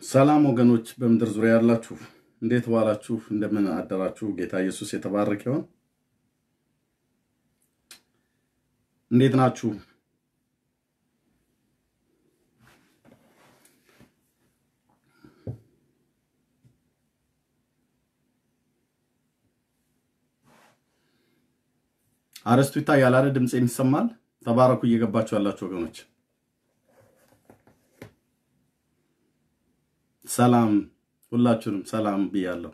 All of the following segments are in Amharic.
ሰላም ወገኖች፣ በምድር ዙሪያ ያላችሁ እንዴት ዋላችሁ? እንደምን አደራችሁ? ጌታ ኢየሱስ የተባረከ ይሁን። እንዴት ናችሁ? አረስቱ ይታያል አይደል? ድምፅ የሚሰማል። ተባረኩ እየገባችሁ ያላችሁ ወገኖች ሰላም ሁላችሁንም ሰላም ብያለሁ።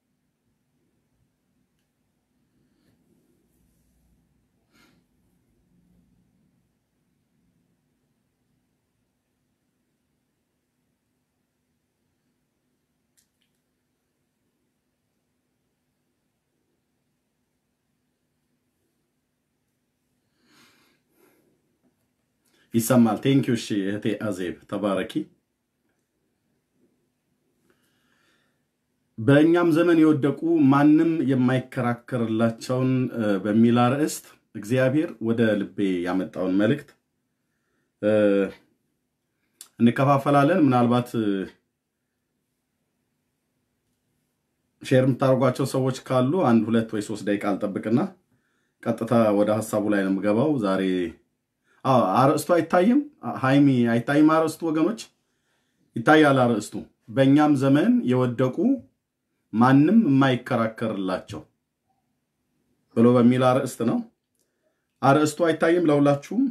ይሰማል። ቴንኪዩ። እሺ እህቴ አዜብ ተባረኪ። በእኛም ዘመን የወደቁ ማንም የማይከራከርላቸውን በሚል አርዕስት እግዚአብሔር ወደ ልቤ ያመጣውን መልእክት እንከፋፈላለን። ምናልባት ሼር የምታደርጓቸው ሰዎች ካሉ አንድ ሁለት ወይ ሶስት ደቂቃ አልጠብቅና ቀጥታ ወደ ሀሳቡ ላይ ነው የምገባው። ዛሬ አርዕስቱ አይታይም፣ ሃይሚ አይታይም። አርዕስቱ ወገኖች ይታያል። አርዕስቱ በእኛም ዘመን የወደቁ ማንም የማይከራከርላቸው ብሎ በሚል አርዕስት ነው። አርዕስቱ አይታይም ለሁላችሁም?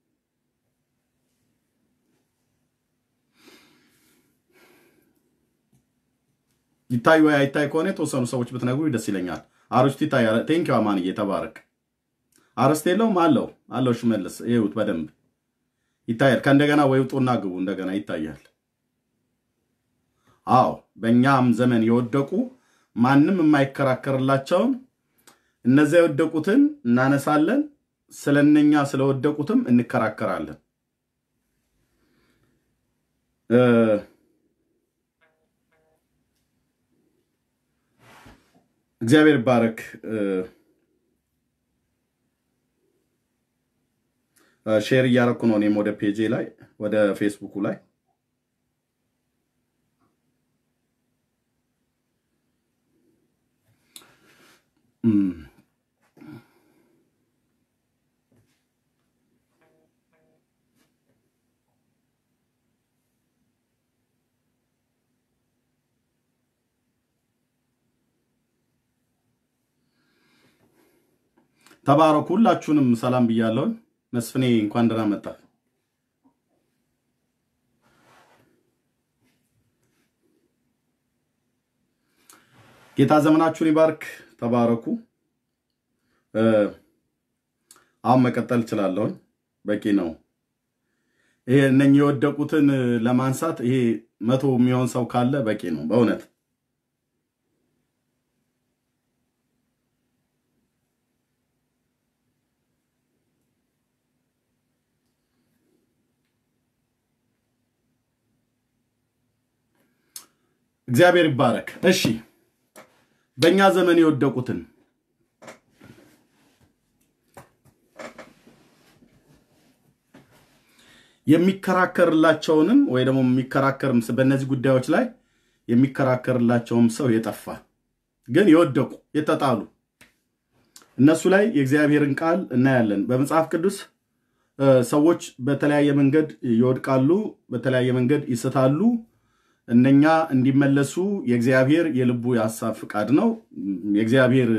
ይታይ ወይ አይታይ ከሆነ የተወሰኑ ሰዎች ብትነግሩ ደስ ይለኛል። አርዕስቱ ይታያል። ቴንኪው አማንዬ ተባረክ። አርዕስት የለውም አለው አለው። ሽመልስ ይሁት በደንብ ይታያል። ከእንደገና ወይ ውጡና ግቡ። እንደገና ይታያል። አዎ በእኛም ዘመን የወደቁ ማንም የማይከራከርላቸውን እነዚያ የወደቁትን እናነሳለን፣ ስለነኛ ስለወደቁትም እንከራከራለን። እግዚአብሔር ይባረክ። ሼር እያረኩ ነው እኔም ወደ ፔጄ ላይ ወደ ፌስቡኩ ላይ ተባረኩ። ሁላችሁንም ሰላም ብያለሁ። መስፍኔ እንኳን ደህና መጣ። ጌታ ዘመናችሁን ይባርክ። ተባረኩ። አሁን መቀጠል እችላለሁኝ። በቂ ነው። ይሄ እነኚህ የወደቁትን ለማንሳት ይሄ መቶ የሚሆን ሰው ካለ በቂ ነው በእውነት እግዚአብሔር ይባረክ። እሺ በእኛ ዘመን የወደቁትን የሚከራከርላቸውንም ወይ ደግሞ የሚከራከርም በእነዚህ ጉዳዮች ላይ የሚከራከርላቸውም ሰው የጠፋ ግን የወደቁ የተጣሉ እነሱ ላይ የእግዚአብሔርን ቃል እናያለን። በመጽሐፍ ቅዱስ ሰዎች በተለያየ መንገድ ይወድቃሉ፣ በተለያየ መንገድ ይስታሉ። እነኛ እንዲመለሱ የእግዚአብሔር የልቡ የሀሳብ ፍቃድ ነው። የእግዚአብሔር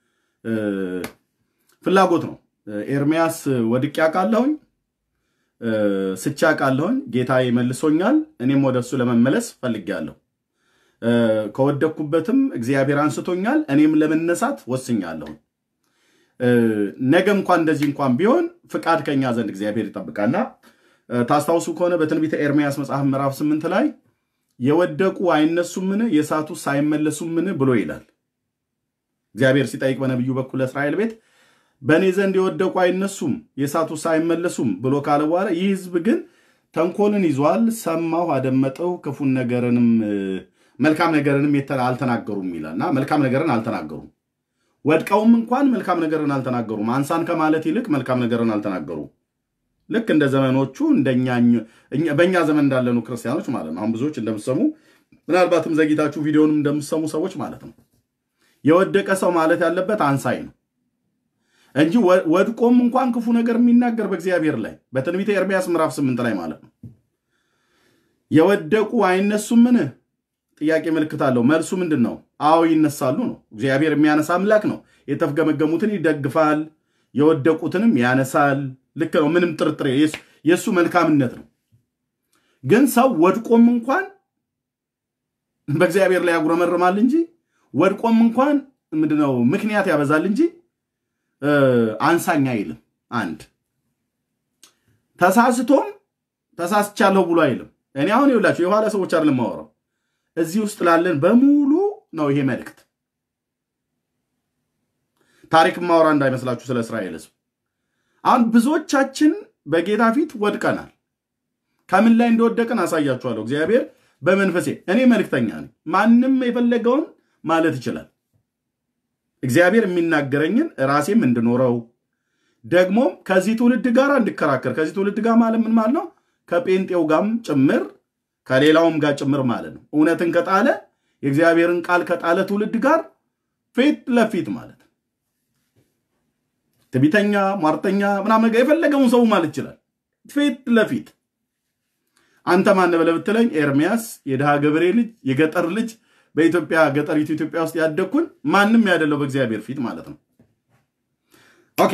ፍላጎት ነው። ኤርሚያስ ወድቄ አውቃለሁኝ፣ ስቼ አውቃለሁኝ፣ ጌታ መልሶኛል፣ እኔም ወደ እሱ ለመመለስ ፈልጌያለሁ። ከወደቅኩበትም እግዚአብሔር አንስቶኛል፣ እኔም ለመነሳት ወስኛለሁ። ነገ እንኳን እንደዚህ እንኳን ቢሆን ፍቃድ ከኛ ዘንድ እግዚአብሔር ይጠብቃልና ታስታውሱ ከሆነ በትንቢተ ኤርሚያስ መጽሐፍ ምዕራፍ ስምንት ላይ የወደቁ አይነሱምን የሳቱ ሳይመለሱምን ብሎ ይላል። እግዚአብሔር ሲጠይቅ በነቢዩ በኩል ለእስራኤል ቤት በእኔ ዘንድ የወደቁ አይነሱም የሳቱ ሳይመለሱም ብሎ ካለ በኋላ ይህ ሕዝብ ግን ተንኮልን ይዟል፣ ሰማሁ፣ አደመጠው፣ ክፉን ነገርንም መልካም ነገርንም አልተናገሩም ይላል እና መልካም ነገርን አልተናገሩም። ወድቀውም እንኳን መልካም ነገርን አልተናገሩም። አንሳን ከማለት ይልቅ መልካም ነገርን አልተናገሩም። ልክ እንደ ዘመኖቹ በእኛ ዘመን እንዳለኑ ክርስቲያኖች ማለት ነው። አሁን ብዙዎች እንደምትሰሙ ምናልባትም ዘግይታችሁ ቪዲዮንም እንደምትሰሙ ሰዎች ማለት ነው። የወደቀ ሰው ማለት ያለበት አንሳይ ነው እንጂ ወድቆም እንኳን ክፉ ነገር የሚናገር በእግዚአብሔር ላይ በትንቢተ ኤርምያስ ምዕራፍ ስምንት ላይ ማለት ነው። የወደቁ አይነሱምን? ጥያቄ ምልክት አለው። መልሱ ምንድን ነው? አዎ ይነሳሉ ነው። እግዚአብሔር የሚያነሳ አምላክ ነው። የተፍገመገሙትን ይደግፋል፣ የወደቁትንም ያነሳል። ልክ ነው። ምንም ጥርጥር የእሱ መልካምነት ነው። ግን ሰው ወድቆም እንኳን በእግዚአብሔር ላይ ያጉረመርማል እንጂ ወድቆም እንኳን ምንድነው ምክንያት ያበዛል እንጂ አንሳኝ አይልም። አንድ ተሳስቶም ተሳስቻለሁ ብሎ አይልም። እኔ አሁን ይውላችሁ የኋላ ሰዎች አይደለም የማወራው እዚህ ውስጥ ላለን በሙሉ ነው ይሄ መልእክት። ታሪክ ማወራ እንዳይመስላችሁ ስለ እስራኤል ሕዝብ። አሁን ብዙዎቻችን በጌታ ፊት ወድቀናል። ከምን ላይ እንደወደቅን አሳያችኋለሁ። እግዚአብሔር በመንፈሴ እኔ መልእክተኛ ነኝ። ማንም የፈለገውን ማለት ይችላል። እግዚአብሔር የሚናገረኝ ራሴም እንድኖረው ደግሞም ከዚህ ትውልድ ጋር እንድከራከር ከዚህ ትውልድ ጋር ማለት ምን ማለት ነው? ከጴንጤው ጋርም ጭምር ከሌላውም ጋር ጭምር ማለት ነው። እውነትን ከጣለ የእግዚአብሔርን ቃል ከጣለ ትውልድ ጋር ፊት ለፊት ማለት ነው። ትቢተኛ፣ ሟርተኛ ምናምን ነገር የፈለገውን ሰው ማለት ይችላል። ፊት ለፊት አንተ ማን ብለህ ብትለኝ ኤርሚያስ የድሃ ገበሬ ልጅ የገጠር ልጅ በኢትዮጵያ ገጠሪቱ ኢትዮጵያ ውስጥ ያደግኩን ማንም ያደለው በእግዚአብሔር ፊት ማለት ነው። ኦኬ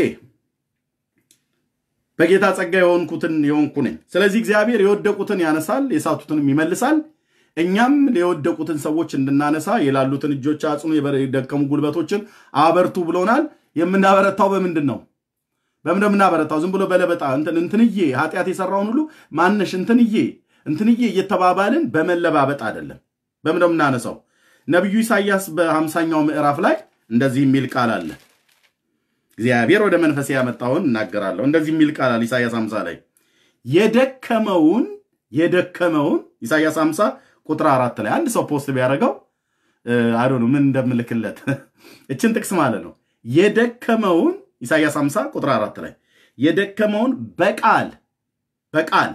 በጌታ ጸጋ የሆንኩትን የሆንኩ ነኝ። ስለዚህ እግዚአብሔር የወደቁትን ያነሳል፣ የሳቱትንም ይመልሳል። እኛም የወደቁትን ሰዎች እንድናነሳ የላሉትን እጆች አጽኑ፣ የደከሙ ጉልበቶችን አበርቱ ብሎናል። የምናበረታው በምንድን ነው? በምን የምናበረታው? ዝም ብሎ በለበጣ እንትንዬ ኃጢአት የሰራውን ሁሉ ማነሽ እንትንዬ እንትንዬ እየተባባልን በመለባበጥ አይደለም። በምን የምናነሳው? ነቢዩ ኢሳያስ በሀምሳኛው ምዕራፍ ላይ እንደዚህ የሚል ቃል አለ። እግዚአብሔር ወደ መንፈሴ ያመጣውን እናገራለሁ። እንደዚህ የሚል ቃል አለ ኢሳያስ 50 ላይ የደከመውን የደከመውን ኢሳያስ 50 ቁጥር አራት ላይ አንድ ሰው ፖስት ቢያደርገው አዶ ምን እንደምልክለት እችን ጥቅስ ማለት ነው። የደከመውን ኢሳያስ 50 ቁጥር አራት ላይ የደከመውን በቃል በቃል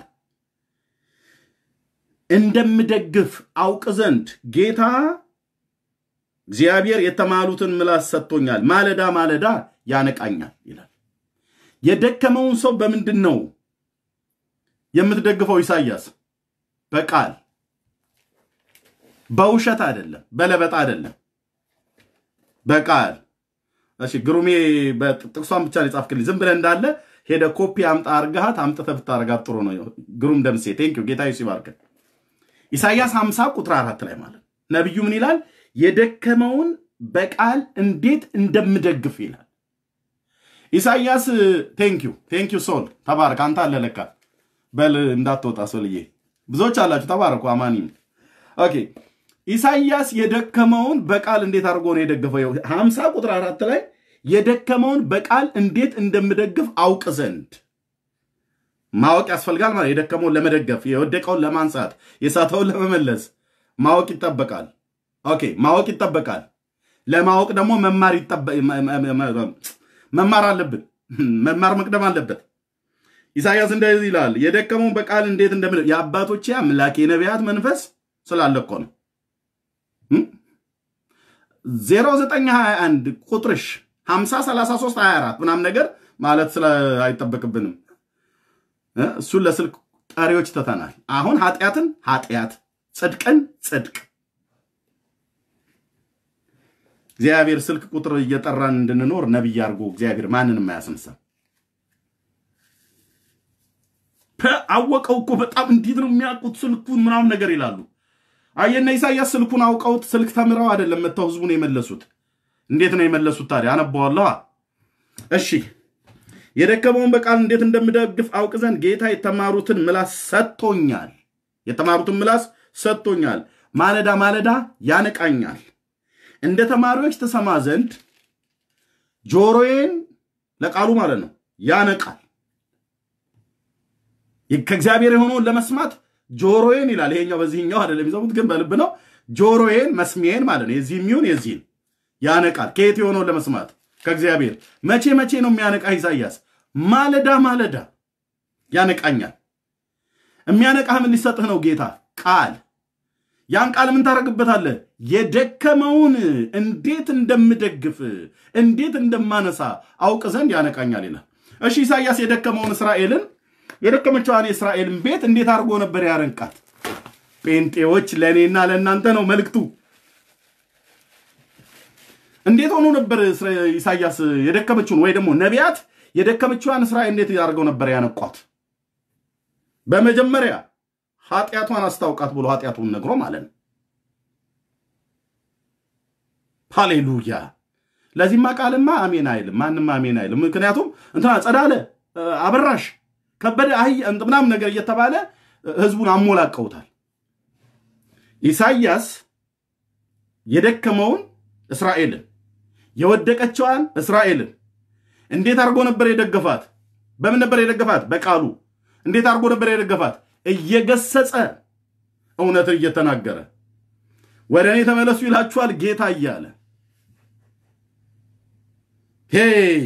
እንደምደግፍ አውቅ ዘንድ ጌታ እግዚአብሔር የተማሉትን ምላስ ሰጥቶኛል፣ ማለዳ ማለዳ ያነቃኛል ይላል። የደከመውን ሰው በምንድን ነው የምትደግፈው? ኢሳያስ በቃል በውሸት አይደለም፣ በለበጣ አይደለም፣ በቃል እሺ። ግሩሜ ጥቅሷን ብቻ የጻፍክልኝ ዝም ብለህ እንዳለ ሄደ ኮፒ አምጣ አርጋሃት አምጥተህ ብታረጋት ጥሩ ነው። ግሩም ደምሴ ቴንኪው ጌታ ዩሲ ባርከ ኢሳያስ 50 ቁጥር አራት ላይ ማለት ነቢዩ ምን ይላል? የደከመውን በቃል እንዴት እንደምደግፍ ይላል። ኢሳያስ ቴንኪው ቴንኪው ሶል ተባረክ። አንተ አለ ለካ በል እንዳትወጣ ሶልዬ፣ ብዙዎች አላችሁ ተባረኩ። አማኒ ኦኬ። ኢሳያስ የደከመውን በቃል እንዴት አድርጎ ነው የደገፈው? ሀምሳ ቁጥር አራት ላይ የደከመውን በቃል እንዴት እንደምደግፍ አውቅ ዘንድ ማወቅ ያስፈልጋል። ማለት የደከመውን ለመደገፍ የወደቀውን ለማንሳት የሳተውን ለመመለስ ማወቅ ይጠበቃል። ኦኬ ማወቅ ይጠበቃል። ለማወቅ ደግሞ መማር አለብን። መማር መቅደም አለበት። ኢሳያስ እንደዚህ ይላል፣ የደከመውን በቃል እንዴት እንደምን የአባቶቼ አምላክ የነቢያት መንፈስ ስላለ እኮ ነው። 0921 ቁጥርሽ 50 33 24 ምናምን ነገር ማለት ስለ አይጠበቅብንም። እሱን ለስልክ ጠሪዎች ትተናል። አሁን ኃጢአትን ኃጢአት፣ ጽድቅን ጽድቅ እግዚአብሔር ስልክ ቁጥር እየጠራን እንድንኖር ነቢይ አድርጎ እግዚአብሔር ማንንም አያስነሳም። አወቀው እኮ በጣም እንዴት ነው የሚያውቁት ስልኩን ምናምን ነገር ይላሉ። አየና ኢሳያስ ስልኩን አውቀውት ስልክ ተምረው አይደለም መጥተው ህዝቡን የመለሱት። እንዴት ነው የመለሱት ታዲያ? አነበዋለዋ። እሺ የደከመውን በቃል እንዴት እንደምደግፍ አውቅ ዘንድ ጌታ የተማሩትን ምላስ ሰጥቶኛል። የተማሩትን ምላስ ሰጥቶኛል። ማለዳ ማለዳ ያነቃኛል። እንደ ተማሪዎች ተሰማ ዘንድ ጆሮዬን ለቃሉ ማለት ነው ያነቃል። ከእግዚአብሔር የሆነውን ለመስማት ጆሮዬን ይላል። ይሄኛው በዚህኛው አይደለም የሚሰሙት ግን በልብ ነው። ጆሮዬን መስሚዬን ማለት ነው የዚህ የሚሆን የዚህን ያነቃል። ከየት የሆነውን ለመስማት ከእግዚአብሔር። መቼ መቼ ነው የሚያነቃ? ኢሳያስ ማለዳ ማለዳ ያነቃኛል። የሚያነቃህ ምን ሊሰጥህ ነው? ጌታ ቃል ያን ቃል ምን ታደርግበታለህ? የደከመውን እንዴት እንደምደግፍ እንዴት እንደማነሳ አውቅ ዘንድ ያነቃኛል ይላል። እሺ ኢሳያስ የደከመውን እስራኤልን የደከመችዋን የእስራኤልን ቤት እንዴት አድርጎ ነበር ያረንቃት? ጴንጤዎች ለእኔና ለእናንተ ነው መልእክቱ። እንዴት ሆኖ ነበር ኢሳያስ የደከመችውን ወይ ደግሞ ነቢያት የደከመችዋን እስራኤል እንዴት ያደርገው ነበር ያነቋት? በመጀመሪያ ኃጢአቷን አስታውቃት ብሎ ኃጢአቱን ነግሮ ማለት ነው። ሃሌሉያ። ለዚህማ ቃልማ አሜን አይልም፣ ማንም አሜን አይልም። ምክንያቱም እንትና ጸዳለ፣ አበራሽ፣ ከበደ፣ አህያ ምናምን ነገር እየተባለ ህዝቡን አሞላቀውታል። ኢሳያስ የደከመውን እስራኤልን የወደቀችዋን እስራኤልን እንዴት አድርጎ ነበር የደገፋት? በምን ነበር የደገፋት? በቃሉ። እንዴት አድርጎ ነበር የደገፋት? እየገሰጸ እውነትን እየተናገረ ወደ እኔ ተመለሱ ይላችኋል ጌታ እያለ ሄይ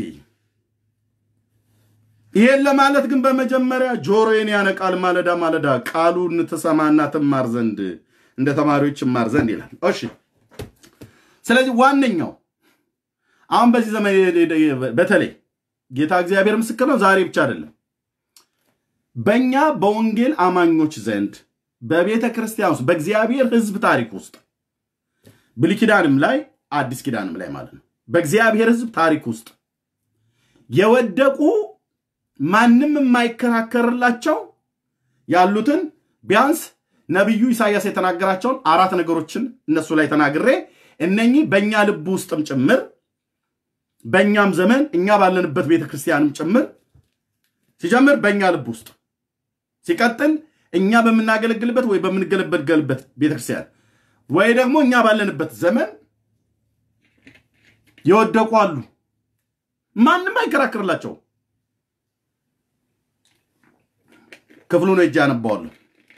ይሄን ለማለት ግን በመጀመሪያ ጆሮዬን ያነቃል ማለዳ ማለዳ ቃሉን ትሰማና ትማር ዘንድ እንደ ተማሪዎች ይማር ዘንድ ይላል። እሺ ስለዚህ ዋነኛው አሁን በዚህ ዘመን በተለይ ጌታ እግዚአብሔር ምስክር ነው፣ ዛሬ ብቻ አይደለም በእኛ በወንጌል አማኞች ዘንድ በቤተ ክርስቲያን ውስጥ በእግዚአብሔር ሕዝብ ታሪክ ውስጥ ብሉይ ኪዳንም ላይ አዲስ ኪዳንም ላይ ማለት ነው በእግዚአብሔር ሕዝብ ታሪክ ውስጥ የወደቁ ማንም የማይከራከርላቸው ያሉትን ቢያንስ ነቢዩ ኢሳያስ የተናገራቸውን አራት ነገሮችን እነሱ ላይ ተናግሬ እነኚህ በእኛ ልብ ውስጥም ጭምር በእኛም ዘመን እኛ ባለንበት ቤተ ክርስቲያንም ጭምር ሲጀምር በእኛ ልብ ውስጥ ሲቀጥል እኛ በምናገለግልበት ወይ በምንገለገልበት ቤተክርስቲያን ወይ ደግሞ እኛ ባለንበት ዘመን የወደቁ አሉ። ማንም አይከራከርላቸው። ክፍሉን እጅ አነባዋለሁ።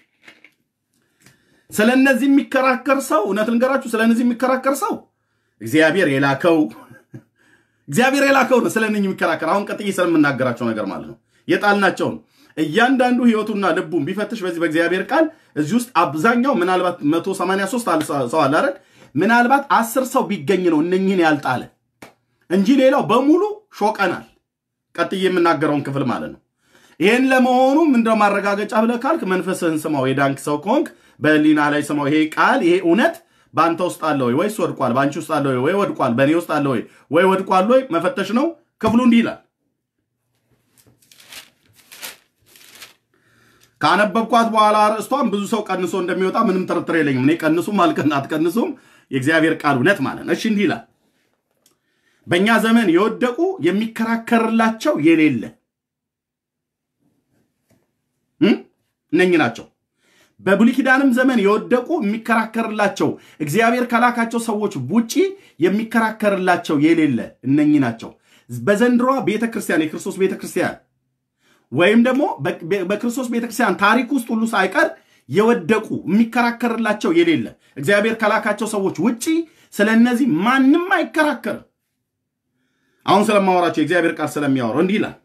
ስለ እነዚህ የሚከራከር ሰው እውነት ልንገራችሁ፣ ስለ እነዚህ የሚከራከር ሰው እግዚአብሔር የላከው እግዚአብሔር የላከው ነው። ስለ እነኝህ የሚከራከር አሁን ቀጥዬ ስለምናገራቸው ነገር ማለት ነው የጣልናቸውን እያንዳንዱ ህይወቱና ልቡን ቢፈትሽ በዚህ በእግዚአብሔር ቃል እዚህ ውስጥ አብዛኛው ምናልባት 183 ሰው አለ አይደል? ምናልባት አስር ሰው ቢገኝ ነው እነኝህን ያልጣለ እንጂ ሌላው በሙሉ ሾቀናል። ቀጥዬ የምናገረውን ክፍል ማለት ነው። ይህን ለመሆኑ ምንድነው ማረጋገጫ ብለህ ካልክ መንፈስህን ስማው። የዳንክ ሰው ከሆንክ በህሊና ላይ ስማው። ይሄ ቃል ይሄ እውነት በአንተ ውስጥ አለ ወይ ወይስ ወድቋል? በአንቺ ውስጥ አለ ወይ ወይ ወድቋል? በእኔ ውስጥ አለ ወይ ወይ ወድቋል ወይ መፈተሽ ነው። ክፍሉ እንዲህ ይላል ካነበብኳት በኋላ ርዕስቷን ብዙ ሰው ቀንሶ እንደሚወጣ ምንም ጥርጥር የለኝም። እኔ ቀንሱም አልቀን አትቀንሱም የእግዚአብሔር ቃል እውነት ማለት ነው። እሺ እንዲህ ይላል፣ በእኛ ዘመን የወደቁ የሚከራከርላቸው የሌለ እነኚህ ናቸው። በብሉይ ኪዳንም ዘመን የወደቁ የሚከራከርላቸው እግዚአብሔር ከላካቸው ሰዎች ውጪ የሚከራከርላቸው የሌለ እነኚህ ናቸው። በዘንድሮዋ ቤተክርስቲያን የክርስቶስ ቤተክርስቲያን ወይም ደግሞ በክርስቶስ ቤተክርስቲያን ታሪክ ውስጥ ሁሉ ሳይቀር የወደቁ የሚከራከርላቸው የሌለ እግዚአብሔር ከላካቸው ሰዎች ውጪ ስለ እነዚህ ማንም አይከራከርም። አሁን ስለማወራቸው የእግዚአብሔር ቃል ስለሚያወራው እንዲህ ይላል።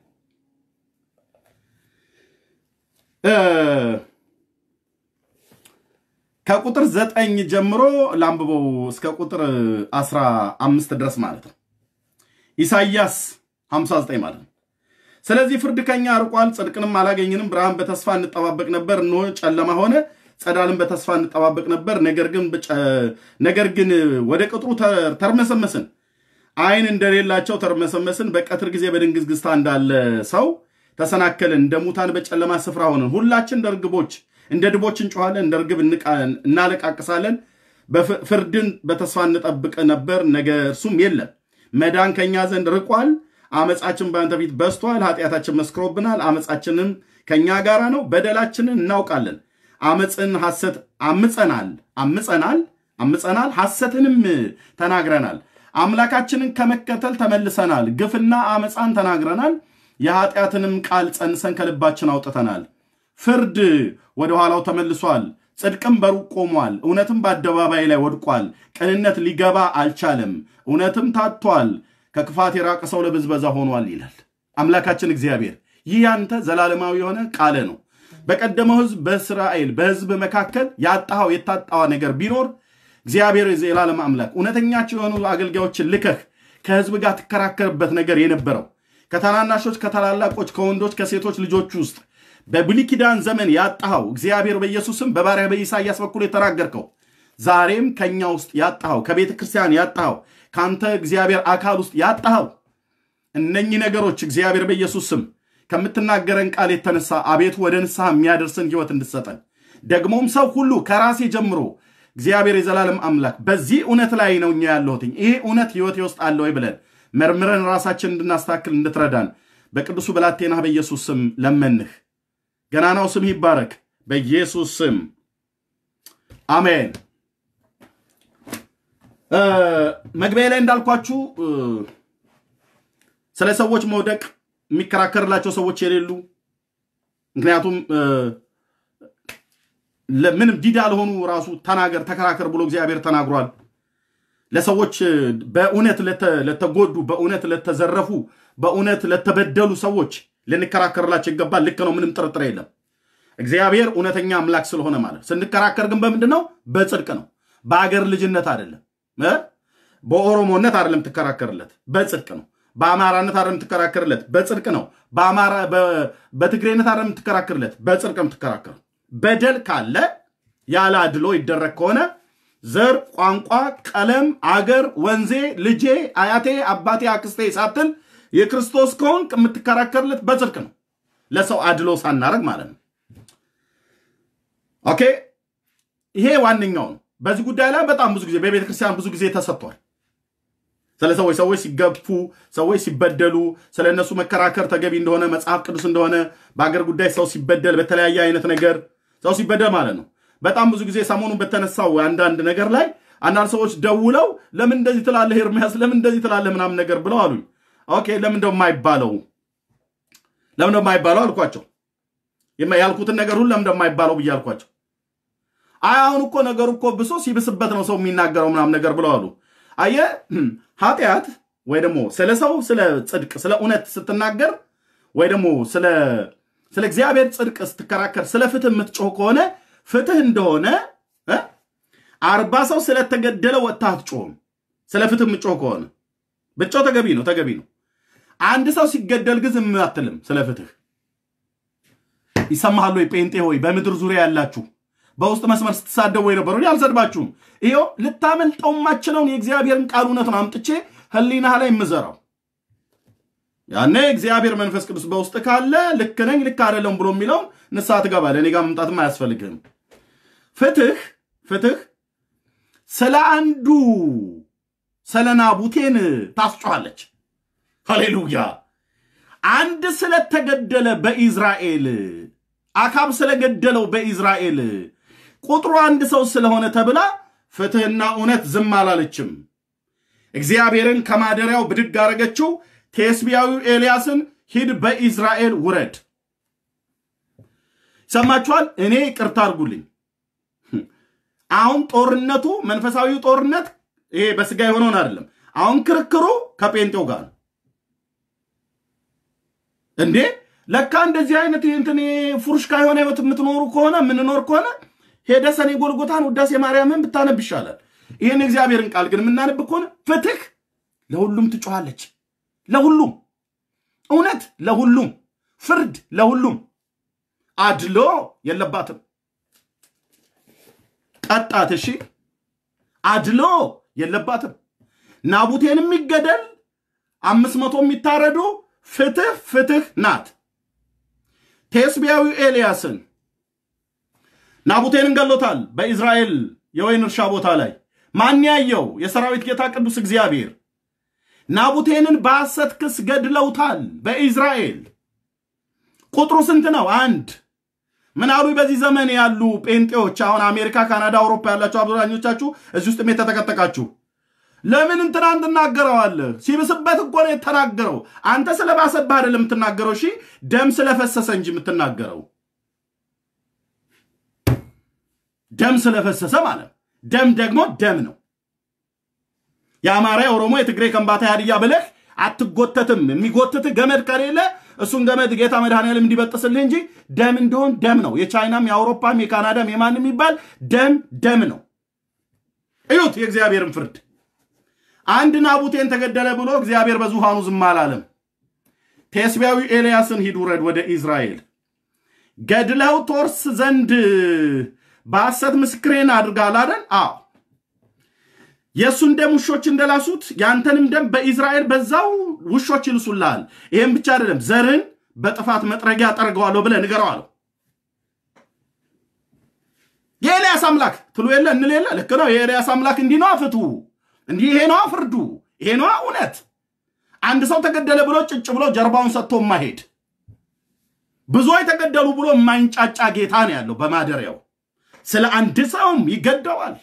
ከቁጥር ዘጠኝ ጀምሮ ላንብበው እስከ ቁጥር አስራ አምስት ድረስ ማለት ነው። ኢሳይያስ 59 ማለት ነው። ስለዚህ ፍርድ ከኛ አርቋል፣ ጽድቅንም አላገኝንም። ብርሃን በተስፋ እንጠባበቅ ነበር፣ እነሆ ጨለማ ሆነ። ጸዳልን በተስፋ እንጠባበቅ ነበር፣ ነገር ግን ወደ ቅጥሩ ተርመሰመስን። ዓይን እንደሌላቸው ተርመሰመስን። በቀትር ጊዜ በድንግዝግዝታ እንዳለ ሰው ተሰናከልን። እንደ ሙታን በጨለማ ስፍራ ሆንን። ሁላችን እንደ ርግቦች እንደ ድቦች እንጮኋለን፣ እንደ ርግብ እናለቃቅሳለን። ፍርድን በተስፋ እንጠብቅ ነበር፣ ነገር እርሱም የለም። መዳን ከኛ ዘንድ ርቋል። አመፃችን በአንተ ፊት በስቷል። ኃጢአታችን መስክሮብናል። አመፃችንም ከኛ ጋራ ነው። በደላችንን እናውቃለን። አመፅን ሐሰት አምፀናል አምፀናል አምፀናል ሐሰትንም ተናግረናል። አምላካችንን ከመከተል ተመልሰናል። ግፍና አመፃን ተናግረናል። የኃጢአትንም ቃል ጸንሰን ከልባችን አውጥተናል። ፍርድ ወደ ኋላው ተመልሷል። ጽድቅም በሩቅ ቆሟል። እውነትም በአደባባይ ላይ ወድቋል። ቅንነት ሊገባ አልቻለም። እውነትም ታጥቷል። ከክፋት የራቀ ሰው ለብዝበዛ ሆኗል ይላል አምላካችን እግዚአብሔር። ይህ ያንተ ዘላለማዊ የሆነ ቃል ነው። በቀደመው ህዝብ በእስራኤል በህዝብ መካከል ያጣኸው የታጣዋ ነገር ቢኖር እግዚአብሔር የዘላለም አምላክ እውነተኛቸው የሆኑ አገልጋዮችን ልከህ ከህዝብ ጋር ትከራከርበት ነገር የነበረው ከታናናሾች ከታላላቆች ከወንዶች ከሴቶች ልጆች ውስጥ በብሉይ ኪዳን ዘመን ያጣኸው እግዚአብሔር በኢየሱስም በባሪያ በኢሳያስ በኩል የተናገርከው ዛሬም ከኛ ውስጥ ያጣኸው ከቤተ ክርስቲያን ያጣኸው ከአንተ እግዚአብሔር አካል ውስጥ ያጣኸው እነኚህ ነገሮች እግዚአብሔር በኢየሱስ ስም ከምትናገረን ቃል የተነሳ አቤቱ ወደ ንስሐ የሚያደርስን ህይወት እንድሰጠን ደግሞም ሰው ሁሉ ከራሴ ጀምሮ እግዚአብሔር የዘላለም አምላክ በዚህ እውነት ላይ ነው እኛ ያለሁትኝ ይሄ እውነት ህይወቴ ውስጥ አለ ወይ ብለን መርምረን ራሳችን እንድናስተካክል እንድትረዳን በቅዱሱ ብላቴና በኢየሱስ ስም ለመንህ። ገናናው ስም ይባረክ በኢየሱስ ስም አሜን። መግቢያ ላይ እንዳልኳችሁ ስለ ሰዎች መውደቅ የሚከራከርላቸው ሰዎች የሌሉ ምክንያቱም ምንም ዲዳ ለሆኑ ራሱ ተናገር ተከራከር ብሎ እግዚአብሔር ተናግሯል። ለሰዎች በእውነት ለተጎዱ፣ በእውነት ለተዘረፉ፣ በእውነት ለተበደሉ ሰዎች ልንከራከርላቸው ይገባል። ልክ ነው፣ ምንም ጥርጥር የለም። እግዚአብሔር እውነተኛ አምላክ ስለሆነ ማለት ስንከራከር ግን በምንድን ነው? በጽድቅ ነው። በአገር ልጅነት አይደለም፣ በኦሮሞነት አይደለም ትከራከርለት፣ በጽድቅ ነው። በአማራነት አይደለም ትከራከርለት፣ በጽድቅ ነው። በትግሬነት አይደለም ትከራከርለት፣ በጽድቅ ነው ትከራከር። በደል ካለ ያለ አድሎ ይደረግ ከሆነ ዘር፣ ቋንቋ፣ ቀለም፣ አገር፣ ወንዜ፣ ልጄ፣ አያቴ፣ አባቴ፣ አክስቴ ሳትል የክርስቶስ ከሆንክ የምትከራከርለት በጽድቅ ነው። ለሰው አድሎ ሳናረግ ማለት ነው። ኦኬ፣ ይሄ ዋነኛው ነው። በዚህ ጉዳይ ላይ በጣም ብዙ ጊዜ በቤተ ክርስቲያን ብዙ ጊዜ ተሰጥቷል። ስለ ሰዎች ሰዎች ሲገፉ፣ ሰዎች ሲበደሉ፣ ስለ እነሱ መከራከር ተገቢ እንደሆነ መጽሐፍ ቅዱስ እንደሆነ በአገር ጉዳይ ሰው ሲበደል፣ በተለያየ አይነት ነገር ሰው ሲበደል ማለት ነው። በጣም ብዙ ጊዜ ሰሞኑን በተነሳው አንዳንድ ነገር ላይ አንዳንድ ሰዎች ደውለው ለምን እንደዚህ ትላለህ ኤርሚያስ፣ ለምን እንደዚህ ትላለህ ምናምን ነገር ብለው አሉኝ። ኦኬ ለምን እንደው የማይባለው ለምን እንደው የማይባለው አልኳቸው። ያልኩትን ነገር ሁሉ ለምን እንደው የማይባለው ብዬ አልኳቸው። አይ አሁን እኮ ነገሩ እኮ ብሶ ሲብስበት ነው ሰው የሚናገረው ምናምን ነገር ብለው አሉ። አየ ኃጢአት ወይ ደግሞ ስለ ሰው ስለ ጽድቅ ስለ እውነት ስትናገር ወይ ደግሞ ስለ ስለ እግዚአብሔር ጽድቅ ስትከራከር ስለ ፍትህ የምትጮህ ከሆነ ፍትህ እንደሆነ አርባ ሰው ስለተገደለ ወጥተህ አትጮህም። ስለ ፍትህ የምትጮህ ከሆነ ብጮህ ተገቢ ነው ተገቢ ነው። አንድ ሰው ሲገደል ግን ዝም አትልም። ስለ ፍትህ ይሰማሃል ወይ? ጴንጤ ሆይ በምድር ዙሪያ ያላችሁ በውስጥ መስመር ስትሳደቡ የነበሩ አልሰድባችሁም። ይኸው ልታመልጠው የማችለውን የእግዚአብሔርን ቃል እውነቱን አምጥቼ ህሊናህ ላይ የምዘራው ያኔ እግዚአብሔር መንፈስ ቅዱስ በውስጥ ካለ ልክ ነኝ ልክ አይደለም ብሎ የሚለውን ንስሐ ትገባለህ። እኔ ጋር መምጣትም አያስፈልግህም። ፍትህ ፍትህ ስለ አንዱ ስለ ናቡቴን ታስጮኋለች። ሃሌሉያ! አንድ ስለተገደለ በኢዝራኤል አካብ ስለገደለው በኢዝራኤል ቁጥሩ አንድ ሰው ስለሆነ ተብላ ፍትህና እውነት ዝም አላለችም። እግዚአብሔርን ከማደሪያው ብድግ አረገችው። ቴስቢያዊው ኤልያስን ሂድ በኢዝራኤል ውረድ። ሰማችኋል? እኔ ይቅርታ አድርጉልኝ። አሁን ጦርነቱ መንፈሳዊው ጦርነት ይሄ በስጋ የሆነውን አይደለም። አሁን ክርክሩ ከጴንጤው ጋር ነው። እንዴ ለካ እንደዚህ አይነት እንትን ፉርሽካ የሆነ ህይወት የምትኖሩ ከሆነ የምንኖር ከሆነ ሄደ ሰኔ ጎልጎታን ውዳሴ ማርያምን ብታነብ ይሻላል። ይህን እግዚአብሔርን ቃል ግን የምናነብ ከሆነ ፍትህ ለሁሉም ትጮኻለች። ለሁሉም እውነት ለሁሉም ፍርድ ለሁሉም አድሎ የለባትም። ቀጣት። እሺ አድሎ የለባትም። ናቡቴን የሚገደል አምስት መቶ የሚታረዱ ፍትህ ፍትህ ናት። ቴስቢያዊ ኤልያስን ናቡቴንን ገሎታል። በኢዝራኤል የወይን እርሻ ቦታ ላይ ማን ያየው? የሰራዊት ጌታ ቅዱስ እግዚአብሔር ናቡቴንን በሐሰት ክስ ገድለውታል። በኢዝራኤል ቁጥሩ ስንት ነው? አንድ ምን አሉ? በዚህ ዘመን ያሉ ጴንጤዎች አሁን አሜሪካ፣ ካናዳ፣ አውሮፓ ያላችሁ አብዛኞቻችሁ እዚህ ውስጥም የተተከተካችሁ ለምን እንትናን ትናገረዋለህ? ሲብስበት እኮ ነው የተናገረው። አንተ ስለባሰብህ አይደለም የምትናገረው። እሺ ደም ስለፈሰሰ እንጂ የምትናገረው ደም ስለፈሰሰ ማለት ደም ደግሞ ደም ነው። የአማራ፣ የኦሮሞ፣ የትግሬ፣ ከምባታ፣ የሀዲያ ብለህ አትጎተትም። የሚጎትትህ ገመድ ከሌለ እሱን ገመድ ጌታ መድኃኔዓለም እንዲበጥስልህ እንጂ ደም እንደሆን ደም ነው። የቻይናም የአውሮፓም የካናዳም የማንም የሚባል ደም ደም ነው። እዩት የእግዚአብሔርን ፍርድ። አንድ ናቡቴን ተገደለ ብሎ እግዚአብሔር በዙፋኑ ዝም አላለም። ቴስቢያዊ ኤልያስን ሂድ ውረድ ወደ ኢዝራኤል ገድለው ቶርስ ዘንድ በሐሰት ምስክሬን አድርጋል አይደል? አዎ የእሱን ደም ውሾች እንደላሱት ያንተንም ደም በኢዝራኤል በዛው ውሾች ይልሱልሃል። ይህም ብቻ አይደለም፣ ዘርን በጥፋት መጥረጊያ ጠርገዋለሁ ብለህ ንገረው አለው። የኤልያስ አምላክ ትሉ የለ እንል የለ ልክ ነው። የኤልያስ አምላክ እንዲህ ነዋ ፍቱ፣ እንዲህ ይሄ ነዋ ፍርዱ፣ ይሄ ነዋ እውነት። አንድ ሰው ተገደለ ብሎ ጭጭ ብሎ ጀርባውን ሰጥቶ የማሄድ ብዙዎች ተገደሉ ብሎ የማይንጫጫ ጌታ ነው ያለው በማደሪያው። ስለ አንድ ሰውም ይገደዋል።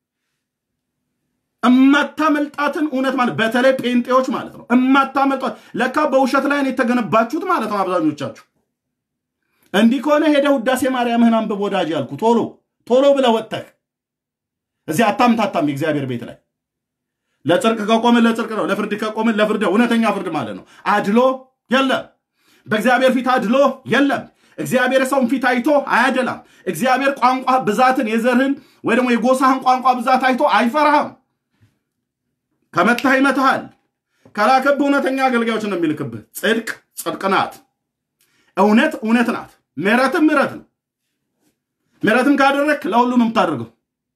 እማታመልጣትን እውነት ማለት በተለይ ጴንጤዎች ማለት ነው። እማታመልጧት ለካ በውሸት ላይ ነው የተገነባችሁት ማለት ነው አብዛኞቻችሁ። እንዲህ ከሆነ ሄደህ ውዳሴ ማርያምህን አንብብ ወዳጅ ያልኩ ቶሎ ቶሎ ብለህ ወጥተህ እዚህ አታምታታም። የእግዚአብሔር ቤት ላይ ለጽድቅ ከቆምን ለጽድቅ ነው፣ ለፍርድ ከቆምን ለፍርድ ነው። እውነተኛ ፍርድ ማለት ነው። አድሎ የለም። በእግዚአብሔር ፊት አድሎ የለም። እግዚአብሔር ሰውን ፊት አይቶ አያደላም። እግዚአብሔር ቋንቋ ብዛትን የዘርህን ወይ ደግሞ የጎሳህን ቋንቋ ብዛት አይቶ አይፈራህም። ከመታህ ይመትሃል። ከላከብህ እውነተኛ አገልጋዮች ነው የሚልክብህ። ጽድቅ ጽድቅ ናት፣ እውነት እውነት ናት፣ ምሕረትም ምሕረት ነው። ምሕረትም ካደረግክ ለሁሉም የምታደርገው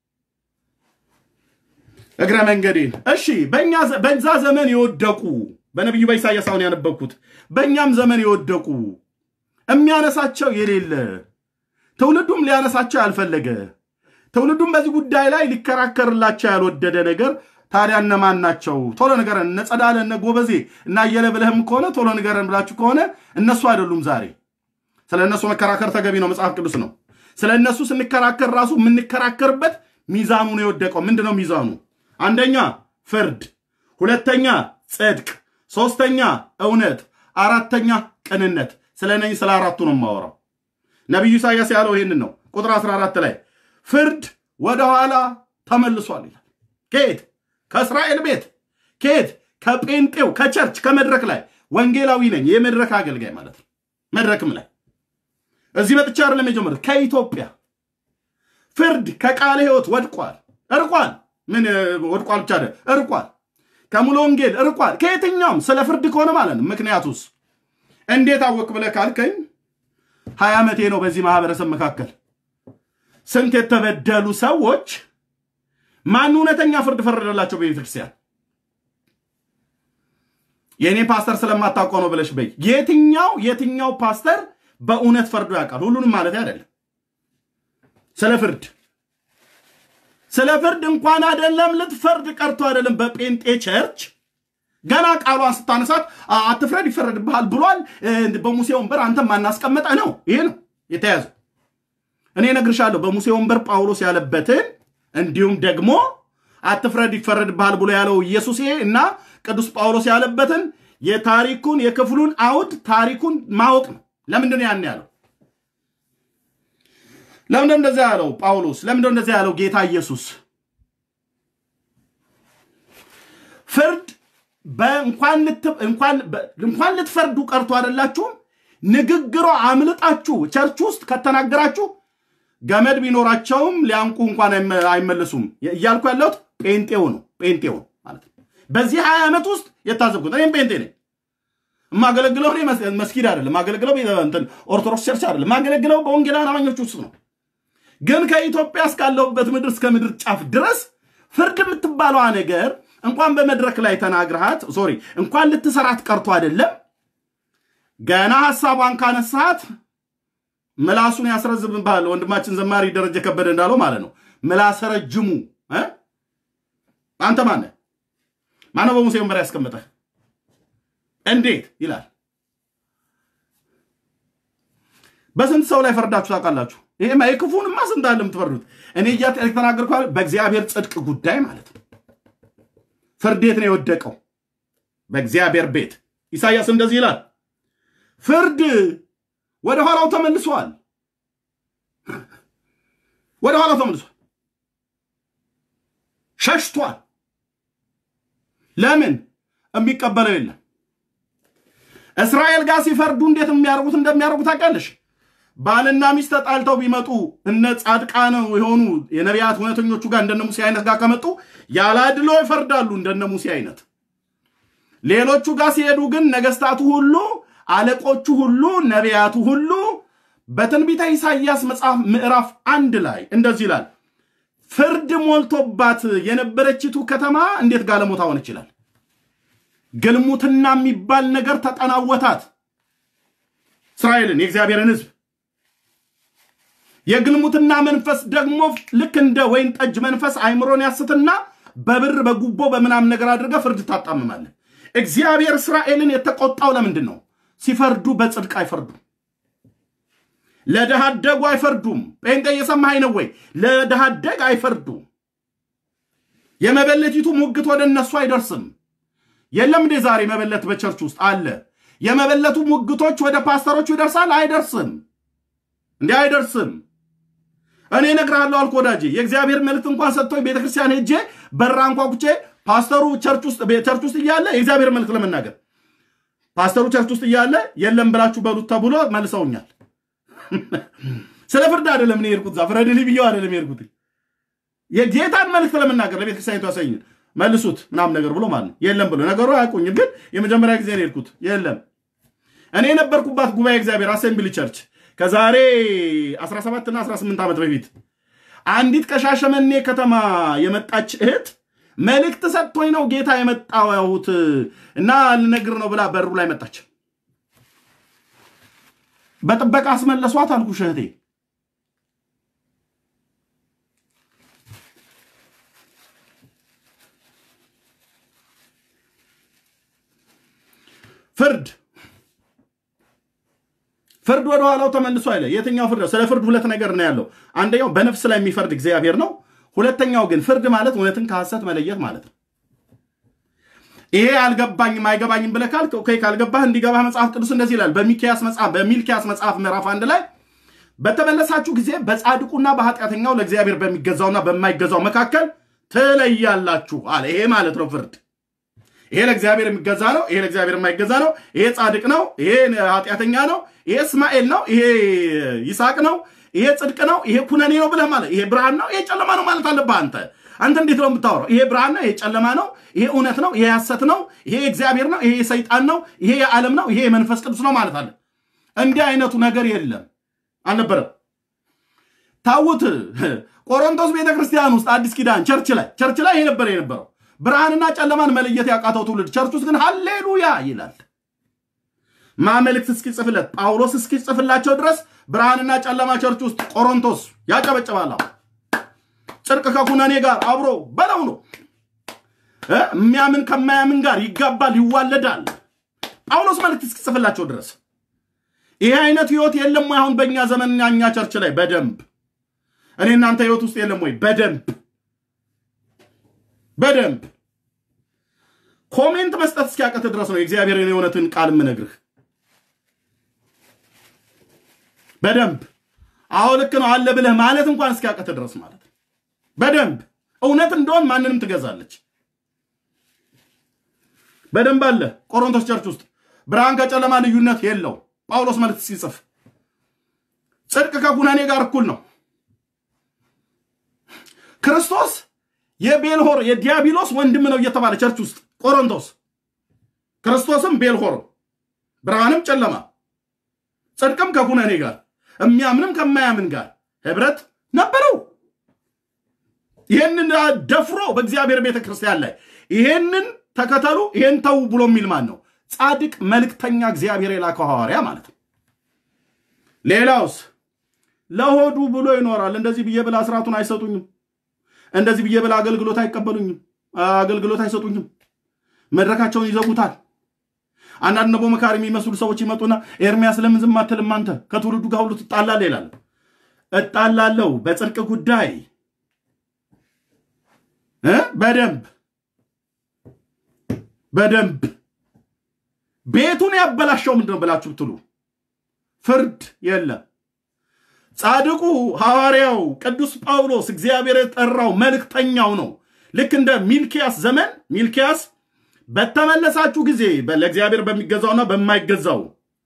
እግረ መንገዴን እሺ። በዛ ዘመን የወደቁ በነቢዩ በኢሳያስ አሁን ያነበብኩት በእኛም ዘመን የወደቁ የሚያነሳቸው የሌለ ትውልዱም ሊያነሳቸው ያልፈለገ ትውልዱም በዚህ ጉዳይ ላይ ሊከራከርላቸው ያልወደደ ነገር ታዲያ እነማን ናቸው? ቶሎ ንገረን። እነ ጸዳለ እነ ጎበዜ እና አየለ ብለህም ከሆነ ቶሎ ንገረን ብላችሁ ከሆነ እነሱ አይደሉም። ዛሬ ስለ እነሱ መከራከር ተገቢ ነው፣ መጽሐፍ ቅዱስ ነው። ስለ እነሱ ስንከራከር ራሱ የምንከራከርበት ሚዛኑ ነው የወደቀው። ምንድን ነው ሚዛኑ? አንደኛ ፍርድ፣ ሁለተኛ ጽድቅ፣ ሶስተኛ እውነት፣ አራተኛ ቅንነት። ስለ እነኝህ ስለ አራቱ ነው የማወራው። ነቢዩ ኢሳያስ ያለው ይህንን ነው። ቁጥር 14 ላይ ፍርድ ወደኋላ ተመልሷል ይላል። ከየት? ከእስራኤል ቤት። ከየት? ከጴንጤው ከቸርች ከመድረክ ላይ ወንጌላዊ ነኝ የመድረክ አገልጋይ ማለት ነው። መድረክም ላይ እዚህ መጥቻ አይደለም የጀመሩት ከኢትዮጵያ ፍርድ ከቃለ ሕይወት ወድቋል፣ እርቋል። ምን ወድቋል ብቻ እርቋል። ከሙሉ ወንጌል እርቋል። ከየትኛውም ስለ ፍርድ ከሆነ ማለት ነው። ምክንያቱስ እንዴት አወቅ ብለህ ካልከኝ ሀያ ዓመቴ ነው በዚህ ማህበረሰብ መካከል ስንት የተበደሉ ሰዎች ማን እውነተኛ ፍርድ ፈረደላቸው? በቤተክርስቲያን የእኔ ፓስተር ስለማታውቀው ነው ብለሽ በይ። የትኛው የትኛው ፓስተር በእውነት ፈርዶ ያውቃል? ሁሉንም ማለት አይደለም። ስለ ፍርድ ስለ ፍርድ እንኳን አይደለም ልትፈርድ ቀርቶ አይደለም በጴንጤ ቸርች ገና ቃሏን ስታነሳት አትፍረድ ይፈረድብሃል ብሏል። በሙሴ ወንበር አንተም ማናስቀመጠ ነው። ይሄ ነው የተያዘው። እኔ እነግርሻለሁ በሙሴ ወንበር ጳውሎስ ያለበትን እንዲሁም ደግሞ አትፍረድ ይፈረድብሃል ብሎ ያለው ኢየሱስ እና ቅዱስ ጳውሎስ ያለበትን የታሪኩን የክፍሉን አውድ ታሪኩን ማወቅ ነው። ለምንድን ነው ያን ያለው? ለምንድን እንደዚያ ያለው ጳውሎስ? ለምንድን እንደዚያ ያለው ጌታ ኢየሱስ? ፍርድ እንኳን ልትፈርዱ ቀርቶ አይደላችሁም። ንግግሯ አምልጣችሁ ቸርች ውስጥ ከተናገራችሁ ገመድ ቢኖራቸውም ሊያንቁ እንኳን አይመለሱም እያልኩ ያለሁት ጴንጤው ነው። ጴንጤው ማለት ነው። በዚህ ሀያ ዓመት ውስጥ የታዘብኩት እኔም ጴንጤ ነኝ። የማገለግለው እኔ መስጊድ አይደለም፣ የማገለግለው ኦርቶዶክስ ቸርች አይደለም፣ የማገለግለው በወንጌላውያን አማኞች ውስጥ ነው። ግን ከኢትዮጵያ እስካለሁበት ምድር እስከ ምድር ጫፍ ድረስ ፍርድ የምትባለዋ ነገር እንኳን በመድረክ ላይ ተናግረሃት ሶሪ እንኳን ልትሰራት ቀርቶ አይደለም ገና ሀሳቧን ካነሳት ምላሱን ያስረዝምብሃል። ወንድማችን ዘማሪ ደረጀ ከበደ እንዳለው ማለት ነው። ምላሰ ረጅሙ አንተ ማነህ? ማነው በሙሴ ወንበር ያስቀመጠህ? እንዴት ይላል። በስንት ሰው ላይ ፈርዳችሁ ታውቃላችሁ? ይሄማ የክፉንማ ስንት አለ የምትፈርዱት። እኔ እያ የተናገርኩ በእግዚአብሔር ጽድቅ ጉዳይ ማለት ነው። ፍርድ የት ነው የወደቀው? በእግዚአብሔር ቤት። ኢሳያስ እንደዚህ ይላል፣ ፍርድ ወደ ኋላው ተመልሷል። ወደ ኋላው ተመልሷል፣ ሸሽቷል። ለምን? የሚቀበለው የለም። እስራኤል ጋር ሲፈርዱ እንዴት የሚያደርጉት እንደሚያደርጉ ታውቂያለሽ? ባልና ሚስት ተጣልተው ቢመጡ እነ ጻድቃን የሆኑ የነቢያት እውነተኞቹ ጋር እንደነ ሙሴ አይነት ጋር ከመጡ ያላድሎ ይፈርዳሉ፣ እንደነ ሙሴ አይነት። ሌሎቹ ጋር ሲሄዱ ግን ነገስታቱ ሁሉ፣ አለቆቹ ሁሉ፣ ነቢያቱ ሁሉ በትንቢተ ኢሳይያስ መጽሐፍ ምዕራፍ አንድ ላይ እንደዚህ ይላል፣ ፍርድ ሞልቶባት የነበረችቱ ከተማ እንዴት ጋለሞታ ሆን ይችላል? ግልሙትና የሚባል ነገር ተጠናወታት እስራኤልን የእግዚአብሔርን ሕዝብ የግልሙትና መንፈስ ደግሞ ልክ እንደ ወይን ጠጅ መንፈስ አይምሮን ያስትና በብር በጉቦ በምናምን ነገር አድርገ ፍርድ ታጣምማለህ። እግዚአብሔር እስራኤልን የተቆጣው ለምንድን ነው? ሲፈርዱ በጽድቅ አይፈርዱም። ለድሃ አደጉ አይፈርዱም። ጴንጤ እየሰማኸኝ ነው ወይ? ለድሃ አደግ አይፈርዱም። የመበለቲቱ ሙግት ወደ እነሱ አይደርስም። የለም እንዴ ዛሬ መበለት በቸርች ውስጥ አለ። የመበለቱ ሙግቶች ወደ ፓስተሮቹ ይደርሳል? አይደርስም። እንዲህ አይደርስም። እኔ እነግርሃለሁ አልኩ ወዳጄ፣ የእግዚአብሔር መልእክት እንኳን ሰጥቶኝ ቤተክርስቲያን ሄጄ በራ አንኳኩቼ ፓስተሩ ቸርች ውስጥ ቸርች ውስጥ እያለ የእግዚአብሔር መልእክት ለመናገር ፓስተሩ ቸርች ውስጥ እያለ የለም ብላችሁ በሉት ተብሎ መልሰውኛል። ስለ ፍርድ አይደለም እኔ የሄድኩት፣ ዛ ፍረድልኝ ብዬው አይደለም የሄድኩት የጌታን መልእክት ለመናገር ለቤተክርስቲያኒቱ ያሳይኝ መልሱት ምናምን ነገር ብሎ ማለት ነው። የለም ብሎ ነገሩ አያውቁኝም፣ ግን የመጀመሪያ ጊዜ ነው የሄድኩት። የለም እኔ የነበርኩባት ጉባኤ እግዚአብሔር አሴምብሊ ቸርች ከዛሬ 17 እና 18 ዓመት በፊት አንዲት ከሻሸመኔ ከተማ የመጣች እህት መልእክት ሰጥቶኝ ነው ጌታ የመጣሁት እና ልነግር ነው ብላ በሩ ላይ መጣች። በጥበቃ አስመለሷት አልኩሽ እህቴ። ፍርድ ፍርድ ወደ ኋላው ተመልሶ አይለ የትኛው ፍርድ? ስለ ፍርድ ሁለት ነገር ነው ያለው። አንደኛው በነፍስ ላይ የሚፈርድ እግዚአብሔር ነው። ሁለተኛው ግን ፍርድ ማለት እውነትን ከሐሰት መለየት ማለት ነው። ይሄ አልገባኝም አይገባኝም ብለህ ካልክ ኦኬ፣ ካልገባህ እንዲገባህ መጽሐፍ ቅዱስ እንደዚህ ይላል በሚልኪያስ መጽሐፍ በሚልኪያስ መጽሐፍ ምዕራፍ አንድ ላይ በተመለሳችሁ ጊዜ በጻድቁና በኃጢአተኛው ለእግዚአብሔር በሚገዛውና በማይገዛው መካከል ትለያላችሁ አለ። ይሄ ማለት ነው ፍርድ ይሄ ለእግዚአብሔር የሚገዛ ነው፣ ይሄ ለእግዚአብሔር የማይገዛ ነው፣ ይሄ ጻድቅ ነው፣ ይሄ ኃጢአተኛ ነው፣ ይሄ እስማኤል ነው፣ ይሄ ይስሐቅ ነው፣ ይሄ ጽድቅ ነው፣ ይሄ ኩነኔ ነው ብለህ ማለት ይሄ ብርሃን ነው፣ ይሄ ጨለማ ነው ማለት አለብህ አንተ። አንተ እንዴት ነው የምታወራው? ይሄ ብርሃን ነው፣ ይሄ ጨለማ ነው፣ ይሄ እውነት ነው፣ ይሄ ሐሰት ነው፣ ይሄ እግዚአብሔር ነው፣ ይሄ ሰይጣን ነው፣ ይሄ የዓለም ነው፣ ይሄ የመንፈስ ቅዱስ ነው ማለት አለ። እንዲህ አይነቱ ነገር የለም አልነበረም። ታውት ቆሮንቶስ ቤተክርስቲያን ውስጥ አዲስ ኪዳን ቸርች ላይ ቸርች ላይ ይሄ ነበር የነበረው ብርሃንና ጨለማን መለየት ያቃተው ትውልድ ቸርች ውስጥ ግን ሃሌሉያ ይላል። ማመልክት እስኪጽፍለት ጳውሎስ እስኪጽፍላቸው ድረስ ብርሃንና ጨለማ ቸርች ውስጥ ቆሮንቶስ ያጨበጭባል። ጽድቅ ከኩነኔ ጋር አብሮ በለው ነው። የሚያምን ከማያምን ጋር ይጋባል፣ ይዋለዳል። ጳውሎስ መልእክት እስኪጽፍላቸው ድረስ ይሄ አይነት ህይወት የለም ወይ? አሁን በእኛ ዘመን እኛ ቸርች ላይ በደንብ እኔ እናንተ ህይወት ውስጥ የለም ወይ? በደንብ በደንብ ኮሜንት መስጠት እስኪያቀት ድረስ ነው የእግዚአብሔርን የእውነትን ቃል የምነግርህ። በደንብ አዎ ልክ ነው አለ ብለህ ማለት እንኳን እስኪያቀት ድረስ ማለት ነው። በደንብ እውነት እንደሆን ማንንም ትገዛለች። በደንብ አለ። ቆሮንቶስ ቸርች ውስጥ ብርሃን ከጨለማ ልዩነት የለው። ጳውሎስ መልእክት ሲጽፍ ጽድቅ ከኩነኔ ጋር እኩል ነው። ክርስቶስ የቤልሆር የዲያብሎስ ወንድም ነው እየተባለ ቸርች ውስጥ ቆሮንቶስ ክርስቶስም ቤልሆር ብርሃንም ጨለማ ጽድቅም ከኩነኔ ጋር የሚያምንም ከማያምን ጋር ህብረት ነበረው። ይህንን ደፍሮ በእግዚአብሔር ቤተ ክርስቲያን ላይ ይሄንን ተከተሉ ይሄን ተው ብሎ የሚል ማን ነው? ጻድቅ መልእክተኛ እግዚአብሔር የላከው ሐዋርያ ማለት ነው። ሌላውስ ለሆዱ ብሎ ይኖራል። እንደዚህ ብዬ ብላ ስርዓቱን አይሰጡኝም እንደዚህ ብዬ ብላ አገልግሎት አይቀበሉኝም፣ አገልግሎት አይሰጡኝም፣ መድረካቸውን ይዘጉታል። አንዳንድ ነቦ መካሪ የሚመስሉ ሰዎች ይመጡና ኤርሚያስ ለምን ዝም አትልም አንተ ከትውልዱ ጋር ሁሉ ትጣላለህ ይላል። እጣላለሁ በጽድቅ ጉዳይ በደንብ በደንብ ቤቱን ያበላሸው ምንድን ነው ብላችሁ ብትሉ ፍርድ የለም። ጻድቁ ሐዋርያው ቅዱስ ጳውሎስ እግዚአብሔር የጠራው መልእክተኛው ነው። ልክ እንደ ሚልኪያስ ዘመን ሚልኪያስ በተመለሳችሁ ጊዜ ለእግዚአብሔር በሚገዛውና በማይገዛው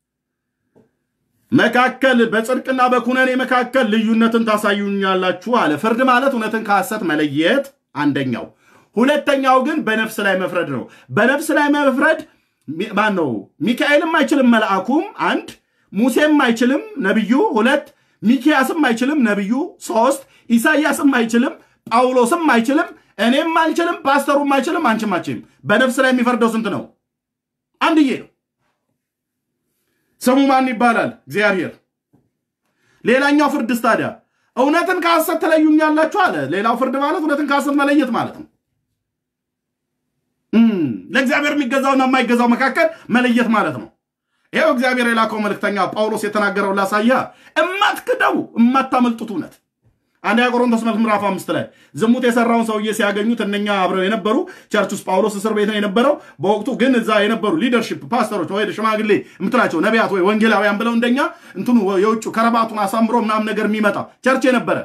መካከል በጽድቅና በኩነኔ መካከል ልዩነትን ታሳዩኛላችሁ አለ። ፍርድ ማለት እውነትን ከሐሰት መለየት አንደኛው። ሁለተኛው ግን በነፍስ ላይ መፍረድ ነው። በነፍስ ላይ መፍረድ ማን ነው? ሚካኤልም አይችልም መልአኩም፣ አንድ ሙሴም አይችልም ነቢዩ፣ ሁለት ሚኪያስም አይችልም ነቢዩ፣ ሶስት ኢሳይያስም አይችልም፣ ጳውሎስም አይችልም፣ እኔም አልችልም፣ ፓስተሩም አይችልም፣ አንቺም አችልም። በነፍስ ላይ የሚፈርደው ስንት ነው? አንድዬ ነው። ስሙ ማን ይባላል? እግዚአብሔር። ሌላኛው ፍርድስ ታዲያ እውነትን ከሐሰት ትለዩኛላችሁ አለ። ሌላው ፍርድ ማለት እውነትን ከሐሰት መለየት ማለት ነው። ለእግዚአብሔር የሚገዛውና የማይገዛው መካከል መለየት ማለት ነው። ይኸው እግዚአብሔር የላከው መልእክተኛ ጳውሎስ የተናገረው ላሳያ እማትክደው እማታመልጡት እውነት አንደኛ ቆሮንቶስ መልክ ምዕራፍ አምስት ላይ ዝሙት የሰራውን ሰውዬ ሲያገኙት እነኛ አብረው የነበሩ ቸርች ውስጥ ጳውሎስ እስር ቤት ነው የነበረው። በወቅቱ ግን እዛ የነበሩ ሊደርሺፕ ፓስተሮች ወይ ሽማግሌ የምትላቸው ነቢያት ወይ ወንጌላውያን ብለው እንደኛ እንትኑ የውጭ ከረባቱን አሳምሮ ምናምን ነገር የሚመጣ ቸርች የነበረ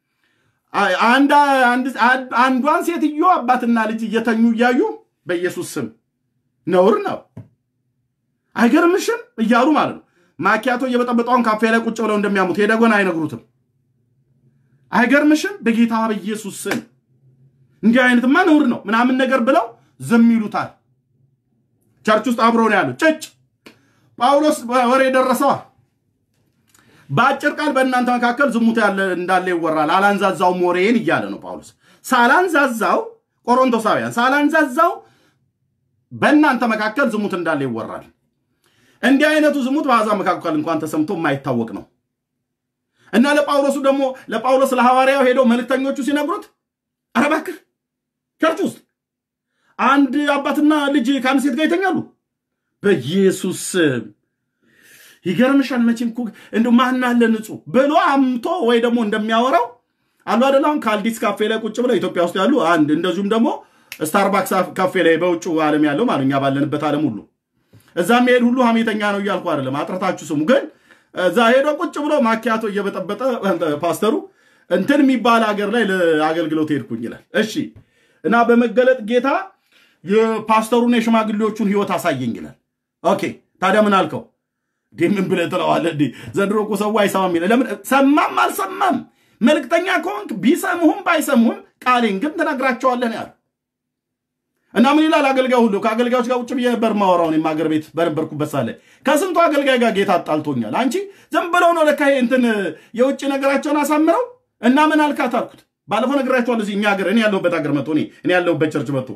አንዷን ሴትዮ አባትና ልጅ እየተኙ እያዩ በኢየሱስ ስም ነውር ነው አይገርምሽም እያሉ ማለት ነው። ማኪያቶ እየበጠበጠውን ካፌ ላይ ቁጭ ብለው እንደሚያሙት ሄደጎን አይነግሩትም። አይገርምሽም በጌታ በኢየሱስ ስም እንዲህ አይነትማ ነውር ነው ምናምን ነገር ብለው ዝም ይሉታል። ቸርች ውስጥ አብረው ነው ያሉት። ጭጭ ጳውሎስ ወሬ ደረሰዋ። በአጭር ቃል በእናንተ መካከል ዝሙት እንዳለ ይወራል፣ አላንዛዛውም ወሬን እያለ ነው ጳውሎስ። ሳላንዛዛው ቆሮንቶሳውያን ሳላንዛዛው በእናንተ መካከል ዝሙት እንዳለ ይወራል። እንዲህ አይነቱ ዝሙት በአሕዛብ መካከል እንኳን ተሰምቶ የማይታወቅ ነው እና ለጳውሎሱ ደግሞ ለጳውሎስ ለሐዋርያው ሄደው መልእክተኞቹ ሲነግሩት ኧረ እባክህ ቸርች ውስጥ አንድ አባትና ልጅ ከአንድ ሴት ጋር ይተኛሉ። በኢየሱስ ይገርምሻል። መቼም እኮ እንደ ማን አለ ንጹሕ ብሎ አምቶ ወይ ደግሞ እንደሚያወራው አሉ አይደል? አሁን ካልዲስ ካፌ ላይ ቁጭ ብለው ኢትዮጵያ ውስጥ ያሉ አንድ እንደዚሁም ደግሞ ስታርባክስ ካፌ ላይ በውጭ ዓለም ያለው ማለት እኛ ባለንበት ዓለም ሁሉ እዛ የሚሄድ ሁሉ ሀሜተኛ ነው እያልኩ አይደለም፣ አጥረታችሁ ስሙ። ግን እዛ ሄዶ ቁጭ ብሎ ማኪያቶ እየበጠበጠ ፓስተሩ እንትን የሚባል ሀገር ላይ ለአገልግሎት ሄድኩኝ ይላል። እሺ እና በመገለጥ ጌታ የፓስተሩን የሽማግሌዎቹን ህይወት አሳየኝ ይላል። ኦኬ ታዲያ ምን አልከው? እንዲህ ምን ብለህ ትለዋለህ? እንዲህ ዘንድሮ እኮ ሰው አይሰማም ይላል። ለምን ሰማም አልሰማም መልእክተኛ ከሆንክ ቢሰሙህም ባይሰሙህም ቃሌን ግን ትነግራቸዋለህ ነው ያለው። እና ምን ይላል አገልጋይ ሁሉ ከአገልጋዮች ጋር ውጭ ብዬ ነበር ማወራው። እኔም አገር ቤት በነበርኩበት ሳለ ከስንቱ አገልጋይ ጋር ጌታ አጣልቶኛል። አንቺ ዝም ብለው ነው ለካ እንትን የውጭ ነገራቸውን አሳምረው እና ምን አልካት አልኩት። ባለፈው ነግራቸዋለሁ። እዚህ እኛ ሀገር እኔ ያለሁበት ሀገር መጥቶ እኔ ያለሁበት ቸርች መጥቶ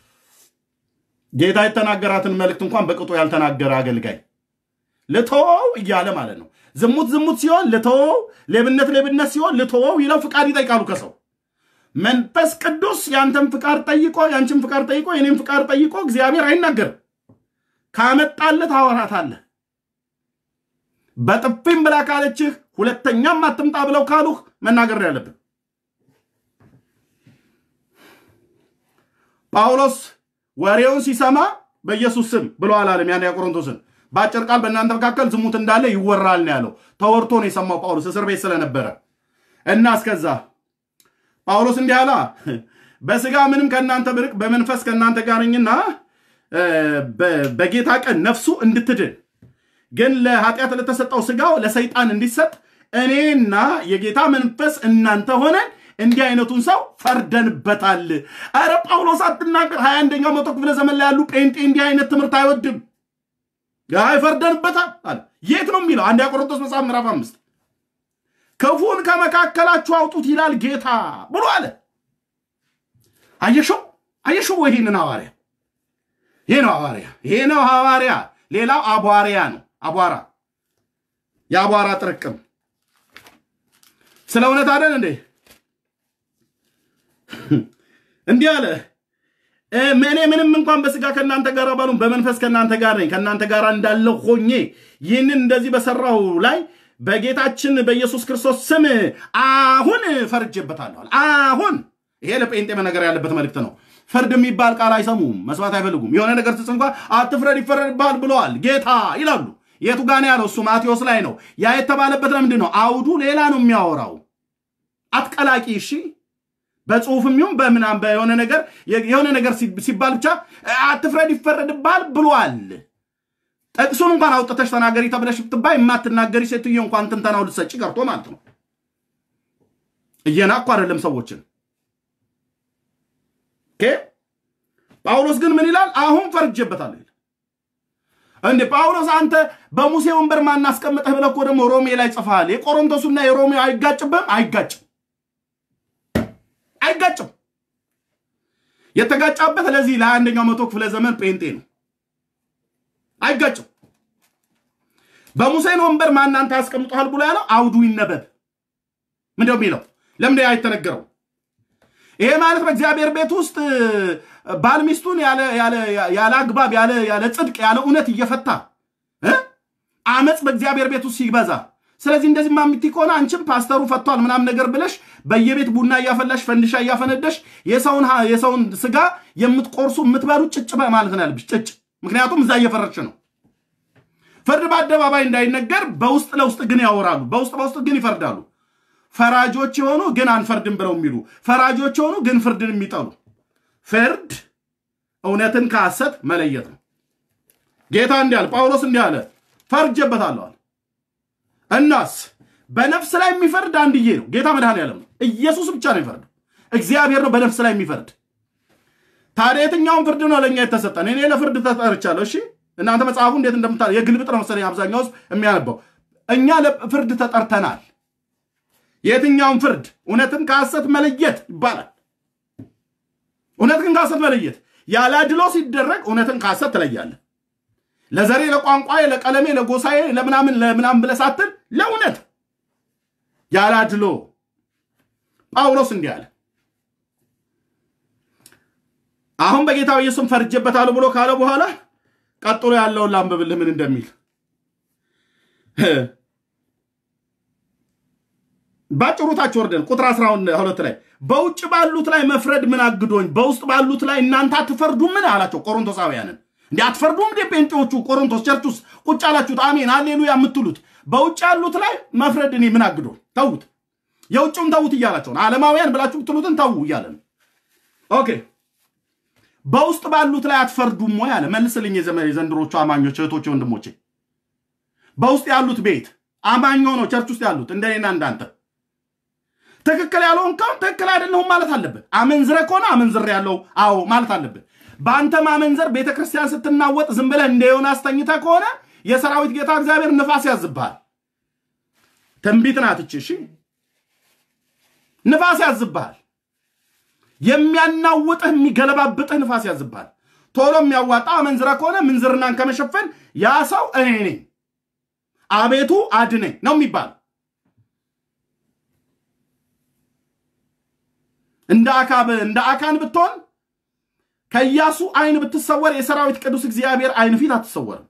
ጌታ የተናገራትን መልእክት እንኳን በቅጡ ያልተናገረ አገልጋይ ልተወው እያለ ማለት ነው። ዝሙት ዝሙት ሲሆን ልተወው፣ ሌብነት ሌብነት ሲሆን ልተወው ይለው ፍቃድ ይጠይቃሉ ከሰው መንፈስ ቅዱስ ያንተን ፍቃድ ጠይቆ ያንቺን ፍቃድ ጠይቆ የኔን ፍቃድ ጠይቆ እግዚአብሔር አይናገርም። ካመጣልህ ታወራታለህ። በጥፊም ብላ ካለችህ ሁለተኛም አትምጣ ብለው ካሉህ መናገር ያለብን። ጳውሎስ ወሬውን ሲሰማ በኢየሱስ ስም ብሎ አላለም። ያን ቆሮንቶስን በአጭር ቃል በእናንተ መካከል ዝሙት እንዳለ ይወራል ነው ያለው። ተወርቶ ነው የሰማው ጳውሎስ እስር ቤት ስለነበረ እና እስከዛ ጳውሎስ እንዲህ አላ በስጋ ምንም ከእናንተ ብርቅ በመንፈስ ከእናንተ ጋር ነኝና በጌታ ቀን ነፍሱ እንድትድን ግን ለኃጢአት ለተሰጠው ስጋው ለሰይጣን እንዲሰጥ እኔና የጌታ መንፈስ እናንተ ሆነን እንዲህ አይነቱን ሰው ፈርደንበታል። አረ ጳውሎስ አትናገር። ሀያ አንደኛው መቶ ክፍለ ዘመን ላይ ያሉ ጴንጤ እንዲህ አይነት ትምህርት አይወድም። አይ ፈርደንበታል አለ። የት ነው የሚለው? አንደኛ ቆሮንቶስ መጽሐፍ ምዕራፍ አምስት ክፉን ከመካከላችሁ አውጡት ይላል ጌታ ብሎ አለ። አየሸው አየሸው። ይህንን ሐዋርያ ይሄ ነው ሐዋርያ ይሄ ነው ሐዋርያ። ሌላው አቧሪያ ነው። አቧራ የአቧራ ጥርቅም ስለ እውነት አደን እንዴ? እንዲህ አለ እኔ ምንም እንኳን በስጋ ከእናንተ ጋር ባሉን በመንፈስ ከእናንተ ጋር ነኝ ከእናንተ ጋር እንዳለው ሆኜ ይህንን እንደዚህ በሰራው ላይ በጌታችን በኢየሱስ ክርስቶስ ስም አሁን ፈርጄበታለሁ። አሁን ይሄ ለጴንጤ መነገር ያለበት መልእክት ነው። ፍርድ የሚባል ቃል አይሰሙም፣ መስማት አይፈልጉም። የሆነ ነገር ስጽ እንኳ አትፍረድ ይፈረድብሃል ብለዋል ጌታ ይላሉ። የቱ ጋር ነው ያለው? እሱ ማቴዎስ ላይ ነው። ያ የተባለበት ለምንድን ነው? አውዱ ሌላ ነው የሚያወራው። አትቀላቂ። እሺ በጽሁፍም ይሁን በምናም በሆነ ነገር የሆነ ነገር ሲባል ብቻ አትፍረድ ይፈረድብሃል ብሏል። ጥቅሱን እንኳን አውጥተሽ ተናገሪ ተብለሽ ብትባይ የማትናገሪ ሴትዮ እንኳን ትንተናው ልትሰጪ ቀርቶ ማለት ነው። እየናኩ አይደለም ሰዎችን። ጳውሎስ ግን ምን ይላል? አሁን ፈርጄበታለሁ ይላል። እንዴ ጳውሎስ አንተ በሙሴ ወንበር ማናስቀምጠህ ብለህ እኮ ደግሞ ሮሜ ላይ ጽፈሃል። የቆሮንቶሱና የሮሜው አይጋጭብህም? አይጋጭም፣ አይጋጭም። የተጋጫበት ለዚህ ለአንደኛው መቶ ክፍለ ዘመን ጴንጤ ነው። አይጋጭም። በሙሴን ወንበር ማናንተ ያስቀምጠሃል ብሎ ያለው አውዱ ይነበብ። ምንድነው የሚለው? ለምን አይተነገረው? ይሄ ማለት በእግዚአብሔር ቤት ውስጥ ባል ሚስቱን ያለ አግባብ ያለ ጽድቅ ያለ እውነት እየፈታ አመፅ በእግዚአብሔር ቤት ውስጥ ሲበዛ፣ ስለዚህ እንደዚህ ማሚቲ ከሆነ አንቺም ፓስተሩ ፈቷል ምናምን ነገር ብለሽ በየቤት ቡና እያፈላሽ ፈንድሻ እያፈነደሽ የሰውን ስጋ የምትቆርሱ የምትበሉ ጭጭ ማለት ነው ያለብሽ ጭጭ። ምክንያቱም እዛ እየፈረድሽ ነው። ፍርድ በአደባባይ እንዳይነገር በውስጥ ለውስጥ ግን ያወራሉ፣ በውስጥ በውስጥ ግን ይፈርዳሉ። ፈራጆች የሆኑ ግን አንፈርድም ብለው የሚሉ ፈራጆች የሆኑ ግን ፍርድን የሚጠሉ ፍርድ እውነትን ከሐሰት መለየት ነው። ጌታ እንዲህ አለ፣ ጳውሎስ እንዲህ አለ፣ ፈርጄበታለሁ። እናስ በነፍስ ላይ የሚፈርድ አንድዬ ነው፣ ጌታ መድኃኔዓለም ነው። ኢየሱስ ብቻ ነው የሚፈርድ፣ እግዚአብሔር ነው በነፍስ ላይ የሚፈርድ። ታዲያ የትኛውን ፍርድ ነው ለእኛ የተሰጠን? እኔ ለፍርድ ተጠርቻለሁ። እሺ እናንተ መጽሐፉ እንዴት እንደምታ የግልብጥ ነው መሰለኝ አብዛኛው ውስጥ የሚያነበው። እኛ ለፍርድ ተጠርተናል። የትኛውን ፍርድ? እውነትን ከሐሰት መለየት ይባላል። እውነትን ከሐሰት መለየት ያለ አድሎ ሲደረግ እውነትን ከሐሰት ትለያለህ። ለዘሬ፣ ለቋንቋዬ፣ ለቀለሜ፣ ለጎሳዬ፣ ለምናምን ለምናምን ብለህ ሳትል ለእውነት ያለ አድሎ ጳውሎስ እንዲህ አለ። አሁን በጌታ ኢየሱስም ፈርጄበታለሁ ብሎ ካለ በኋላ ቀጥሎ ያለውን ላንብብልህ ምን እንደሚል ባጭሩ ታች ወርደን ቁጥር 12 ላይ በውጭ ባሉት ላይ መፍረድ ምን አግዶኝ፣ በውስጥ ባሉት ላይ እናንተ አትፈርዱም? ምን አላቸው ቆሮንቶሳውያንን። እንዲ አትፈርዱም እንዴ? ጴንጤዎቹ ቆሮንቶስ ቸርች ውስጥ ቁጭ አላችሁት፣ አሜን አሌሉያ የምትሉት በውጭ ያሉት ላይ መፍረድ እኔ ምን አግዶኝ? ተዉት፣ የውጭውን ተዉት እያላቸው ነው። ዓለማውያን ብላችሁ ብትሉትን ተዉ እያለ ነው። ኦኬ በውስጥ ባሉት ላይ አትፈርዱም ወይ አለ። መልስልኝ የዘንድሮቹ አማኞች እህቶቼ፣ ወንድሞቼ በውስጥ ያሉት ቤት አማኝ ሆነው ቸርች ውስጥ ያሉት እንደኔና እንዳንተ ትክክል ያለውን ከሆን ትክክል አይደለሁም ማለት አለብህ። አመንዝረ ከሆነ አመንዝር ያለው አዎ ማለት አለብህ። በአንተ ማመንዘር ቤተ ክርስቲያን ስትናወጥ ዝም ብለህ እንደ ዮናስ ተኝተህ ከሆነ የሰራዊት ጌታ እግዚአብሔር ንፋስ ያዝብሃል። ትንቢት ናት እቺ። እሺ ንፋስ ያዝብሃል። የሚያናውጥህ የሚገለባብጥህ ንፋስ ያዝብሃል። ቶሎ የሚያዋጣ አመንዝረ ከሆነ ምንዝርናን ከመሸፈን ያ ሰው እኔ ነኝ አቤቱ አድነኝ ነው የሚባል እንደ አካብ እንደ አካን ብትሆን ከኢያሱ አይን ብትሰወር የሰራዊት ቅዱስ እግዚአብሔር አይን ፊት አትሰወርም።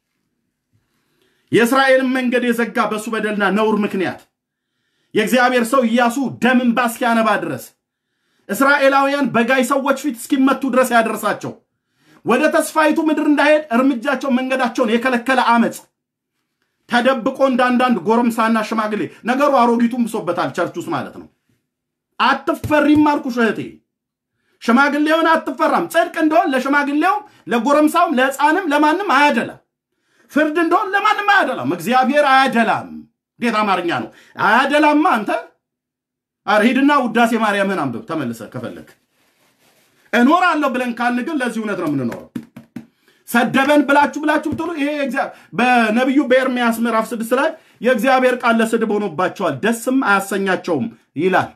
የእስራኤልን መንገድ የዘጋ በእሱ በደልና ነውር ምክንያት የእግዚአብሔር ሰው ኢያሱ ደም እንባ እስኪያነባ ድረስ እስራኤላውያን በጋይ ሰዎች ፊት እስኪመቱ ድረስ ያደረሳቸው ወደ ተስፋይቱ ምድር እንዳይሄድ እርምጃቸው መንገዳቸውን የከለከለ አመፅ ተደብቆ እንዳንዳንድ ጎረምሳና ሽማግሌ ነገሩ አሮጊቱን ብሶበታል ቸርች ውስጥ ማለት ነው። አትፈሪም አልኩሽ እህቴ። ሽማግሌውን አትፈራም። ጽድቅ እንደሆን ለሽማግሌውም ለጎረምሳውም ለሕፃንም ለማንም አያደላም። ፍርድ እንደሆን ለማንም አያደላም። እግዚአብሔር አያደላም። እንዴት አማርኛ ነው? አያደላማ አንተ ኧረ ሂድና ውዳሴ ማርያምህን አንብብ ተመልሰ ከፈለግ። እኖራለሁ ብለን ካልን ግን ለዚህ እውነት ነው የምንኖረው። ሰደበን ብላችሁ ብላችሁ ብትሉ ይሄ በነቢዩ በኤርምያስ ምዕራፍ ስድስት ላይ የእግዚአብሔር ቃል ለስድብ ሆኖባቸዋል፣ ደስም አያሰኛቸውም ይላል።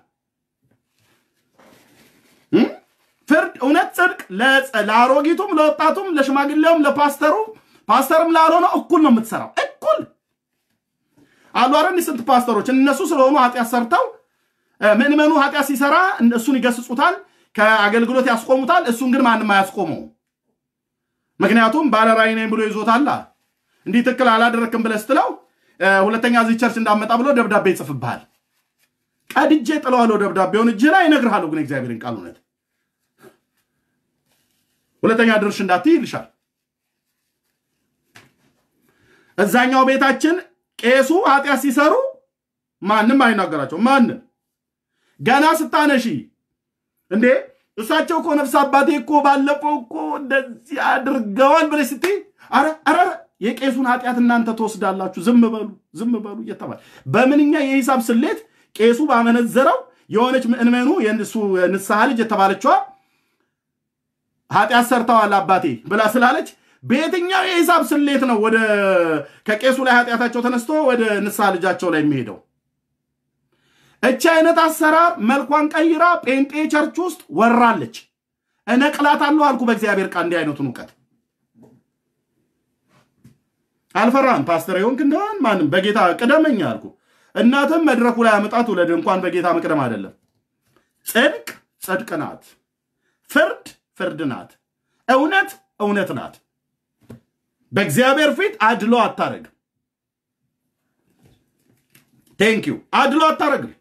ፍርድ፣ እውነት፣ ጽድቅ ለአሮጊቱም፣ ለወጣቱም፣ ለሽማግሌውም፣ ለፓስተሩ ፓስተርም ላልሆነ እኩል ነው የምትሰራው። እኩል አሉ አረን ስንት ፓስተሮች እነሱ ስለሆኑ ኃጢአት ሰርተው ምእመኑ ኃጢአት ሲሰራ እሱን ይገስጹታል፣ ከአገልግሎት ያስቆሙታል። እሱን ግን ማንም አያስቆመው። ምክንያቱም ባለራዕይ ነኝ ብሎ ይዞታላ። እንዲህ ትክክል አላደረክም ብለህ ስትለው ሁለተኛ እዚህ ቸርች እንዳመጣ ብሎ ደብዳቤ ይጽፍብሃል። ቀድጄ ጥለዋለሁ ደብዳቤውን እጅ ላይ እነግርሃለሁ፣ ግን እግዚአብሔርን ቃል እውነት ሁለተኛ ድርሽ እንዳትይ ይልሻል። እዛኛው ቤታችን ቄሱ ኃጢአት ሲሰሩ ማንም አይናገራቸው። ማንም ገና ስታነሺ እንዴ እሳቸው እኮ ነፍስ አባቴ እኮ ባለፈው እኮ እንደዚህ አድርገዋል ብለሽ ስትይ አረ አረ የቄሱን ኃጢአት እናንተ ትወስዳላችሁ፣ ዝም በሉ ዝም በሉ እየተባለ በምንኛ የሂሳብ ስሌት ቄሱ ባመነዘረው የሆነች ምእመኑ የእሱ ንስሐ ልጅ የተባለችዋ ኃጢአት ሰርተዋል አባቴ ብላ ስላለች በየትኛው የሂሳብ ስሌት ነው ወደ ከቄሱ ላይ ኃጢአታቸው ተነስቶ ወደ ንስሐ ልጃቸው ላይ የሚሄደው? እቺ አይነት አሰራር መልኳን ቀይራ ጴንጤ ቸርች ውስጥ ወራለች። እነቅላታለሁ አልኩ በእግዚአብሔር ቃል እንዲህ አይነቱን እውቀት አልፈራም። ፓስተር የሆንክ እንደሆን ማንም በጌታ ቅደመኝ አልኩ። እናትም መድረኩ ላይ አመጣት ውለድ እንኳን በጌታ መቅደም አይደለም። ጽድቅ ጽድቅ ናት፣ ፍርድ ፍርድ ናት፣ እውነት እውነት ናት። በእግዚአብሔር ፊት አድሎ አታረግም። ቴንኪዩ አድሎ አታረግም።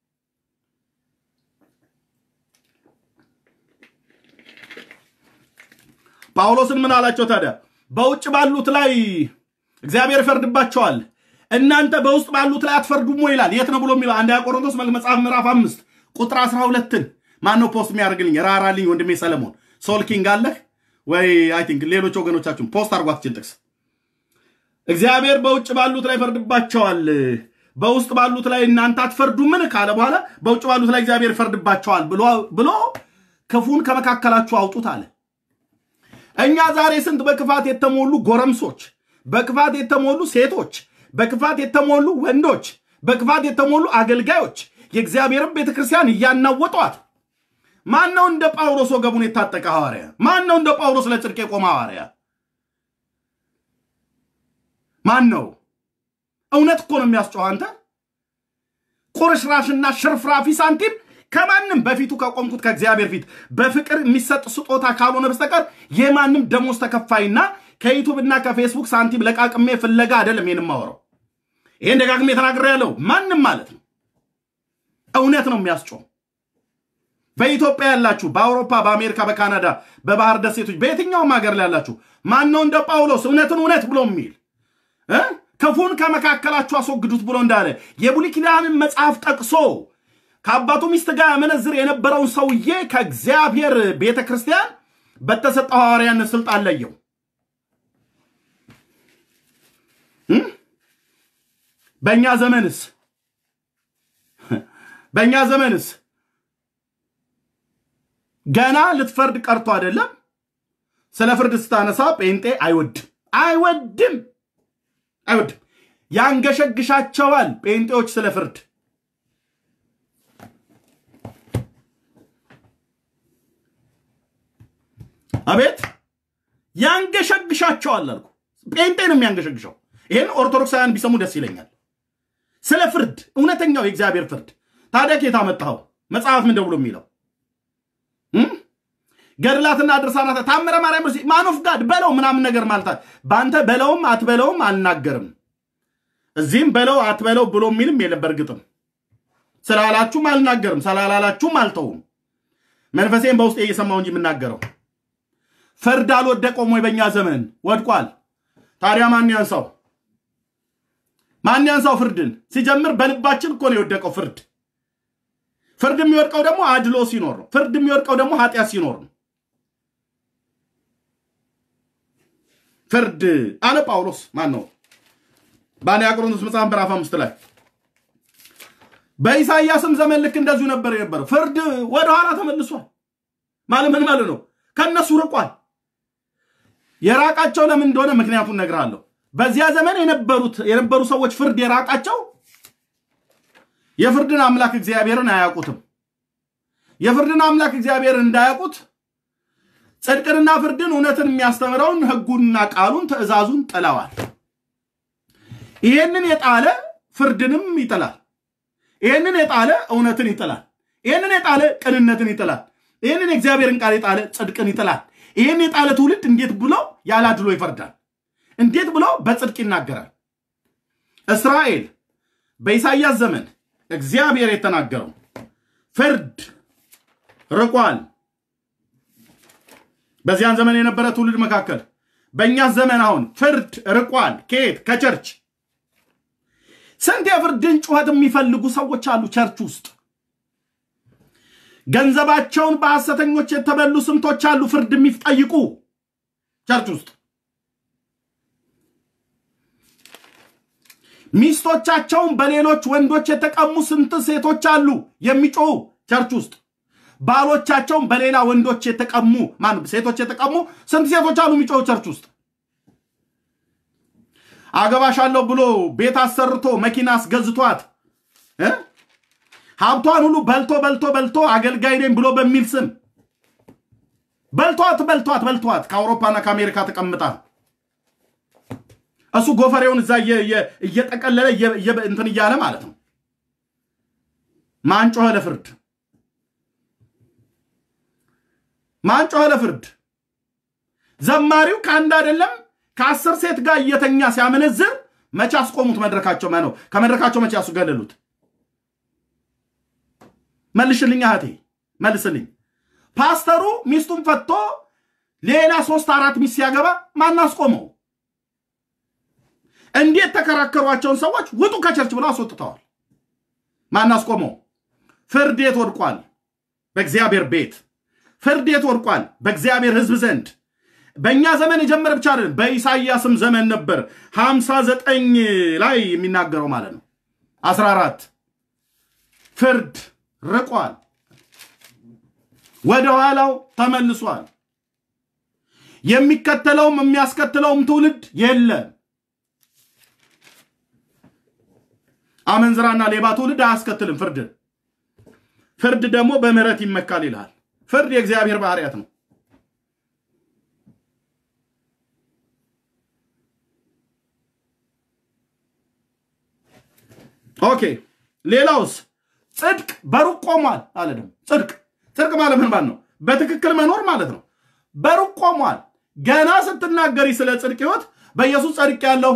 ጳውሎስን ምን አላቸው ታዲያ? በውጭ ባሉት ላይ እግዚአብሔር ይፈርድባቸዋል፣ እናንተ በውስጥ ባሉት ላይ አትፈርዱም ወይ ይላል። የት ነው ብሎ የሚለው አንደኛ ቆሮንቶስ መጽሐፍ ምዕራፍ አምስት ቁጥር አስራ ሁለትን ማን ነው ፖስት የሚያደርግልኝ? ራራልኝ ወንድሜ ሰለሞን ሶል ኪንግ አለህ ወይ? አይ ቲንክ ሌሎች ወገኖቻችሁን ፖስት አርጓትችን ጥቅስ እግዚአብሔር በውጭ ባሉት ላይ ይፈርድባቸዋል፣ በውስጥ ባሉት ላይ እናንተ አትፈርዱምን ካለ በኋላ በውጭ ባሉት ላይ እግዚአብሔር ይፈርድባቸዋል ብሎ ክፉን ከመካከላችሁ አውጡት አለ። እኛ ዛሬ ስንት በክፋት የተሞሉ ጎረምሶች፣ በክፋት የተሞሉ ሴቶች፣ በክፋት የተሞሉ ወንዶች፣ በክፋት የተሞሉ አገልጋዮች የእግዚአብሔርን ቤተ ክርስቲያን እያናወጧት። ማን ነው እንደ ጳውሎስ ወገቡን የታጠቀ ሐዋርያ? ማን ነው እንደ ጳውሎስ ለጽድቅ የቆመ ሐዋርያ? ማን ነው? እውነት እኮ ነው የሚያስጮህ። አንተ ቁርሽራሽና ሽርፍራፊ ሳንቲም ከማንም በፊቱ ከቆምኩት ከእግዚአብሔር ፊት በፍቅር የሚሰጥ ስጦታ ካልሆነ በስተቀር የማንም ደሞዝ ተከፋይና ከዩቱብና ከፌስቡክ ሳንቲም ለቃቅሜ ፍለጋ አይደለም ይህን የማወራው። ይህን ደጋግሜ ተናግሬ ያለው ማንም ማለት ነው። እውነት ነው የሚያስጮህ። በኢትዮጵያ ያላችሁ፣ በአውሮፓ፣ በአሜሪካ፣ በካናዳ፣ በባህር ደሴቶች፣ በየትኛውም ሀገር ላይ ያላችሁ ማን ነው እንደ ጳውሎስ እውነትን እውነት ብሎ የሚል ክፉን ከመካከላችሁ አስወግዱት ብሎ እንዳለ የብሉይ ኪዳንን መጽሐፍ ጠቅሶ ከአባቱ ሚስት ጋር ያመነዝር የነበረውን ሰውዬ ከእግዚአብሔር ቤተ ክርስቲያን በተሰጠው ሐዋርያነት ስልጣን ለየው። በእኛ ዘመንስ በእኛ ዘመንስ ገና ልትፈርድ ቀርቶ አይደለም። ስለ ፍርድ ስታነሳ ጴንጤ አይወድም አይወድም አይወድም፣ ያንገሸግሻቸዋል ጴንጤዎች ስለ ፍርድ አቤት ያንገሸግሻቸዋል አልኩ። ጴንጤ ነው የሚያንገሸግሸው። ይህን ኦርቶዶክሳውያን ቢሰሙ ደስ ይለኛል። ስለ ፍርድ እውነተኛው የእግዚአብሔር ፍርድ ታዲያ ኬታ መጣኸው? መጽሐፍ ምን ደብሎ የሚለው ገድላትና ድርሳናት ታምረ ማርያም ማኖፍ ጋድ በለው ምናምን ነገር ማለት በአንተ በለውም አትበለውም አልናገርም። እዚህም በለው አትበለው ብሎ የሚልም የለም። በእርግጥም ስላላችሁም አልናገርም፣ ስላላላችሁም አልተውም። መንፈሴን በውስጤ እየሰማው እንጂ የምናገረው ፍርድ አልወደቀውም ወይ? በእኛ ዘመን ወድቋል። ታዲያ ማን ያንሳው? ማን ያንሳው? ፍርድን ሲጀምር በልባችን እኮ ነው የወደቀው ፍርድ። ፍርድ የሚወድቀው ደግሞ አድሎ ሲኖር ነው። ፍርድ የሚወድቀው ደግሞ ኃጢአት ሲኖር ነው። ፍርድ አለ ጳውሎስ ማን ነው በአንደኛ ቆሮንቶስ መጽሐፍ ምዕራፍ አምስት ላይ በኢሳይያስም ዘመን ልክ እንደዚሁ ነበር የነበረው። ፍርድ ወደኋላ ተመልሷል። ማለት ምን ማለት ነው? ከእነሱ ርቋል። የራቃቸው ለምን እንደሆነ ምክንያቱን እነግርሃለሁ። በዚያ ዘመን የነበሩት የነበሩ ሰዎች ፍርድ የራቃቸው የፍርድን አምላክ እግዚአብሔርን አያውቁትም። የፍርድን አምላክ እግዚአብሔርን እንዳያውቁት ጽድቅንና ፍርድን እውነትን የሚያስተምረውን ሕጉንና ቃሉን ትእዛዙን ጥለዋል። ይሄንን የጣለ ፍርድንም ይጥላል። ይሄንን የጣለ እውነትን ይጥላል። ይሄንን የጣለ ቅንነትን ይጥላል። ይህንን የእግዚአብሔርን ቃል የጣለ ጽድቅን ይጥላል። ይህን የጣለ ትውልድ እንዴት ብሎ ያላድሎ ይፈርዳል? እንዴት ብሎ በጽድቅ ይናገራል? እስራኤል በኢሳይያስ ዘመን እግዚአብሔር የተናገረው ፍርድ ርቋል። በዚያን ዘመን የነበረ ትውልድ መካከል በእኛ ዘመን አሁን ፍርድ ርቋል። ከየት? ከቸርች። ስንት የፍርድን ጩኸት የሚፈልጉ ሰዎች አሉ ቸርች ውስጥ ገንዘባቸውን በሐሰተኞች የተበሉ ስንቶች አሉ ፍርድ የሚጠይቁ ቸርች ውስጥ ሚስቶቻቸውን በሌሎች ወንዶች የተቀሙ ስንት ሴቶች አሉ የሚጮሁ ቸርች ውስጥ ባሎቻቸውን በሌላ ወንዶች የተቀሙ ማን ሴቶች የተቀሙ ስንት ሴቶች አሉ የሚጮሁ ቸርች ውስጥ አገባሻለሁ ብሎ ቤት አሰርቶ መኪና አስገዝቷት እ ሀብቷን ሁሉ በልቶ በልቶ በልቶ አገልጋይ ነኝ ብሎ በሚል ስም በልቷት በልቷት በልቷት ከአውሮፓና ከአሜሪካ ተቀምጣ እሱ ጎፈሬውን እዛ እየጠቀለለ እንትን እያለ ማለት ነው። ማን ጮኸ ለፍርድ? ማን ጮኸ ለፍርድ? ዘማሪው ከአንድ አይደለም ከአስር ሴት ጋር እየተኛ ሲያመነዝር መቼ አስቆሙት? መድረካቸው ነው ከመድረካቸው መቼ ያስገለሉት? መልሽልኝ እህቴ መልስልኝ። ፓስተሩ ሚስቱን ፈቶ ሌላ ሶስት አራት ሚስት ሲያገባ ማን አስቆመው? እንዴት ተከራከሯቸውን ሰዎች ውጡ ከቸርች ብለው አስወጥተዋል። ማን አስቆመው? ፍርድ የት ወድቋል? በእግዚአብሔር ቤት ፍርድ የት ወድቋል? በእግዚአብሔር ሕዝብ ዘንድ በእኛ ዘመን የጀመረ ብቻ አይደለም፣ በኢሳይያስም ዘመን ነበር። ሀምሳ ዘጠኝ ላይ የሚናገረው ማለት ነው። አስራ አራት ፍርድ ርቋል፣ ወደ ኋላው ተመልሷል። የሚከተለውም የሚያስከትለውም ትውልድ የለም። አመንዝራና ሌባ ትውልድ አያስከትልም ፍርድ። ፍርድ ደግሞ በምህረት ይመካል ይልሃል። ፍርድ የእግዚአብሔር ባህርያት ነው። ኦኬ ሌላውስ ጽድቅ በሩቅ ቆሟል አለ። ደግሞ ጽድቅ ጽድቅ ማለት ምን ማለት ነው? በትክክል መኖር ማለት ነው። በሩቅ ቆሟል። ገና ስትናገሪ ስለ ጽድቅ ህይወት በኢየሱስ ጸድቅ ያለው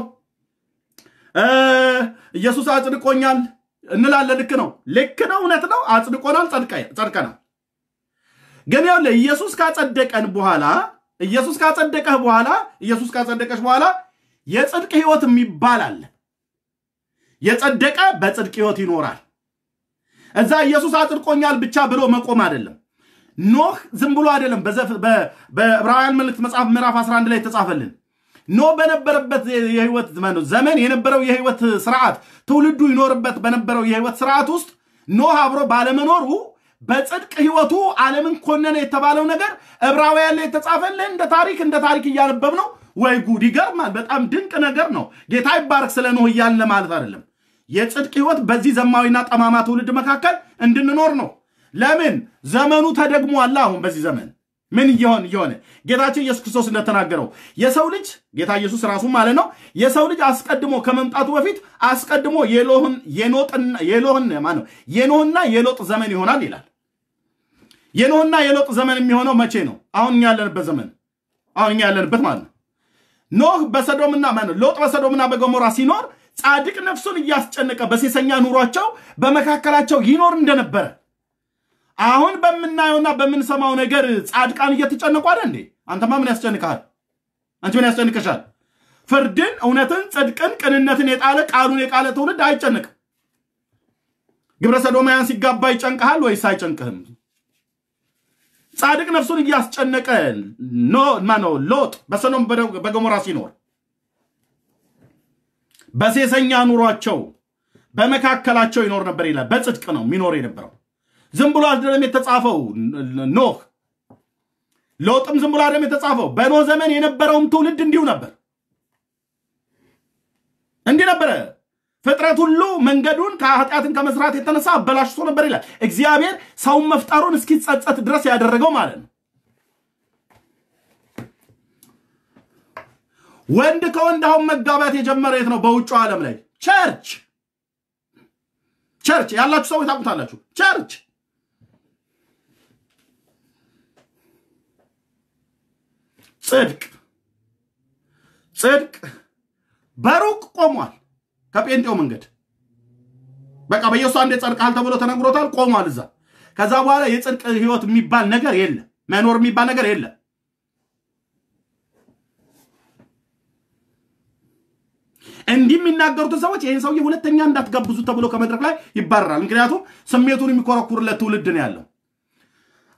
ኢየሱስ አጽድቆኛል እንላለን። ልክ ነው፣ ልክ ነው፣ እውነት ነው። አጽድቆናል፣ ጸድቀናል። ግን ይኸውልህ ኢየሱስ ካጸደቀን በኋላ ኢየሱስ ካጸደቀህ በኋላ ኢየሱስ ካጸደቀሽ በኋላ የጽድቅ ህይወት የሚባል አለ። የጸደቀ በጽድቅ ህይወት ይኖራል። እዛ ኢየሱስ አጽድቆኛል ብቻ ብሎ መቆም አይደለም። ኖህ ዝም ብሎ አይደለም። በዕብራውያን መልእክት መጽሐፍ ምዕራፍ 11 ላይ የተጻፈልን ኖህ በነበረበት የህይወት ዘመን የነበረው የህይወት ስርዓት ትውልዱ ይኖርበት በነበረው የህይወት ስርዓት ውስጥ ኖህ አብሮ ባለመኖሩ በጽድቅ ህይወቱ ዓለምን ኮነነ የተባለው ነገር ዕብራውያን ላይ የተጻፈልን እንደ ታሪክ እንደ ታሪክ እያነበብ ነው። ወይ ጉድ ይገርማል። በጣም ድንቅ ነገር ነው። ጌታ ይባረክ ስለ ኖህ እያልን ማለት አይደለም። የጽድቅ ህይወት በዚህ ዘማዊና ጠማማ ትውልድ መካከል እንድንኖር ነው። ለምን ዘመኑ ተደግሟል። አሁን በዚህ ዘመን ምን እየሆን እየሆነ ጌታችን ኢየሱስ ክርስቶስ እንደተናገረው የሰው ልጅ ጌታ ኢየሱስ ራሱ ማለት ነው የሰው ልጅ አስቀድሞ ከመምጣቱ በፊት አስቀድሞ የሎህን የኖጥና የሎህን ማነው የኖህና የሎጥ ዘመን ይሆናል ይላል። የኖህና የሎጥ ዘመን የሚሆነው መቼ ነው? አሁን እኛ ያለንበት ዘመን አሁን እኛ ያለንበት ማለት ነው። ኖህ በሰዶምና ማነው ሎጥ በሰዶምና በገሞራ ሲኖር ጻድቅ ነፍሱን እያስጨነቀ በሴሰኛ ኑሯቸው በመካከላቸው ይኖር እንደነበረ አሁን በምናየውና በምንሰማው ነገር ጻድቃን እየተጨነቁ አይደል እንዴ? አንተማ ምን ያስጨንቅሃል? አንቺ ምን ያስጨንቅሻል? ፍርድን፣ እውነትን፣ ጽድቅን፣ ቅንነትን የጣለ ቃሉን የቃለ ትውልድ አይጨንቅም። ግብረ ሰዶማውያን ሲጋባ ይጨንቅሃል ወይስ አይጨንቅህም? ጻድቅ ነፍሱን እያስጨነቀ ማነው ሎጥ በሰዶም በገሞራ ሲኖር በሴሰኛ ኑሯቸው በመካከላቸው ይኖር ነበር ይላል። በጽድቅ ነው የሚኖር የነበረው። ዝም ብሎ አይደለም የተጻፈው ኖህ ሎጥም ዝም ብሎ አይደለም የተጻፈው። በኖህ ዘመን የነበረውም ትውልድ እንዲሁ ነበር፣ እንዲህ ነበረ። ፍጥረት ሁሉ መንገዱን ከኃጢአትን ከመስራት የተነሳ አበላሽቶ ነበር ይላል። እግዚአብሔር ሰውን መፍጠሩን እስኪጸጸት ድረስ ያደረገው ማለት ነው። ወንድ ከወንድ አሁን መጋባት የጀመረ የት ነው? በውጭ ዓለም ላይ ቸርች ቸርች ያላችሁ ሰዎች ታውቁታላችሁ። ቸርች ጽድቅ ጽድቅ በሩቅ ቆሟል። ከጴንጤው መንገድ በቃ በኢየሱስ አንዴ ጸድቀሃል ተብሎ ተነግሮታል። ቆሟል እዛ። ከዛ በኋላ የጽድቅ ህይወት የሚባል ነገር የለም። መኖር የሚባል ነገር የለም። እንዲህ የሚናገሩትን ሰዎች ይህን ሰውዬ ሁለተኛ እንዳትጋብዙ ተብሎ ከመድረክ ላይ ይባረራል። ምክንያቱም ስሜቱን የሚኮረኩርለት ትውልድ ነው ያለው።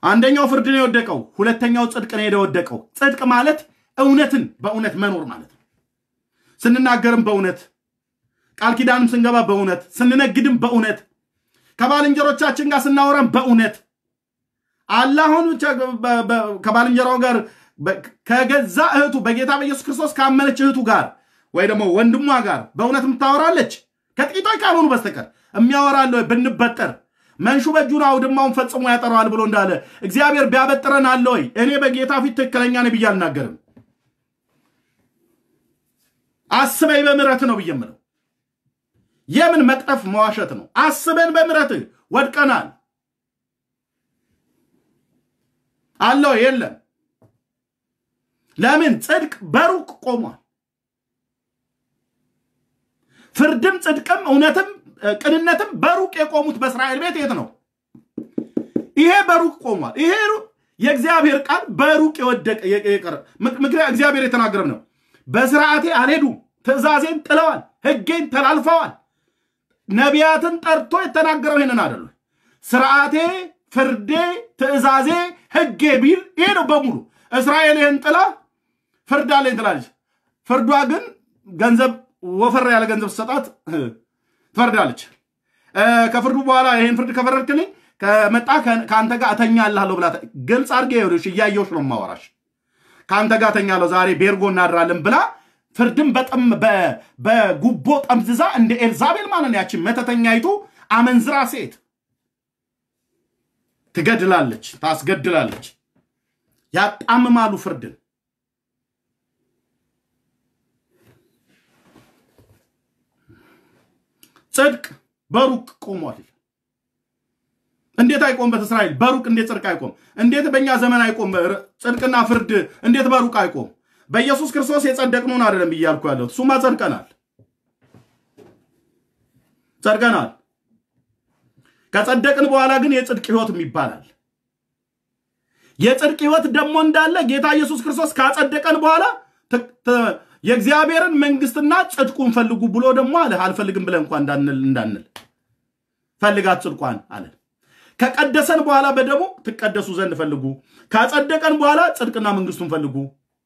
አንደኛው ፍርድ ነው የወደቀው፣ ሁለተኛው ጽድቅ ነው የወደቀው። ጽድቅ ማለት እውነትን በእውነት መኖር ማለት ነው። ስንናገርም በእውነት ቃል ኪዳንም ስንገባ በእውነት ስንነግድም በእውነት ከባልንጀሮቻችን ጋር ስናወራም በእውነት አላሁን ከባልንጀራው ጋር ከገዛ እህቱ በጌታ በኢየሱስ ክርስቶስ ካመነች እህቱ ጋር ወይ ደግሞ ወንድሟ ጋር በእውነት የምታወራለች ከጥቂቶች ካልሆኑ በስተቀር የሚያወራለ ብንበጠር መንሹ በእጁን አውድማውን ፈጽሞ ያጠረዋል ብሎ እንዳለ እግዚአብሔር ቢያበጥረን አለ ወይ? እኔ በጌታ ፊት ትክክለኛ ነኝ ብዬ አልናገርም። አስበኝ በምሕረት ነው ብዬ የምለው የምን መቅጠፍ መዋሸት ነው? አስበን በምሕረት ወድቀናል አለው የለም። ለምን ጽድቅ በሩቅ ቆሟል። ፍርድም ጽድቅም እውነትም ቅንነትም በሩቅ የቆሙት በእስራኤል ቤት የት ነው? ይሄ በሩቅ ቆሟል። ይሄ የእግዚአብሔር ቃል በሩቅ የወደቀ የቀረ ምክንያት እግዚአብሔር የተናገረም ነው። በስርዓቴ አልሄዱም፣ ትእዛዜን ጥለዋል፣ ሕጌን ተላልፈዋል። ነቢያትን ጠርቶ የተናገረው ይሄንን አይደሉ? ስርዓቴ፣ ፍርዴ፣ ትእዛዜ፣ ሕጌ ቢል ይሄ ነው በሙሉ። እስራኤል ይህን ጥላ ፍርድ አለኝ ትላለች። ፍርዷ ግን ገንዘብ ወፈር ያለ ገንዘብ ስሰጣት ትፈርዳለች። ከፍርዱ በኋላ ይህን ፍርድ ከፈረድክልኝ ከመጣ ከአንተ ጋር እተኛልሃለሁ ብላ ግልጽ አድርጌ ይኸውልሽ፣ እያየሁሽ ነው የማወራሽ። ከአንተ ጋር እተኛለሁ ዛሬ ቤርጎ እናድራለን ብላ ፍርድን በጥም በጉቦ ጠምዝዛ እንደ ኤልዛቤል ማለት ያችን መተተኛይቱ አመንዝራ ሴት ትገድላለች፣ ታስገድላለች፣ ያጣምማሉ ፍርድን ጽድቅ በሩቅ ቆሟል። እንዴት አይቆምበት? እስራኤል በሩቅ እንዴት ጽድቅ አይቆም? እንዴት በእኛ ዘመን አይቆም? ጽድቅና ፍርድ እንዴት በሩቅ አይቆም? በኢየሱስ ክርስቶስ የጸደቅነውን አይደለም እያልኩ ያለሁት እሱማ ጸድቀናል፣ ጸድቀናል። ከጸደቅን በኋላ ግን የጽድቅ ሕይወትም ይባላል። የጽድቅ ሕይወት ደግሞ እንዳለ ጌታ ኢየሱስ ክርስቶስ ካጸደቀን በኋላ የእግዚአብሔርን መንግስትና ጽድቁን ፈልጉ ብሎ ደግሞ አለ። አልፈልግም ብለን እንኳ እንዳንል እንዳንል ፈልጋት ጽድቋን አለ። ከቀደሰን በኋላ በደሙ ትቀደሱ ዘንድ ፈልጉ። ካጸደቀን በኋላ ጽድቅና መንግስቱን ፈልጉ።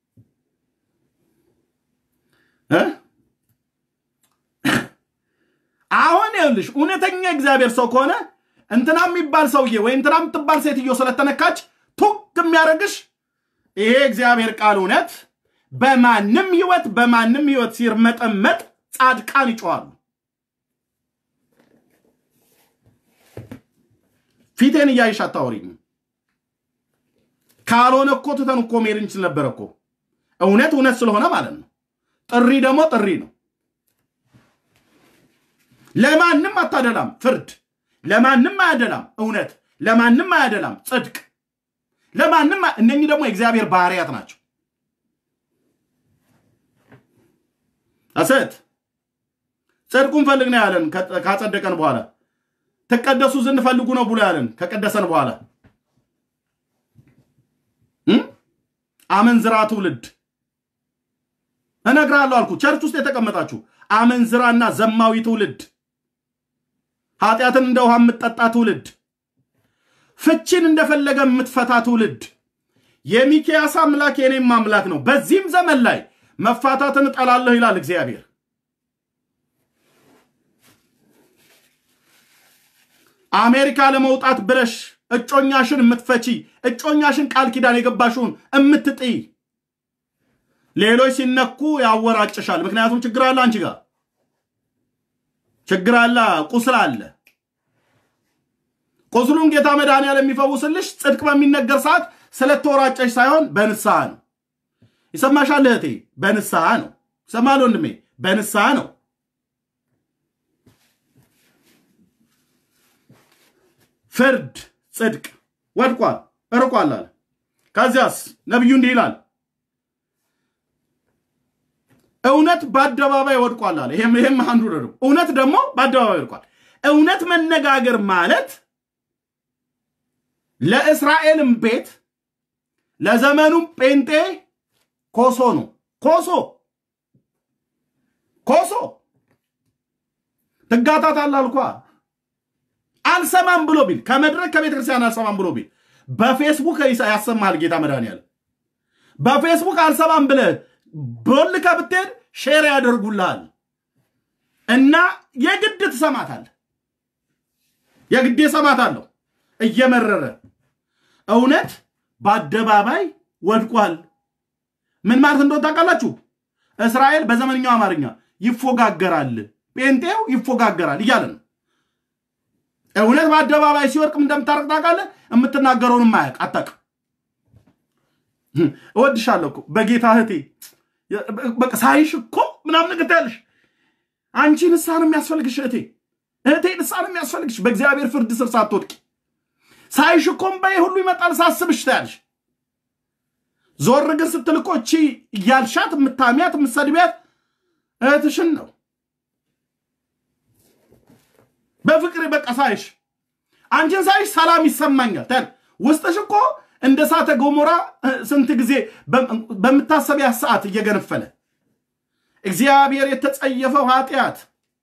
አሁን ይኸውልሽ እውነተኛ እግዚአብሔር ሰው ከሆነ እንትና የሚባል ሰውዬ ወይ እንትና የምትባል ሴትዮ ስለተነካች ቱግ የሚያደርግሽ ይሄ እግዚአብሔር ቃል እውነት በማንም ህይወት በማንም ህይወት ሲርመጠመጥ ጻድቃን ይጮዋሉ። ፊቴን እያይሽ አታወሪኝ። ካልሆነ እኮ ትተን እኮ መሄድ እንችል ነበር እኮ። እውነት እውነት ስለሆነ ማለት ነው። ጥሪ ደግሞ ጥሪ ነው። ለማንም አታደላም ፍርድ፣ ለማንም አያደላም እውነት፣ ለማንም አያደላም ጽድቅ፣ ለማንም እነኚህ ደግሞ የእግዚአብሔር ባህርያት ናቸው። አሰት ጽድቁን ፈልግ ነው ያለን። ካጸደቀን በኋላ ትቀደሱ ዘንድ ፈልጉ ነው ብሎ ያለን ከቀደሰን በኋላ አመንዝራ ትውልድ እነግራለሁ አልኩ። ቸርች ውስጥ የተቀመጣችሁ አመንዝራና ዘማዊ ትውልድ፣ ኃጢአትን እንደ ውሃ የምትጠጣ ትውልድ፣ ፍቺን እንደፈለገ የምትፈታ ትውልድ። የሚኪያስ አምላክ የኔም አምላክ ነው። በዚህም ዘመን ላይ መፋታትን እጠላለሁ ይላል እግዚአብሔር። አሜሪካ ለመውጣት ብለሽ እጮኛሽን የምትፈቺ እጮኛሽን ቃል ኪዳን የገባሽውን የምትጥይ ሌሎች ሲነኩ ያወራጭሻል። ምክንያቱም ችግር አለ፣ አንቺ ጋር ችግር አለ፣ ቁስል አለ። ቁስሉን ጌታ መድኃኒዓለም የሚፈውስልሽ ጽድቅ በሚነገር ሰዓት ስለተወራጨሽ ሳይሆን በንስሐ ነው። ይሰማሻል እህቴ፣ በንስሐ ነው። ይሰማል ወንድሜ፣ በንስሐ ነው። ፍርድ ጽድቅ ወድቋል፣ እርቋል አለ። ከዚያስ ነቢዩ እንዲህ ይላል እውነት በአደባባይ ወድቋል አለ። ይሄም አንዱ ነው። እውነት ደግሞ በአደባባይ ወድቋል። እውነት መነጋገር ማለት ለእስራኤልም ቤት ለዘመኑም ጴንጤ ኮሶ ነው። ኮሶ ኮሶ ትጋታታለህ አልኳ። አልሰማም ብሎ ቢል ከመድረክ ከቤተ ክርስቲያን አልሰማም ብሎ ቢል በፌስቡክ ያሰማሃል ጌታ መድኃኒዓለም። በፌስቡክ አልሰማም ብለህ ቦልከ ብትሄድ ሼር ያደርጉልሃል እና የግድ ትሰማታለህ። የግድ ሰማታለሁ እየመረረ እውነት በአደባባይ ወድቋል። ምን ማለት እንደሆነ ታውቃላችሁ? እስራኤል በዘመንኛው አማርኛ ይፎጋገራል፣ ጴንጤው ይፎጋገራል እያለ ነው። እውነት በአደባባይ ሲወድቅ እንደምታረቅ ታውቃለህ። የምትናገረውን ማያቅ አታውቅም። እወድሻለሁ እኮ በጌታ እህቴ፣ በቃ ሳይሽ እኮ ምናምን ነገር ትያለሽ። አንቺ ንስሐ ነው የሚያስፈልግሽ እህቴ፣ እህቴ ንስሐ ነው የሚያስፈልግሽ በእግዚአብሔር ፍርድ ስር ሳትወድቂ። ሳይሽ እኮ እምባዬ ሁሉ ይመጣል ሳስብሽ ትያለሽ። ዞር ግን ስትል እኮ እቺ እያልሻት የምታሚያት የምትሰድቢያት እህትሽን ነው። በፍቅር በቃ ሳይሽ አንቺን ሳይሽ ሰላም ይሰማኛል። ውስጥሽ እኮ እንደ እሳተ ገሞራ ስንት ጊዜ በምታሰቢያ ሰዓት እየገነፈለ እግዚአብሔር የተጸየፈው ኃጢአት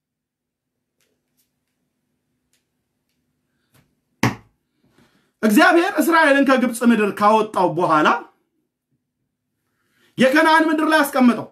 እግዚአብሔር እስራኤልን ከግብፅ ምድር ካወጣው በኋላ የከነዓን ምድር ላይ አስቀመጠው።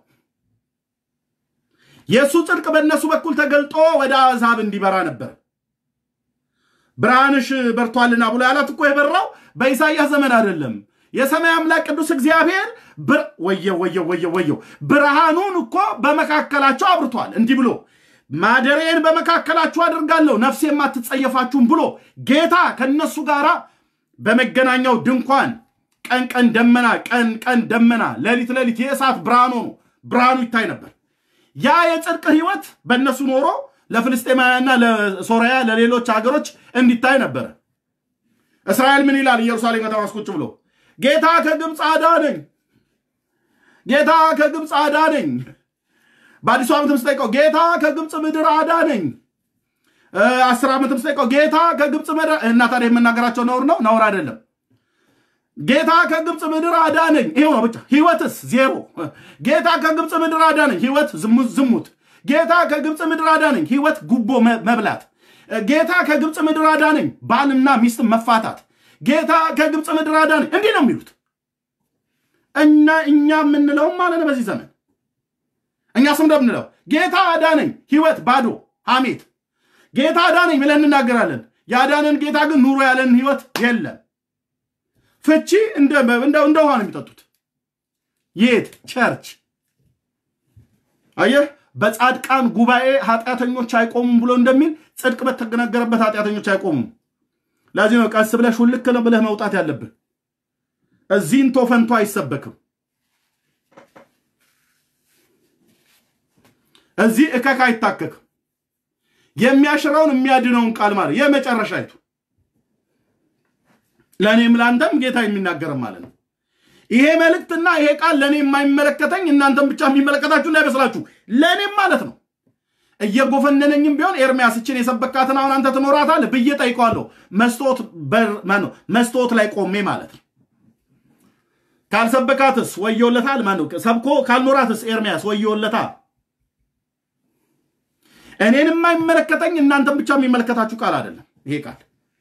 የእሱ ጽድቅ በእነሱ በኩል ተገልጦ ወደ አሕዛብ እንዲበራ ነበር። ብርሃንሽ በርቷልና ብሎ ያላት እኮ የበራው በኢሳይያስ ዘመን አይደለም። የሰማይ አምላክ ቅዱስ እግዚአብሔር ወየው ወየው ወየው ወየው ብርሃኑን እኮ በመካከላቸው አብርቷል። እንዲህ ብሎ ማደሬን በመካከላችሁ አድርጋለሁ ነፍሴ የማትጸየፋችሁም ብሎ ጌታ ከነሱ ጋር በመገናኛው ድንኳን ቀን ቀን ደመና ቀን ቀን ደመና ሌሊት ሌሊት የእሳት ብርሃን ሆኖ ብርሃኑ ይታይ ነበር። ያ የጽድቅ ህይወት በእነሱ ኖሮ ለፍልስጤማውያንና ለሶርያ ለሌሎች ሀገሮች እንዲታይ ነበረ። እስራኤል ምን ይላል? ኢየሩሳሌም ከተማ ቁጭ ብሎ ጌታ ከግብፅ አዳነኝ፣ ጌታ ከግብፅ አዳነኝ። በአዲሱ ዓመትም ስጠይቀው ጌታ ከግብፅ ምድር አዳነኝ። አስር ዓመትም ስጠይቀው ጌታ ከግብፅ ምድር እና ታዲያ የምናገራቸው ነውር ነው? ነውር አይደለም። ጌታ ከግብፅ ምድር አዳነኝ። ይሄው ነው ብቻ። ህይወትስ ዜሮ። ጌታ ከግብፅ ምድር አዳነኝ። ህይወት ዝሙት። ጌታ ከግብፅ ምድር አዳነኝ። ህይወት ጉቦ መብላት። ጌታ ከግብፅ ምድር አዳነኝ። ባልና ሚስት መፋታት። ጌታ ከግብፅ ምድር አዳነኝ። እንዲህ ነው የሚሉት እና እኛ የምንለውም ማለት ነው በዚህ ዘመን እኛ ስም እንደምንለው ጌታ አዳነኝ፣ ህይወት ባዶ ሐሜት። ጌታ አዳነኝ ብለን እንናገራለን። ያዳነን ጌታ ግን ኑሮ ያለን ህይወት የለም። ፍቺ እንደ ውሃ ነው የሚጠጡት። የት ቸርች አየህ፣ በጻድቃን ጉባኤ ኃጢአተኞች አይቆሙም ብሎ እንደሚል ጽድቅ በተነገረበት ኃጢአተኞች አይቆሙም። ለዚህ ነው ቀስ ብለህ ሹልክ ነው ብለህ መውጣት ያለብህ። እዚህ እንቶ ፈንቶ አይሰበክም። እዚህ እከክ አይታከክም። የሚያሽረውን የሚያድነውን ቃል ማለት የመጨረሻይቱ ለእኔም ለአንተም ጌታ የሚናገርም ማለት ነው። ይሄ መልእክትና ይሄ ቃል ለእኔ የማይመለከተኝ እናንተም ብቻ የሚመለከታችሁ እንዳይመስላችሁ ለእኔም ማለት ነው። እየጎፈነነኝም ቢሆን ኤርሚያስችን የሰበካትን አሁን አንተ ትኖራታለህ ብዬ ጠይቀዋለሁ። መስታወት ላይ ቆሜ ማለት ነው። ካልሰበካትስ ወዮለታል። ማነው ሰብኮ ካልኖራትስ ኤርሚያስ ወዮለታ። እኔን የማይመለከተኝ እናንተም ብቻ የሚመለከታችሁ ቃል አይደለም። ይሄ ቃል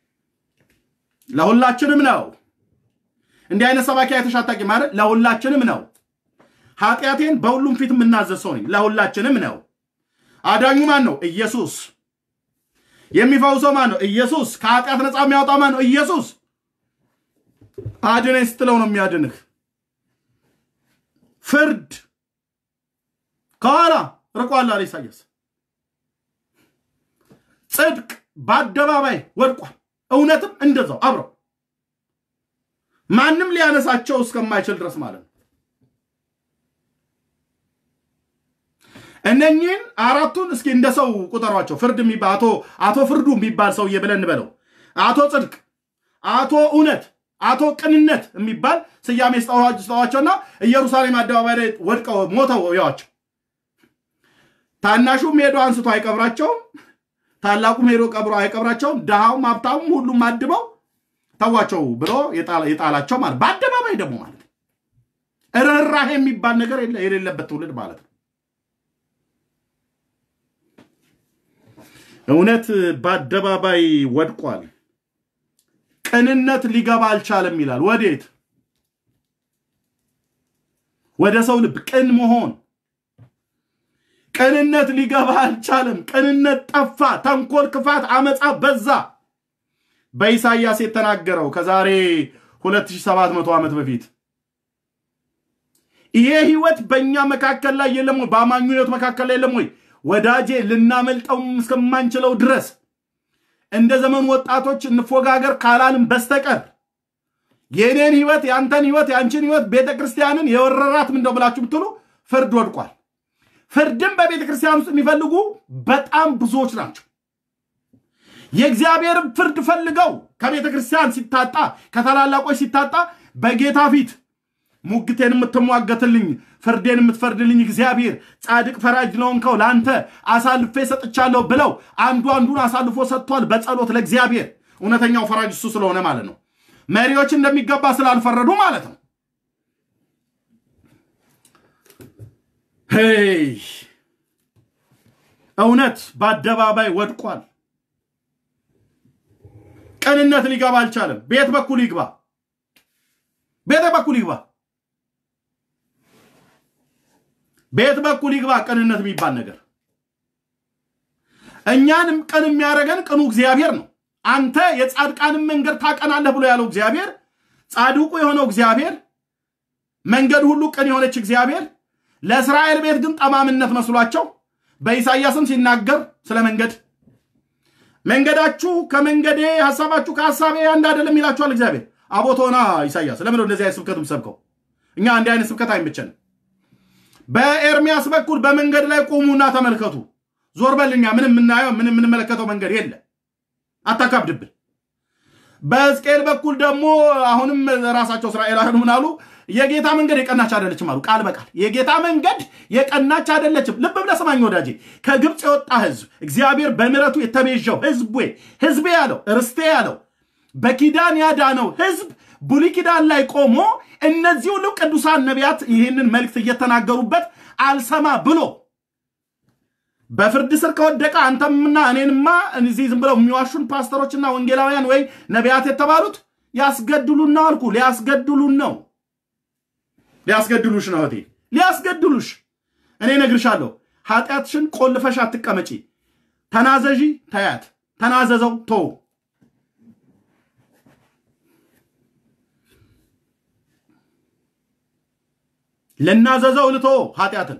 ለሁላችንም ነው። እንዲህ አይነት ሰባኪ አይተሻታቂ ማለት ለሁላችንም ነው። ኃጢአቴን በሁሉም ፊት የምናዘዝ ሰው ነኝ። ለሁላችንም ነው። አዳኙ ማን ነው? ኢየሱስ። የሚፈውሰው ማን ነው? ኢየሱስ። ከኃጢአት ነፃ የሚያወጣ ማን ነው? ኢየሱስ። አድነኝ ስትለው ነው የሚያድንህ። ፍርድ ከኋላ ርቋል አለ ኢሳያስ። ጽድቅ በአደባባይ ወድቋል። እውነትም እንደዛው አብረው ማንም ሊያነሳቸው እስከማይችል ድረስ ማለት ነው። እነኚህን አራቱን እስኪ እንደ ሰው ቁጠሯቸው። ፍርድ የሚባል አቶ አቶ ፍርዱ የሚባል ሰውዬ ብለን እንበለው፣ አቶ ጽድቅ፣ አቶ እውነት፣ አቶ ቅንነት የሚባል ስያሜ ስጠዋቸውና ኢየሩሳሌም አደባባይ ላይ ወድቀው ሞተው ያዋቸው። ታናሹም ሄዶ አንስቶ አይቀብራቸውም፣ ታላቁም ሄዶ ቀብሮ አይቀብራቸውም። ድሃውም ሀብታሙም ሁሉም አድበው ተዋቸው ብሎ የጣላቸው ማለት በአደባባይ ደግሞ ማለት ርኅራሄ የሚባል ነገር የሌለበት ትውልድ ማለት ነው። እውነት በአደባባይ ወድቋል። ቅንነት ሊገባ አልቻለም ይላል። ወዴት? ወደ ሰው ልብ ቅን መሆን ቅንነት ሊገባ አልቻለም። ቅንነት ጠፋ። ተንኮል፣ ክፋት፣ አመፃ በዛ። በኢሳይያስ የተናገረው ከዛሬ 2700 ዓመት በፊት ይሄ ህይወት በእኛ መካከል ላይ የለም ወይ? በአማኙ ህይወት መካከል ላይ የለም ወይ? ወዳጄ ልናመልጠው እስከማንችለው ድረስ እንደ ዘመኑ ወጣቶች እንፎጋገር ካላልን በስተቀር የእኔን ህይወት የአንተን ህይወት የአንቺን ህይወት ቤተ ክርስቲያንን የወረራት ምንደው ብላችሁ ብትሉ ፍርድ ወድቋል። ፍርድም በቤተ ክርስቲያን ውስጥ የሚፈልጉ በጣም ብዙዎች ናቸው። የእግዚአብሔርን ፍርድ ፈልገው ከቤተ ክርስቲያን ሲታጣ ከታላላቆች ሲታጣ በጌታ ፊት ሙግቴን የምትሟገትልኝ ፍርዴን የምትፈርድልኝ እግዚአብሔር ጻድቅ ፈራጅ ለሆንከው ለአንተ አሳልፌ ሰጥቻለሁ ብለው አንዱ አንዱን አሳልፎ ሰጥቷል። በጸሎት ለእግዚአብሔር እውነተኛው ፈራጅ እሱ ስለሆነ ማለት ነው። መሪዎች እንደሚገባ ስላልፈረዱ ማለት ነው። ሄይ እውነት በአደባባይ ወድቋል። ቅንነት ሊገባ አልቻለም። ቤት በኩል ይግባ፣ ቤት በኩል ይግባ፣ ቤት በኩል ይግባ። ቅንነት የሚባል ነገር እኛንም ቅን የሚያደርገን ቅኑ እግዚአብሔር ነው። አንተ የጻድቃንን መንገድ ታቀናለህ ብሎ ያለው እግዚአብሔር፣ ጻድቁ የሆነው እግዚአብሔር፣ መንገድ ሁሉ ቅን የሆነች እግዚአብሔር ለእስራኤል ቤት ግን ጠማምነት መስሏቸው በኢሳይያስም ሲናገር ስለ መንገድ መንገዳችሁ ከመንገዴ ሀሳባችሁ ከሀሳቤ አንድ አይደለም ይላችኋል እግዚአብሔር። አቦቶና ኢሳይያስ ለምን እንደዚህ አይነት ስብከትም ሰብከው? እኛ እንዲህ አይነት ስብከት አይመቸንም። በኤርሚያስ በኩል በመንገድ ላይ ቆሙና ተመልከቱ። ዞር በልኛ ምንም የምናየው ምንም የምንመለከተው መንገድ የለ፣ አታካብድብን። በሕዝቅኤል በኩል ደግሞ አሁንም ራሳቸው እስራኤላውያን ምን አሉ? የጌታ መንገድ የቀናች አይደለችም አሉ። ቃል በቃል የጌታ መንገድ የቀናች አይደለችም። ልብ ብለህ ስማኝ ወዳጄ። ከግብፅ የወጣ ህዝብ እግዚአብሔር በምሕረቱ የተቤዠው ህዝብ ህዝቤ ያለው ርስቴ ያለው በኪዳን ያዳነው ህዝብ ብሉይ ኪዳን ላይ ቆሞ እነዚህ ሁሉ ቅዱሳን ነቢያት ይህንን መልእክት እየተናገሩበት አልሰማ ብሎ በፍርድ ስር ከወደቀ አንተምና እኔንማ እዚህ ዝም ብለው የሚዋሹን ፓስተሮችና ወንጌላውያን ወይ ነቢያት የተባሉት ያስገድሉን ነው አልኩ። ሊያስገድሉን ነው ሊያስገድሉሽ ነው እህቴ፣ ሊያስገድሉሽ። እኔ ነግርሻለሁ፣ ኃጢአትሽን ቆልፈሽ አትቀመጪ። ተናዘዢ፣ ተያት፣ ተናዘዘው፣ ቶ ልናዘዘው ልቶ ኃጢአትን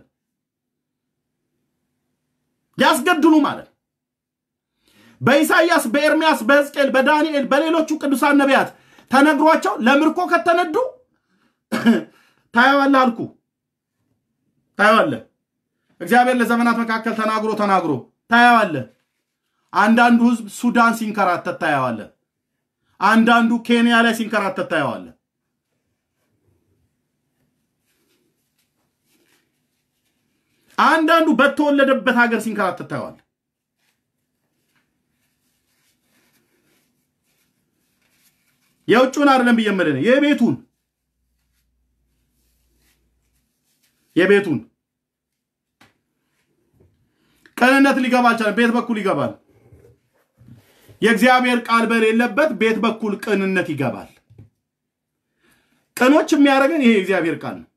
ሊያስገድሉ ማለት በኢሳይያስ፣ በኤርሚያስ፣ በሕዝቅኤል፣ በዳንኤል፣ በሌሎቹ ቅዱሳን ነቢያት ተነግሯቸው ለምርኮ ከተነዱ ታየዋለህ አልኩ። ታየዋለህ። እግዚአብሔር ለዘመናት መካከል ተናግሮ ተናግሮ ታየዋለህ። አንዳንዱ ህዝብ ሱዳን ሲንከራተት ታየዋለህ። አንዳንዱ ኬንያ ላይ ሲንከራተት ታየዋለህ። አንዳንዱ በተወለደበት ሀገር ሲንከራተት ታየዋለህ። የውጭውን አይደለም ብዬ የምልህ የቤቱን የቤቱን ቅንነት ሊገባ አልቻለም። ቤት በኩል ይገባል። የእግዚአብሔር ቃል በሌለበት ቤት በኩል ቅንነት ይገባል። ቅኖች የሚያደርገን ይሄ የእግዚአብሔር ቃል ነው።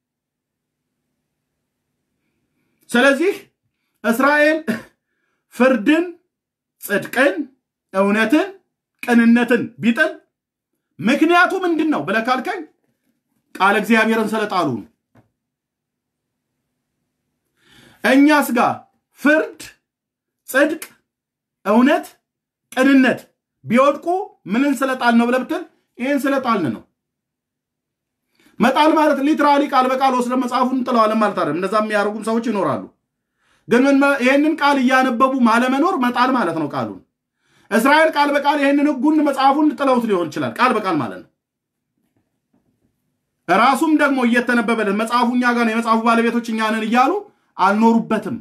ስለዚህ እስራኤል ፍርድን፣ ጽድቅን፣ እውነትን፣ ቅንነትን ቢጥል ምክንያቱ ምንድን ነው ብለህ ካልከኝ ቃል እግዚአብሔርን ስለጣሉ ነው። እኛስ ጋር ፍርድ፣ ጽድቅ፣ እውነት፣ ቅንነት ቢወድቁ ምንን ስለጣል ነው ብለህ ብትል ይህን ስለጣልን ነው። መጣል ማለት ሊትራሊ ቃል በቃል ወስደ መጽሐፉን እንጥለዋለን ማለት አይደለም። እንደዛ የሚያደርጉም ሰዎች ይኖራሉ። ግን ይህንን ቃል እያነበቡ ማለመኖር መጣል ማለት ነው። ቃሉን እስራኤል ቃል በቃል ይህንን ሕጉን መጽሐፉን ጥለውት ሊሆን ይችላል። ቃል በቃል ማለት ነው። ራሱም ደግሞ እየተነበበለት መጽሐፉ እኛ ጋር ነው፣ የመጽሐፉ ባለቤቶች እኛ ነን እያሉ አልኖሩበትም።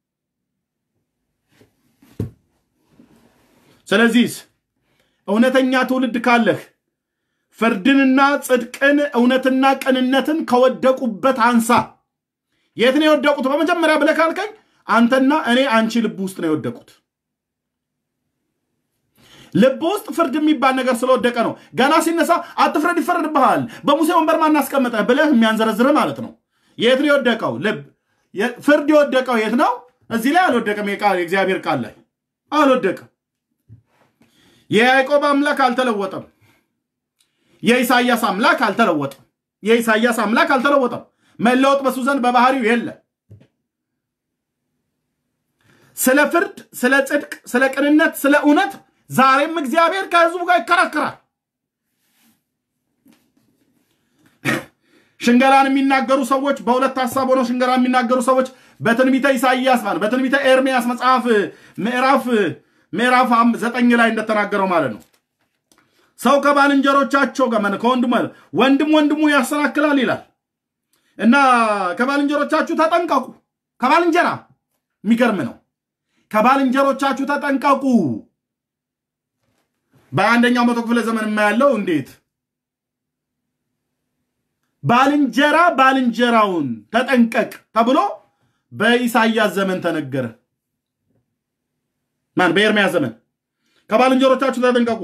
ስለዚህ እውነተኛ ትውልድ ካለህ ፍርድንና ጽድቅን እውነትና ቅንነትን ከወደቁበት አንሳ። የት ነው የወደቁት? በመጀመሪያ ብለህ ካልከኝ አንተና እኔ አንቺ ልብ ውስጥ ነው የወደቁት። ልብ ውስጥ ፍርድ የሚባል ነገር ስለወደቀ ነው። ገና ሲነሳ አትፍረድ ይፈረድብሃል፣ በሙሴ ወንበር ማን አስቀመጠ ብለህ የሚያንዘረዝር ማለት ነው። የት ነው የወደቀው? ልብ ፍርድ የወደቀው የት ነው? እዚህ ላይ አልወደቀም። የእግዚአብሔር ቃል ላይ አልወደቀም። የያዕቆብ አምላክ አልተለወጠም። የኢሳያስ አምላክ አልተለወጠም። የኢሳያስ አምላክ አልተለወጠም። መለወጥ በሱ ዘንድ በባህሪው የለም። ስለ ፍርድ፣ ስለ ጽድቅ፣ ስለ ቅንነት፣ ስለ እውነት ዛሬም እግዚአብሔር ከህዝቡ ጋር ይከራከራል። ሽንገላን የሚናገሩ ሰዎች በሁለት ሀሳብ ሆነው ሽንገላ የሚናገሩ ሰዎች በትንቢተ ኢሳይያስ ማለት በትንቢተ ኤርሚያስ መጽሐፍ ምዕራፍ ምዕራፍ ዘጠኝ ላይ እንደተናገረው ማለት ነው። ሰው ከባልንጀሮቻቸው ጋር ከወንድሙ ወንድም ወንድሙ ያሰናክላል ይላል እና ከባልንጀሮቻችሁ ተጠንቀቁ። ከባልንጀራ የሚገርም ነው። ከባልንጀሮቻችሁ ተጠንቀቁ። በአንደኛው መቶ ክፍለ ዘመን የማያለው እንዴት ባልንጀራ ባልንጀራውን ተጠንቀቅ ተብሎ በኢሳይያስ ዘመን ተነገረ። ማን? በኤርምያስ ዘመን ከባልንጀሮቻችሁ ተጠንቀቁ፣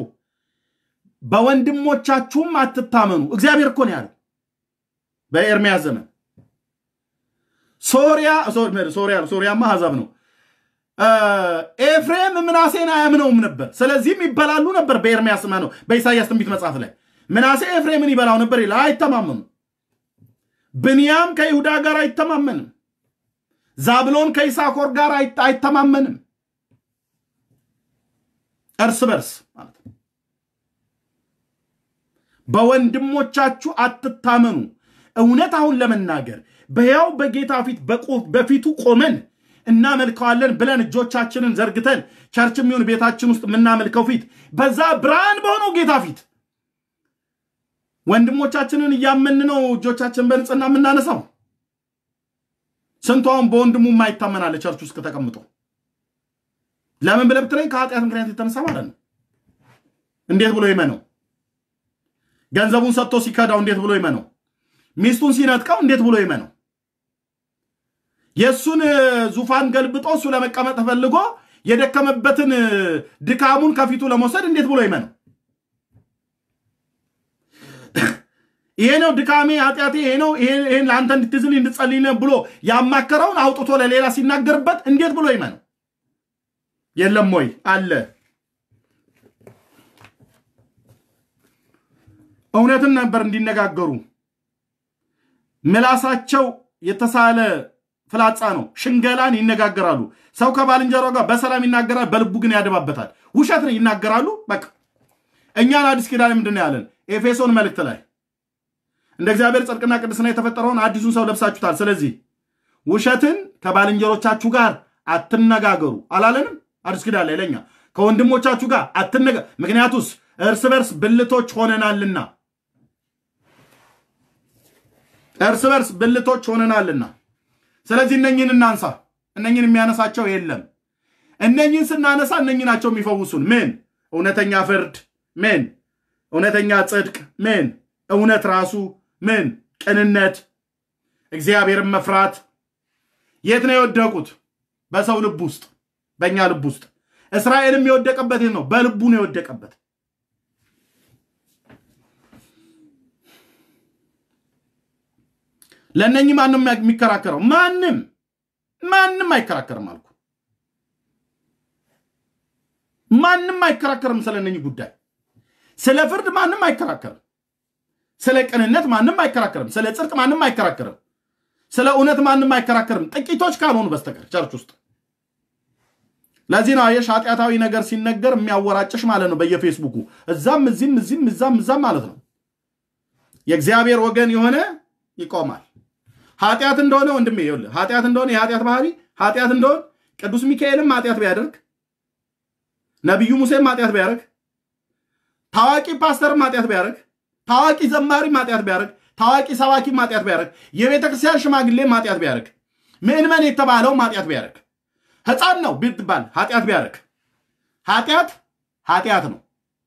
በወንድሞቻችሁም አትታመኑ። እግዚአብሔር እኮ ነው ያለው በኤርምያስ ዘመን። ሶሪያ ሶሪያ ሶሪያማ አሕዛብ ነው። ኤፍሬም ምናሴን አያምነውም ነበር፣ ስለዚህም ይበላሉ ነበር። በኤርምያስ ነው በኢሳይያስ ትንቢት መጽሐፍ ላይ ምናሴ ኤፍሬምን ይበላው ነበር ይላል። አይተማመኑ። ብንያም ከይሁዳ ጋር አይተማመንም። ዛብሎን ከይሳኮር ጋር አይተማመንም። እርስ በርስ ማለት ነው። በወንድሞቻችሁ አትታመኑ። እውነት አሁን ለመናገር በሕያው በጌታ ፊት በፊቱ ቆመን እናመልከዋለን ብለን እጆቻችንን ዘርግተን ቸርች የሚሆን ቤታችን ውስጥ የምናመልከው ፊት በዛ ብርሃን በሆነው ጌታ ፊት ወንድሞቻችንን እያመን ነው እጆቻችን በንጽህና የምናነሳው። ስንቱ አሁን በወንድሙ የማይታመናለ ቸርች ውስጥ ተቀምጦ ለምን ብለህ ብትለኝ ከኃጢአት ምክንያት የተነሳ ማለት ነው። እንዴት ብሎ ይመነው? ገንዘቡን ሰጥቶ ሲከዳው እንዴት ብሎ ይመነው? ሚስቱን ሲነጥቀው እንዴት ብሎ ይመነው? የእሱን ዙፋን ገልብጦ እሱ ለመቀመጥ ፈልጎ የደከመበትን ድካሙን ከፊቱ ለመውሰድ እንዴት ብሎ ይመነው? ይሄ ነው ድካሜ፣ ኃጢአቴ ይሄ ነው፣ ይሄን ለአንተ እንድትዝል እንድጸልይ ብሎ ያማከረውን አውጥቶ ለሌላ ሲናገርበት እንዴት ብሎ ይመነው? የለም ወይ አለ። እውነትን ነበር እንዲነጋገሩ ምላሳቸው የተሳለ ፍላጻ ነው። ሽንገላን ይነጋገራሉ። ሰው ከባልንጀራው ጋር በሰላም ይናገራል፣ በልቡ ግን ያደባበታል። ውሸት ነው ይናገራሉ። በቃ እኛን አዲስ ኪዳን ምንድን ነው ያለን? ኤፌሶን መልእክት ላይ እንደ እግዚአብሔር ጽድቅና ቅድስና የተፈጠረውን አዲሱን ሰው ለብሳችሁታል። ስለዚህ ውሸትን ከባልንጀሮቻችሁ ጋር አትነጋገሩ አላለንም? አዲስ ኪዳን ላይ ለኛ ከወንድሞቻችሁ ጋር አትነጋ፣ ምክንያቱስ እርስ በርስ ብልቶች ሆነናልና እርስ በርስ ብልቶች ሆነናልና። ስለዚህ እነኝን እናንሳ። እነኝን የሚያነሳቸው የለም። እነኝን ስናነሳ እነኝ ናቸው የሚፈውሱን። ምን እውነተኛ ፍርድ፣ ምን እውነተኛ ጽድቅ፣ ምን እውነት ራሱ፣ ምን ቅንነት፣ እግዚአብሔርን መፍራት። የት ነው የወደቁት? በሰው ልብ ውስጥ፣ በእኛ ልብ ውስጥ። እስራኤልም የወደቀበት ነው፣ በልቡ ነው የወደቀበት። ለእነኚህ ማንም የሚከራከረው ማንም ማንም አይከራከርም አልኩ። ማንም አይከራከርም ስለ እነኚህ ጉዳይ። ስለ ፍርድ ማንም አይከራከርም። ስለ ቅንነት ማንም አይከራከርም። ስለ ጽድቅ ማንም አይከራከርም። ስለ እውነት ማንም አይከራከርም፣ ጥቂቶች ካልሆኑ በስተቀር ቸርች ውስጥ። ለዚህ ነው አየሽ ኃጢአታዊ ነገር ሲነገር የሚያወራጭሽ ማለት ነው። በየፌስቡኩ እዛም እዚህም እዚህም እዛም እዛም ማለት ነው። የእግዚአብሔር ወገን የሆነ ይቆማል። ኃጢአት እንደሆነ ወንድሜ ይኸውልህ፣ ኃጢአት እንደሆነ የኃጢአት ባህሪ ኃጢአት እንደሆነ ቅዱስ ሚካኤልም ኃጢአት ቢያደርግ፣ ነቢዩ ሙሴም ኃጢአት ቢያደርግ፣ ታዋቂ ፓስተርም ኃጢአት ቢያደርግ፣ ታዋቂ ዘማሪም ኃጢአት ቢያደርግ፣ ታዋቂ ሰባኪም ኃጢአት ቢያደርግ፣ የቤተ ክርስቲያን ሽማግሌም ኃጢአት ቢያደርግ፣ ምዕመን የተባለውም ኃጢአት ቢያደርግ፣ ሕፃን ነው ብትባል ኃጢአት ቢያደርግ፣ ኃጢአት ኃጢአት ነው።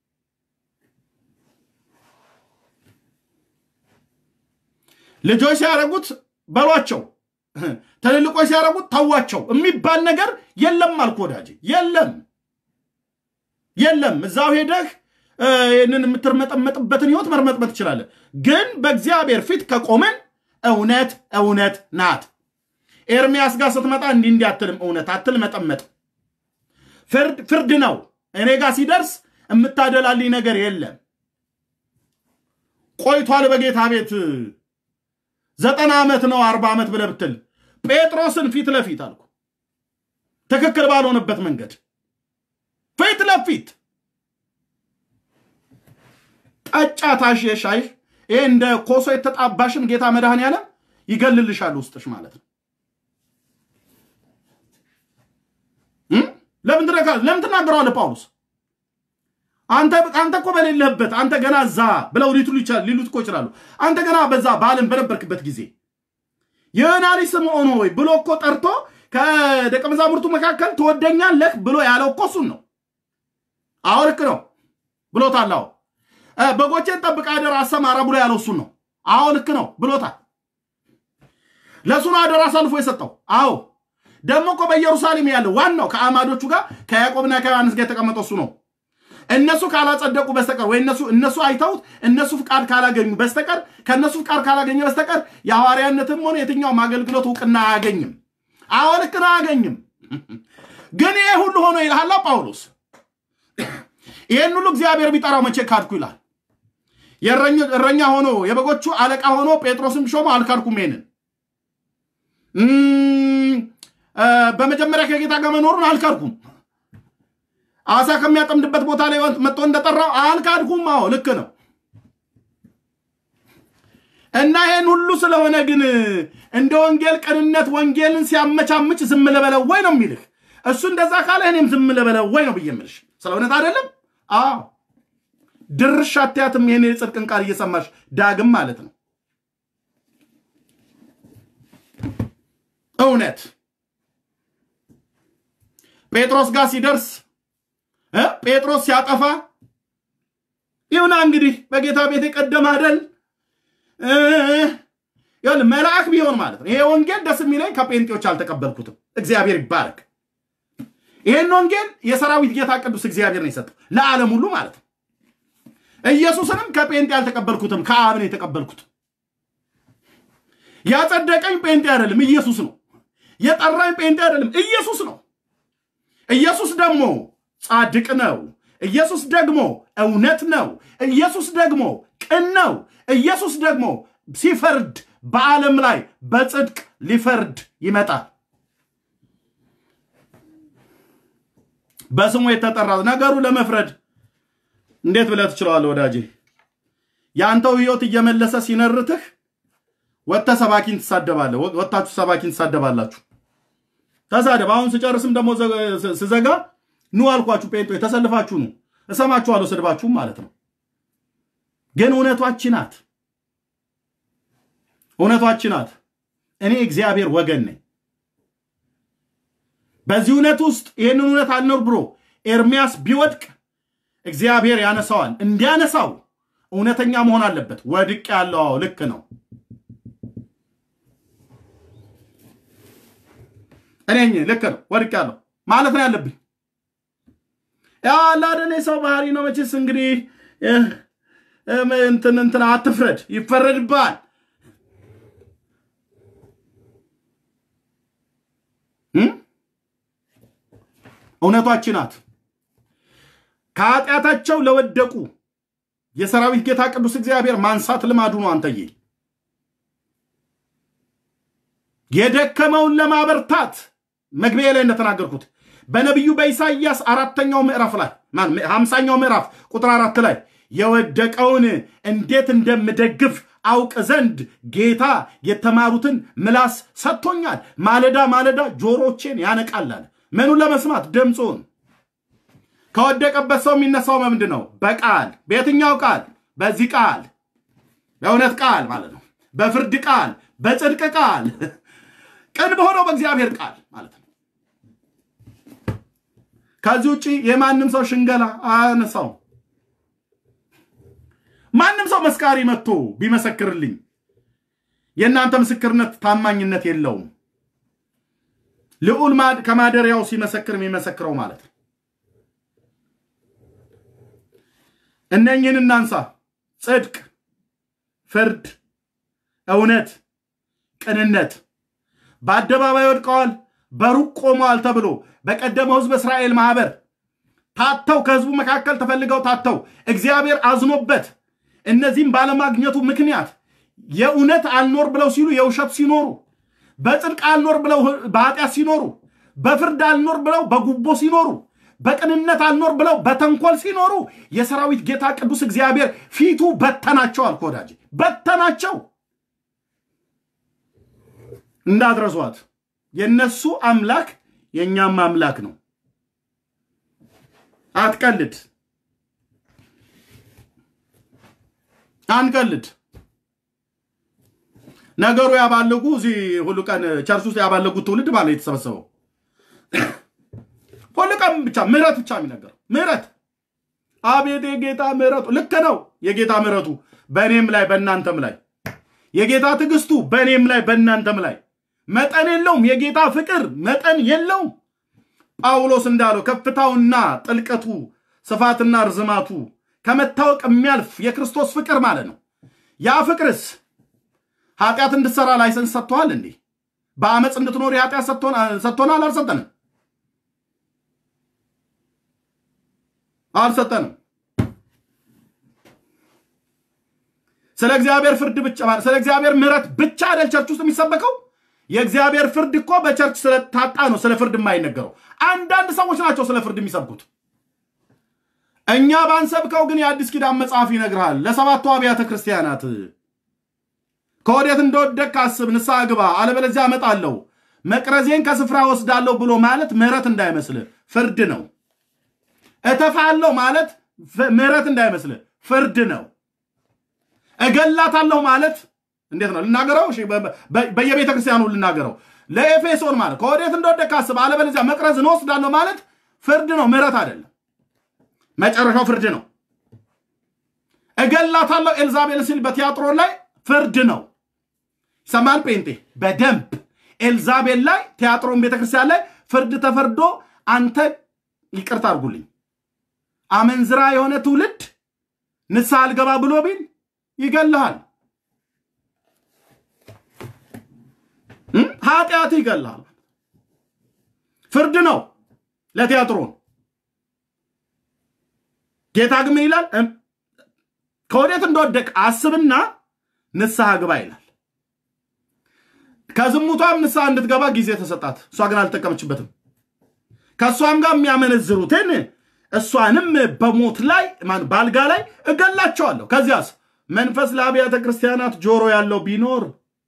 ልጆች ሲያደርጉት በሏቸው፣ ትልልቆች ሲያደርጉት ተዋቸው የሚባል ነገር የለም አልኩ ወዳጄ፣ የለም። የለም እዛው ሄደህ ይህንን የምትርመጠመጥበትን ህይወት መርመጥመጥ ትችላለህ። ግን በእግዚአብሔር ፊት ከቆመን እውነት እውነት ናት። ኤርሚያስ ጋር ስትመጣ እንዲህ እንዲህ አትልም፣ እውነት አትል መጠመጥ ፍርድ ነው። እኔ ጋር ሲደርስ የምታደላልኝ ነገር የለም። ቆይቷል በጌታ ቤት ዘጠና ዓመት ነው አርባ ዓመት ብለህ ብትል ጴጥሮስን ፊት ለፊት አልኩ ትክክል ባልሆነበት መንገድ ፊት ለፊት ጠጫ ታሽ የሻይ ይሄ እንደ ኮሶ የተጣባሽን ጌታ መድኃኔዓለም ይገልልሻል ውስጥሽ ማለት ነው። ለምን ለምን ትናገረዋለህ ጳውሎስ? አንተ አንተ እኮ በሌለህበት አንተ ገና እዛ ብለው ሊትሉ ይችላል ሊሉት እኮ ይችላሉ። አንተ ገና በዛ በዓለም በነበርክበት ጊዜ የዮና ልጅ ስምዖን ሆይ ብሎ እኮ ጠርቶ ከደቀ መዛሙርቱ መካከል ትወደኛለህ ብሎ ያለው እኮ እሱን ነው። አዎ ልክ ነው ብሎታል። አዎ በጎቼን ጠብቅ አደራ አሰማራ ብሎ ያለው እሱን ነው። አዎ ልክ ነው ብሎታል። ለእሱ ነው አደራ አሳልፎ የሰጠው። አዎ ደግሞ እኮ በኢየሩሳሌም ያለው ዋናው ከአማዶቹ ጋር ከያዕቆብና ከዮሐንስ ጋር የተቀመጠው እሱ ነው። እነሱ ካላጸደቁ በስተቀር ወይ እነሱ እነሱ አይተውት እነሱ ፍቃድ ካላገኙ በስተቀር ከእነሱ ፍቃድ ካላገኘ በስተቀር የሐዋርያነትም ሆነ የትኛውም አገልግሎት እውቅና አያገኝም። አዎ ልክ ነው አያገኝም። ግን ይሄ ሁሉ ሆኖ ይልሃላ ጳውሎስ ይህን ሁሉ እግዚአብሔር ቢጠራው መቼ ካድኩ ይላል። እረኛ ሆኖ የበጎቹ አለቃ ሆኖ ጴጥሮስም ሾሞ አልካድኩም። ይሄንን በመጀመሪያ ከጌታ ጋር መኖሩን አልካድኩም። አሳ ከሚያጠምድበት ቦታ ላይ መጥቶ እንደጠራው አልካድኩም። አዎ ልክ ነው። እና ይህን ሁሉ ስለሆነ ግን እንደ ወንጌል ቅንነት ወንጌልን ሲያመቻምች ዝም ልበለው ወይ ነው የሚልህ። እሱ እንደዛ ካለ እኔም ዝም ልበለው ወይ ነው ብዬ የምልሽ። ስለ እውነት አይደለም። አዎ ድርሽ አትያትም። ይህን የጽድቅን ቃል እየሰማሽ ዳግም ማለት ነው። እውነት ጴጥሮስ ጋር ሲደርስ ጴጥሮስ ሲያጠፋ ይሁና እንግዲህ በጌታ ቤት የቀደመ አደል መልአክ ቢሆን ማለት ነው። ይሄ ወንጌል ደስ የሚለኝ ከጴንጤዎች አልተቀበልኩትም። እግዚአብሔር ይባረክ። ይሄን ወንጌል የሰራዊት ጌታ ቅዱስ እግዚአብሔር ነው የሰጠው ለዓለም ሁሉ ማለት ነው። ኢየሱስንም ከጴንጤ አልተቀበልኩትም፣ ከአብ ነው የተቀበልኩት። ያጸደቀኝ ጴንጤ አይደለም፣ ኢየሱስ ነው። የጠራኝ ጴንጤ አይደለም፣ ኢየሱስ ነው። ኢየሱስ ደግሞ ጻድቅ ነው። ኢየሱስ ደግሞ እውነት ነው። ኢየሱስ ደግሞ ቅን ነው። ኢየሱስ ደግሞ ሲፈርድ በዓለም ላይ በጽድቅ ሊፈርድ ይመጣል። በስሙ የተጠራ ነገሩ ለመፍረድ እንዴት ብለህ ትችለዋለህ ወዳጄ? የአንተው ህይወት እየመለሰ ሲነርትህ ወጥተህ ሰባኪን ትሳደባለህ። ወጥታችሁ ሰባኪን ትሳደባላችሁ። ተሳደብ። አሁን ስጨርስም ደግሞ ስዘጋ ኑ አልኳችሁ። ጴንጦ ተሰልፋችሁ ኑ፣ እሰማችኋለሁ፣ ስድባችሁም ማለት ነው። ግን እውነቷች ናት፣ እውነቷች ናት። እኔ እግዚአብሔር ወገን ነኝ። በዚህ እውነት ውስጥ ይህንን እውነት አልኖር ብሎ ኤርሚያስ ቢወድቅ እግዚአብሔር ያነሳዋል። እንዲያነሳው እውነተኛ መሆን አለበት። ወድቅ ያለው ልክ ነው። እኔ ልክ ነው፣ ወድቅ ያለው ማለት ነው ያለብኝ። ያላደኔ ሰው ባህሪ ነው መቼስ። እንግዲህ እንትን እንትን አትፍረድ፣ ይፈረድብሃል። እውነቷች ናት። ከኃጢአታቸው ለወደቁ የሰራዊት ጌታ ቅዱስ እግዚአብሔር ማንሳት ልማዱ ነው። አንተዬ የደከመውን ለማበርታት መግቢያ ላይ እንደተናገርኩት በነቢዩ በኢሳይያስ አራተኛው ምዕራፍ ላይ ሀምሳኛው ምዕራፍ ቁጥር አራት ላይ የወደቀውን እንዴት እንደምደግፍ አውቅ ዘንድ ጌታ የተማሩትን ምላስ ሰጥቶኛል። ማለዳ ማለዳ ጆሮቼን ያነቃላል። ምኑን ለመስማት ድምፁን። ከወደቀበት ሰው የሚነሳው በምንድን ነው? በቃል በየትኛው ቃል? በዚህ ቃል፣ በእውነት ቃል ማለት ነው። በፍርድ ቃል፣ በጽድቅ ቃል፣ ቅን በሆነው በእግዚአብሔር ቃል ማለት ነው። ከዚህ ውጭ የማንም ሰው ሽንገላ አያነሳው። ማንም ሰው መስካሪ መጥቶ ቢመሰክርልኝ የእናንተ ምስክርነት ታማኝነት የለውም። ልዑል ከማደሪያው ሲመሰክር የሚመሰክረው ማለት ነው። እነኝህን እናንሳ። ጽድቅ፣ ፍርድ፣ እውነት፣ ቅንነት በአደባባይ ወድቀዋል፣ በሩቅ ቆመዋል ተብሎ በቀደመው ሕዝብ እስራኤል ማህበር ታተው ከህዝቡ መካከል ተፈልገው ታተው እግዚአብሔር አዝኖበት እነዚህም ባለማግኘቱ ምክንያት የእውነት አልኖር ብለው ሲሉ የውሸት ሲኖሩ፣ በጽድቅ አልኖር ብለው በኃጢአት ሲኖሩ፣ በፍርድ አልኖር ብለው በጉቦ ሲኖሩ፣ በቅንነት አልኖር ብለው በተንኮል ሲኖሩ የሰራዊት ጌታ ቅዱስ እግዚአብሔር ፊቱ በተናቸው አልኩ ወዳጄ፣ በተናቸው። እንዳትረሷት። የነሱ አምላክ የእኛም አምላክ ነው። አትቀልድ፣ አንቀልድ። ነገሩ ያባለጉ እዚህ ሁሉ ቀን ቸርች ውስጥ ያባለጉት ትውልድ ማለት ነው የተሰበሰበው ሁሉ ቀን ብቻ ምህረት ብቻ የሚነገረው ምህረት። አቤት የጌታ ምህረቱ! ልክ ነው የጌታ ምህረቱ በእኔም ላይ በእናንተም ላይ የጌታ ትዕግስቱ በእኔም ላይ በእናንተም ላይ መጠን የለውም። የጌታ ፍቅር መጠን የለውም። ጳውሎስ እንዳለው ከፍታውና ጥልቀቱ ስፋትና ርዝማቱ ከመታወቅ የሚያልፍ የክርስቶስ ፍቅር ማለት ነው። ያ ፍቅርስ ኃጢአት እንድትሰራ ላይሰንስ ሰጥቶሃል እንዴ? በአመፅ እንድትኖር የኃጢአት ሰጥቶናል? አልሰጠንም? አልሰጠንም። ስለ እግዚአብሔር ፍርድ ብቻ ስለ እግዚአብሔር ምሕረት ብቻ አይደል ቸርች ውስጥ የሚሰበከው? የእግዚአብሔር ፍርድ እኮ በቸርች ስለታጣ ነው ስለ ፍርድ የማይነገረው። አንዳንድ ሰዎች ናቸው ስለ ፍርድ የሚሰብኩት። እኛ ባንሰብከው ግን የአዲስ ኪዳን መጽሐፍ ይነግርሃል። ለሰባቱ አብያተ ክርስቲያናት ከወዴት እንደወደቅ አስብ፣ ንስሐ ግባ፣ አለበለዚያ እመጣለሁ፣ መቅረዜን ከስፍራ ወስዳለሁ ብሎ ማለት ምሕረት እንዳይመስልህ ፍርድ ነው። እተፋለሁ ማለት ምሕረት እንዳይመስልህ ፍርድ ነው። እገላታለሁ ማለት እንዴት ነው ልናገረው? በየቤተ ክርስቲያኑ ልናገረው። ለኤፌሶን ማለት ከወዴት እንደወደቅ አስብ፣ አለበለዚያ መቅረዝን ወስዳለሁ ማለት ፍርድ ነው፣ ምሕረት አይደለም። መጨረሻው ፍርድ ነው። እገላታለሁ ኤልዛቤል ሲል በቲያጥሮን ላይ ፍርድ ነው። ሰማን ጴንጤ በደንብ ኤልዛቤል ላይ ቲያጥሮን ቤተክርስቲያን ላይ ፍርድ ተፈርዶ አንተ ይቅርታ አድርጉልኝ አመንዝራ የሆነ ትውልድ ንስሐ አልገባ ብሎ ቢል ይገልሃል። ኃጢአት ይገልሃል። ፍርድ ነው ለቲያጥሮን። ጌታ ግን ምን ይላል? ከወዴት እንደወደቅ አስብና ንስሐ ግባ ይላል። ከዝሙቷም ንስሐ እንድትገባ ጊዜ ተሰጣት። እሷ ግን አልተጠቀመችበትም። ከእሷም ጋር የሚያመነዝሩትን እሷንም በሞት ላይ በአልጋ ላይ እገላቸዋለሁ። ከዚያስ መንፈስ ለአብያተ ክርስቲያናት ጆሮ ያለው ቢኖር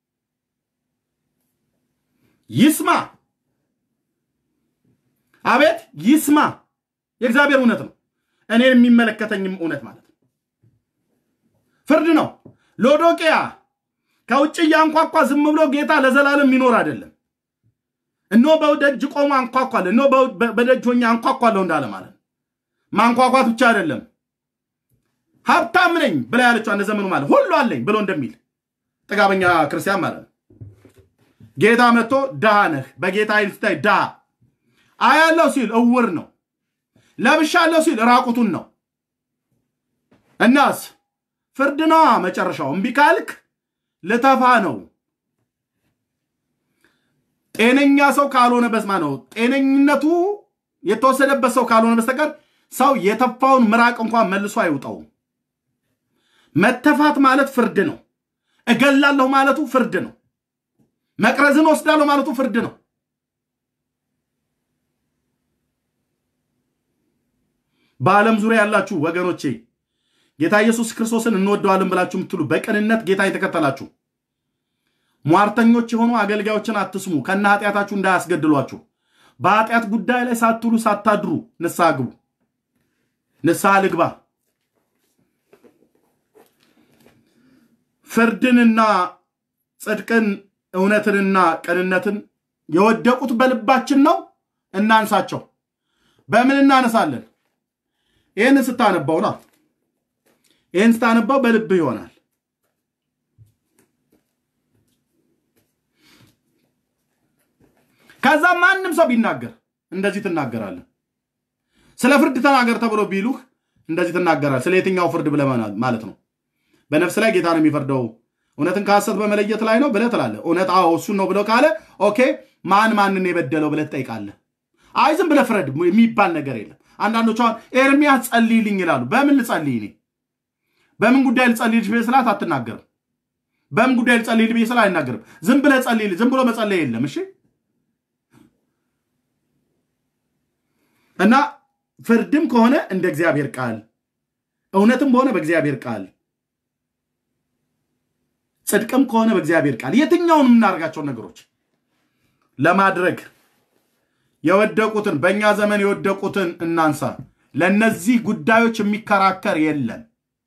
ይስማ። አቤት ይስማ። የእግዚአብሔር እውነት ነው፣ እኔን የሚመለከተኝም እውነት ማለት ነው። ፍርድ ነው። ሎዶቅያ ከውጭ እያንኳኳ ዝም ብሎ ጌታ ለዘላለም የሚኖር አይደለም። እኖ በደጅ ቆሞ አንኳኳለ፣ እኖ በደጅ ሆኜ አንኳኳለሁ እንዳለ ማለት ነው። ማንኳኳት ብቻ አይደለም፣ ሀብታም ነኝ ብላ ያለችው እንደ ዘመኑ ማለት ሁሉ አለኝ ብሎ እንደሚል ጥጋበኛ ክርስቲያን ማለት ነው። ጌታ መጥቶ ድሃ ነህ፣ በጌታ አይን ስታይ ድሃ አያለው ሲል እውር ነው፣ ለብሻለሁ ሲል ራቁቱን ነው። እናስ ፍርድ ነዋ መጨረሻው። እምቢ ካልክ ልተፋ ነው። ጤነኛ ሰው ካልሆነ በስማ ነው ጤነኝነቱ የተወሰደበት ሰው ካልሆነ በስተቀር ሰው የተፋውን ምራቅ እንኳን መልሶ አይውጠውም። መተፋት ማለት ፍርድ ነው። እገላለሁ ማለቱ ፍርድ ነው። መቅረዝን ወስዳለሁ ማለቱ ፍርድ ነው። በዓለም ዙሪያ ያላችሁ ወገኖቼ ጌታ ኢየሱስ ክርስቶስን እንወደዋለን ብላችሁ የምትሉ በቅንነት ጌታ የተከተላችሁ ሟርተኞች የሆኑ አገልጋዮችን አትስሙ፣ ከነ ኃጢአታችሁ እንዳያስገድሏችሁ። በኃጢአት ጉዳይ ላይ ሳትውሉ ሳታድሩ ንስሐ ግቡ። ንስሐ ልግባ። ፍርድንና ጽድቅን እውነትንና ቅንነትን የወደቁት በልባችን ነው። እናንሳቸው። በምን እናነሳለን? ይህን ስታነባው ና ይህን ስታነባው በልብህ ይሆናል። ከዛ ማንም ሰው ቢናገር እንደዚህ ትናገራለህ። ስለ ፍርድ ተናገር ተብሎ ቢሉህ እንደዚህ ትናገራል። ስለ የትኛው ፍርድ ብለህ ማለት ነው? በነፍስ ላይ ጌታ ነው የሚፈርደው እውነትን ከሐሰት በመለየት ላይ ነው ብለህ ትላለህ። እውነት አዎ እሱን ነው ብለው ካለ ኦኬ፣ ማን ማንን የበደለው ብለህ ትጠይቃለህ። አይ ዝም ብለህ ፍረድ የሚባል ነገር የለም። አንዳንዶች አሁን ኤርሚያስ ጸልይልኝ ይላሉ። በምን ልጸልይ እኔ? በምን ጉዳይ ልጸልይልሽ ብዬ ስላት አትናገርም። በምን ጉዳይ ልጸልይልህ ብዬ ስላት አይናገርም። ዝም ብለህ ጸልይልኝ። ዝም ብሎ መጸለይ የለም። እሺ እና ፍርድም ከሆነ እንደ እግዚአብሔር ቃል፣ እውነትም ከሆነ በእግዚአብሔር ቃል ጽድቅም ከሆነ በእግዚአብሔር ቃል የትኛውን የምናደርጋቸውን ነገሮች ለማድረግ የወደቁትን በእኛ ዘመን የወደቁትን እናንሳ። ለእነዚህ ጉዳዮች የሚከራከር የለም።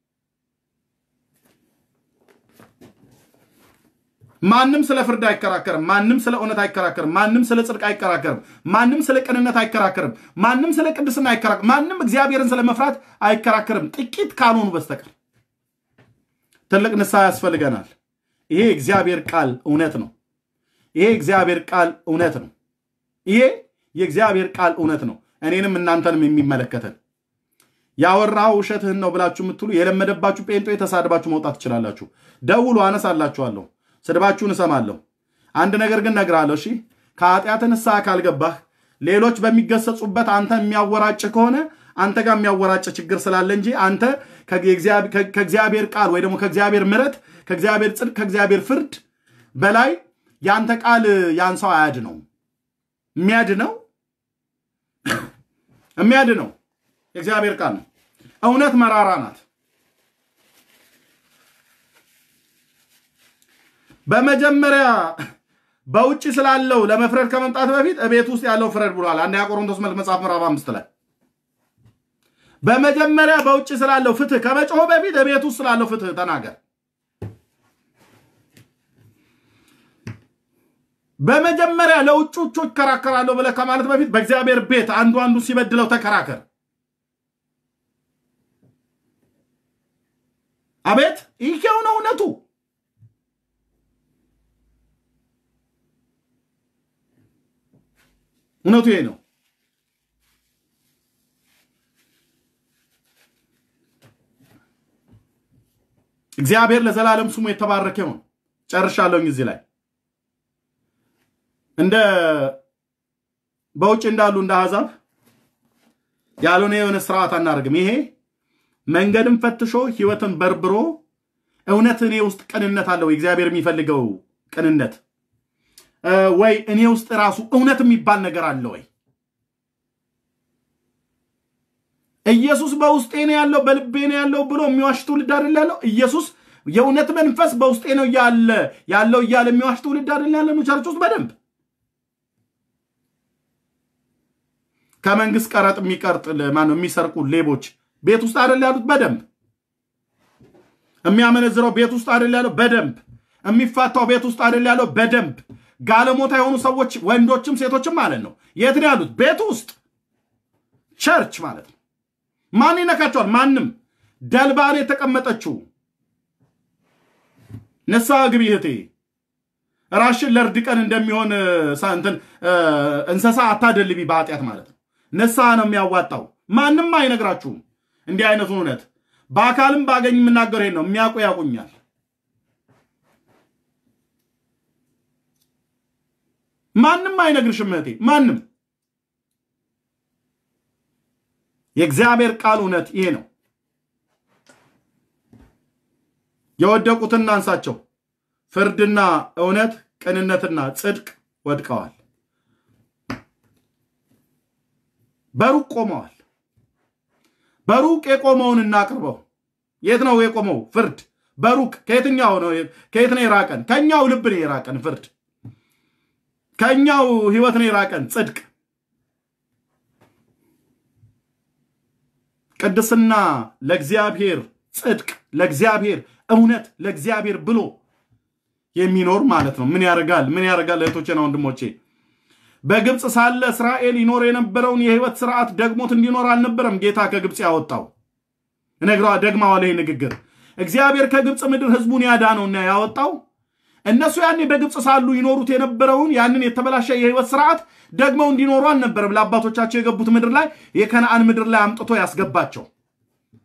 ማንም ስለ ፍርድ አይከራከርም። ማንም ስለ እውነት አይከራከርም። ማንም ስለ ጽድቅ አይከራከርም። ማንም ስለ ቅንነት አይከራከርም። ማንም ስለ ቅድስና አይከራከርም። ማንም እግዚአብሔርን ስለ መፍራት አይከራከርም፣ ጥቂት ካልሆኑ በስተቀር። ትልቅ ንስሐ ያስፈልገናል። ይሄ እግዚአብሔር ቃል እውነት ነው። ይሄ እግዚአብሔር ቃል እውነት ነው። ይሄ የእግዚአብሔር ቃል እውነት ነው። እኔንም እናንተንም የሚመለከተን ያወራው ውሸትህን ነው ብላችሁ የምትሉ የለመደባችሁ ጴንጦ የተሳድባችሁ መውጣት ትችላላችሁ። ደውሉ፣ አነሳላችኋለሁ። ስድባችሁን እሰማለሁ። አንድ ነገር ግን እነግርሃለሁ። እሺ ከኃጢአት ንስሐ ካልገባህ ሌሎች በሚገሰጹበት አንተ የሚያወራጭ ከሆነ አንተ ጋር የሚያወራጭ ችግር ስላለ እንጂ አንተ ከእግዚአብሔር ቃል ወይ ደግሞ ከእግዚአብሔር ምሕረት ከእግዚአብሔር ጽድቅ ከእግዚአብሔር ፍርድ በላይ የአንተ ቃል ያን ሰው አያድነው። የሚያድነው የሚያድነው የእግዚአብሔር ቃል ነው። እውነት መራራ ናት። በመጀመሪያ በውጭ ስላለው ለመፍረድ ከመምጣት በፊት እቤት ውስጥ ያለው ፍረድ ብሏል። አንደኛ ቆሮንቶስ መልክ መጽሐፍ ምዕራፍ አምስት ላይ በመጀመሪያ በውጭ ስላለው ፍትህ ከመጮህ በፊት እቤት ውስጥ ስላለው ፍትህ ተናገር። በመጀመሪያ ለውጮቹ ይከራከራለሁ ብለህ ከማለት በፊት በእግዚአብሔር ቤት አንዱ አንዱ ሲበድለው ተከራከር። አቤት ይሄው ነው እውነቱ። እውነቱ ይሄ ነው። እግዚአብሔር ለዘላለም ስሙ የተባረከ ይሁን። ጨርሻለሁኝ እዚህ ላይ እንደ በውጭ እንዳሉ እንደ አሕዛብ ያልሆነ የሆነ ስርዓት አናደርግም። ይሄ መንገድን ፈትሾ ህይወትን በርብሮ እውነት እኔ ውስጥ ቅንነት አለው እግዚአብሔር የሚፈልገው ቅንነት ወይ እኔ ውስጥ ራሱ እውነት የሚባል ነገር አለ ወይ? ኢየሱስ በውስጤ ነው ያለው በልቤ ነው ያለው ብሎ የሚዋሽ ትውልድ አይደል ያለው? ኢየሱስ የእውነት መንፈስ በውስጤ ነው ያለ ያለው እያለ የሚዋሽ ትውልድ አይደል ያለ ነው ቸርች ውስጥ በደንብ ከመንግስት ቀረጥ የሚቀርጥ ማነው የሚሰርቁ ሌቦች ቤት ውስጥ አይደል ያሉት? በደንብ የሚያመነዝረው ቤት ውስጥ አይደል ያለው? በደንብ የሚፋታው ቤት ውስጥ አይደል ያለው? በደንብ ጋለሞታ የሆኑ ሰዎች ወንዶችም ሴቶችም ማለት ነው የት ነው ያሉት? ቤት ውስጥ ቸርች ማለት ነው። ማን ይነካቸዋል? ማንም። ደልባን የተቀመጠችው ንስሐ ግቢ እህቴ። ራሽን ለእርድ ቀን እንደሚሆን እንትን እንስሳ አታደልቢ በኃጢአት ማለት ነው። ንስሐ ነው የሚያዋጣው። ማንም አይነግራችሁም እንዲህ አይነቱን እውነት። በአካልም ባገኝ የምናገር ይሄን ነው። የሚያውቁ ያውቁኛል። ማንም አይነግርሽም እህቴ፣ ማንም። የእግዚአብሔር ቃል እውነት ይሄ ነው። የወደቁትን እናንሳቸው። ፍርድና እውነት፣ ቅንነትና ጽድቅ ወድቀዋል፣ በሩቅ ቆመዋል። በሩቅ የቆመውን እናቅርበው። የት ነው የቆመው? ፍርድ በሩቅ ከየትኛው ነው? ከየት ነው የራቀን? ከኛው ልብ ነው የራቀን ፍርድ ከኛው ህይወት ነው የራቀን ጽድቅ። ቅድስና ለእግዚአብሔር፣ ጽድቅ ለእግዚአብሔር፣ እውነት ለእግዚአብሔር ብሎ የሚኖር ማለት ነው። ምን ያደርጋል? ምን ያደርጋል? እህቶቼና ወንድሞቼ በግብፅ ሳለ እስራኤል ይኖር የነበረውን የህይወት ስርዓት ደግሞት እንዲኖር አልነበረም ጌታ ከግብፅ ያወጣው። እነግረዋ ደግማዋል። ይህ ንግግር እግዚአብሔር ከግብፅ ምድር ህዝቡን ያዳነውና ያወጣው እነሱ ያኔ በግብፅ ሳሉ ይኖሩት የነበረውን ያንን የተበላሸ የህይወት ስርዓት ደግመው እንዲኖሩ አልነበረም። ለአባቶቻቸው የገቡት ምድር ላይ የከነአን ምድር ላይ አምጥቶ ያስገባቸው።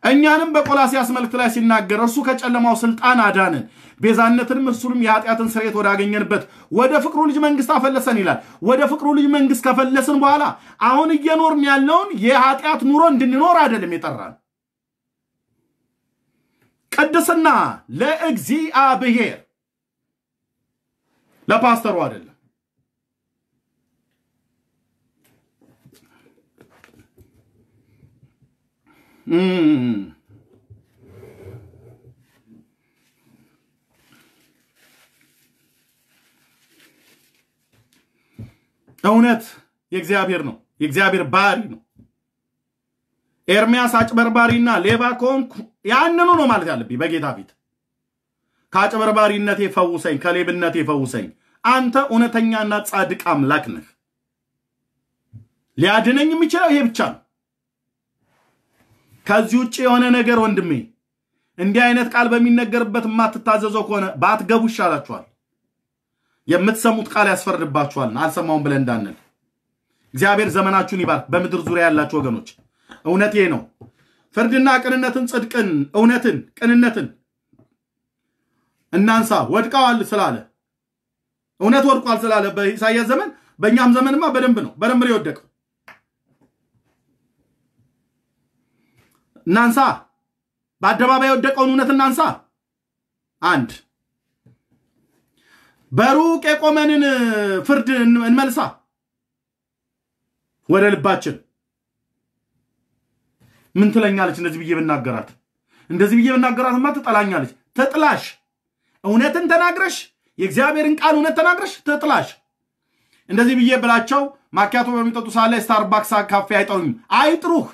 እኛንም በቆላሲያስ መልእክት ላይ ሲናገር እርሱ ከጨለማው ስልጣን አዳንን፣ ቤዛነትንም እርሱንም የኃጢአትን ስርየት ወዳገኘንበት ወደ ፍቅሩ ልጅ መንግስት አፈለሰን ይላል። ወደ ፍቅሩ ልጅ መንግስት ከፈለስን በኋላ አሁን እየኖርን ያለውን የኃጢአት ኑሮ እንድንኖር አይደለም የጠራን። ቅድስና ለእግዚአብሔር ለፓስተሩ አይደለም። እውነት የእግዚአብሔር ነው፣ የእግዚአብሔር ባህሪ ነው። ኤርሚያስ አጭበርባሪና ሌባ ከሆንኩ ያንኑ ነው ማለት ያለብኝ በጌታ ፊት። ከአጭበርባሪነቴ ፈውሰኝ፣ ከሌብነቴ ፈውሰኝ። አንተ እውነተኛና ጻድቅ አምላክ ነህ። ሊያድነኝ የሚችለው ይሄ ብቻ ነው። ከዚህ ውጭ የሆነ ነገር ወንድሜ፣ እንዲህ አይነት ቃል በሚነገርበት የማትታዘዘው ከሆነ ባትገቡ ይሻላችኋል። የምትሰሙት ቃል ያስፈርድባችኋል። አልሰማውም ብለን እንዳንል እግዚአብሔር ዘመናችሁን ይባርክ። በምድር ዙሪያ ያላችሁ ወገኖች እውነት ይሄ ነው። ፍርድና ቅንነትን፣ ጽድቅን፣ እውነትን፣ ቅንነትን እናንሳ። ወድቀዋል ስላለ እውነት ወድቋል ስላለ በኢሳያስ ዘመን በእኛም ዘመንማ በደንብ ነው በደንብ ነው የወደቀው። እናንሳ። በአደባባይ የወደቀውን እውነት እናንሳ። አንድ በሩቅ የቆመንን ፍርድ እንመልሳ ወደ ልባችን። ምን ትለኛለች? እንደዚህ ብዬ ብናገራት እንደዚህ ብዬ ብናገራትማ ትጠላኛለች። ትጥላሽ። እውነትን ተናግረሽ የእግዚአብሔርን ቃል እውነት ተናግረሽ ትጥላሽ። እንደዚህ ብዬ ብላቸው ማኪያቶ በሚጠጡ ሰዓት ላይ ስታርባክስ ካፌ አይጠሩኝም። አይጥሩህ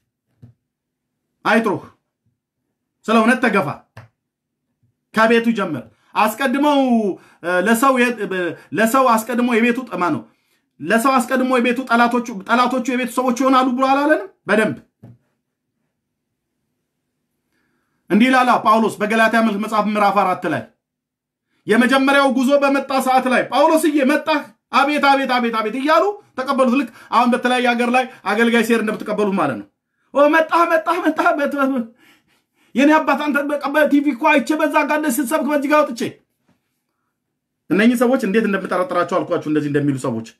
አይጥሩህ። ስለ እውነት ተገፋ። ከቤቱ ጀምር። አስቀድመው ለሰው ለሰው አስቀድሞ የቤቱ ጠማ ነው ለሰው አስቀድሞ የቤቱ ጠላቶቹ ጠላቶቹ የቤቱ ሰዎች ይሆናሉ ብሎ አላለንም? በደንብ እንዲህ ላላ ጳውሎስ በገላትያ መልክ መጽሐፍ ምዕራፍ አራት ላይ የመጀመሪያው ጉዞ በመጣ ሰዓት ላይ ጳውሎስዬ መጣህ፣ አቤት አቤት አቤት አቤት እያሉ ተቀበሉት። ልክ አሁን በተለያየ ሀገር ላይ አገልጋይ ሴር እንደምትቀበሉት ማለት ነው። መጣህ መጣህ መጣህ የኔ አባት አንተ በቲቪ እኮ አይቼ በዛ ጋር ስትሰብክ በዚህ ጋር ወጥቼ እነኚህ ሰዎች እንዴት እንደምጠረጥራቸው አልኳችሁ። እንደዚህ እንደሚሉ ሰዎች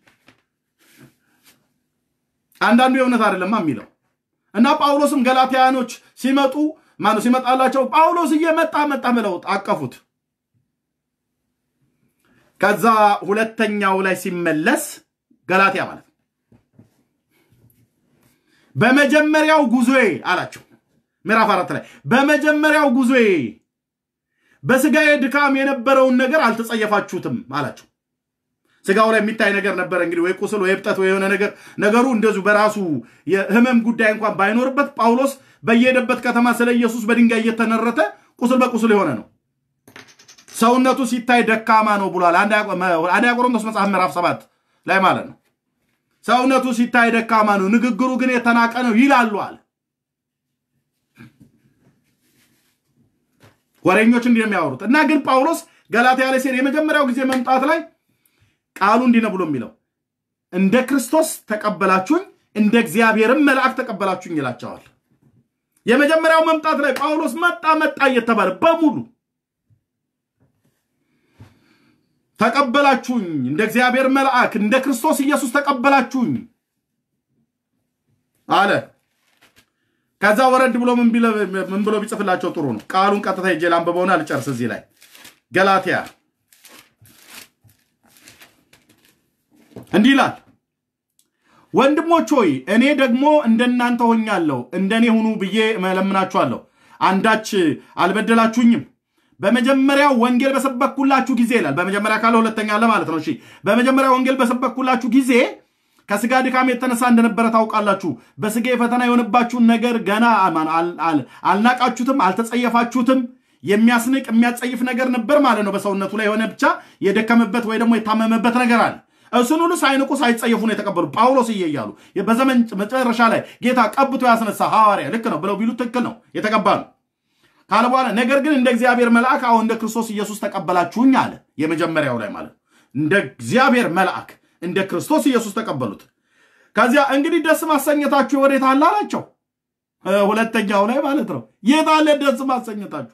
አንዳንዱ የእውነት አይደለማ የሚለው እና ጳውሎስም ገላትያኖች ሲመጡ ማነው ሲመጣላቸው ጳውሎስ እየመጣ መጣ ብለው አቀፉት። ከዛ ሁለተኛው ላይ ሲመለስ ገላትያ ማለት ነው በመጀመሪያው ጉዞዬ አላቸው። ምዕራፍ አራት ላይ በመጀመሪያው ጉዞዬ በስጋዬ ድካም የነበረውን ነገር አልተጸየፋችሁትም አላቸው። ስጋው ላይ የሚታይ ነገር ነበረ እንግዲህ ወይ ቁስል ወይ እብጠት ወይ የሆነ ነገር ነገሩ እንደዚሁ በራሱ የህመም ጉዳይ እንኳን ባይኖርበት ጳውሎስ በየሄደበት ከተማ ስለ ኢየሱስ በድንጋይ እየተነረተ ቁስል በቁስል የሆነ ነው። ሰውነቱ ሲታይ ደካማ ነው ብሏል። አንደኛ ቆሮንቶስ መጽሐፍ ምዕራፍ ሰባት ላይ ማለት ነው። ሰውነቱ ሲታይ ደካማ ነው፣ ንግግሩ ግን የተናቀ ነው ይላሉ አለ። ወሬኞች እንዲህ የሚያወሩት እና ግን ጳውሎስ ገላትያ ላይ ሲሄድ የመጀመሪያው ጊዜ መምጣት ላይ ቃሉ እንዲህ ነው ብሎ የሚለው እንደ ክርስቶስ ተቀበላችሁኝ፣ እንደ እግዚአብሔርም መልአክ ተቀበላችሁኝ ይላቸዋል። የመጀመሪያው መምጣት ላይ ጳውሎስ መጣ መጣ እየተባለ በሙሉ ተቀበላችሁኝ፣ እንደ እግዚአብሔር መልአክ እንደ ክርስቶስ ኢየሱስ ተቀበላችሁኝ አለ። ከዛ ወረድ ብሎ ምን ብሎ ቢጽፍላቸው ጥሩ ነው? ቃሉን ቀጥታ ሄጄ ላንብበውና ልጨርስ። እዚህ ላይ ገላትያ እንዲህ ይላል፣ ወንድሞች ሆይ እኔ ደግሞ እንደናንተ ሆኛለሁ፣ እንደኔ ሁኑ ብዬ እለምናችኋለሁ። አንዳች አልበደላችሁኝም። በመጀመሪያው ወንጌል በሰበኩላችሁ ጊዜ ይላል። በመጀመሪያ ካለ ሁለተኛ አለ ማለት ነው። እሺ በመጀመሪያ ወንጌል በሰበኩላችሁ ጊዜ ከስጋ ድካም የተነሳ እንደነበረ ታውቃላችሁ። በስጋ የፈተና የሆነባችሁን ነገር ገና አልናቃችሁትም፣ አልተጸየፋችሁትም። የሚያስንቅ የሚያጸይፍ ነገር ነበር ማለት ነው። በሰውነቱ ላይ የሆነ ብቻ የደከመበት ወይ ደግሞ የታመመበት ነገር አለ። እሱን ሁሉ ሳይንቁ ሳይጸየፉ ነው የተቀበሉ። ጳውሎስ እየ እያሉ በዘመን መጨረሻ ላይ ጌታ ቀብቶ ያስነሳ ሐዋርያ ልክ ነው ብለው ቢሉ ትክክል ነው የተቀባ ነው ካለ በኋላ ነገር ግን እንደ እግዚአብሔር መልአክ አሁን እንደ ክርስቶስ ኢየሱስ ተቀበላችሁኝ አለ። የመጀመሪያው ላይ ማለት እንደ እግዚአብሔር መልአክ እንደ ክርስቶስ ኢየሱስ ተቀበሉት። ከዚያ እንግዲህ ደስ ማሰኘታችሁ ወዴት አለ አላቸው። ሁለተኛው ላይ ማለት ነው። የት አለ ደስ ማሰኘታችሁ?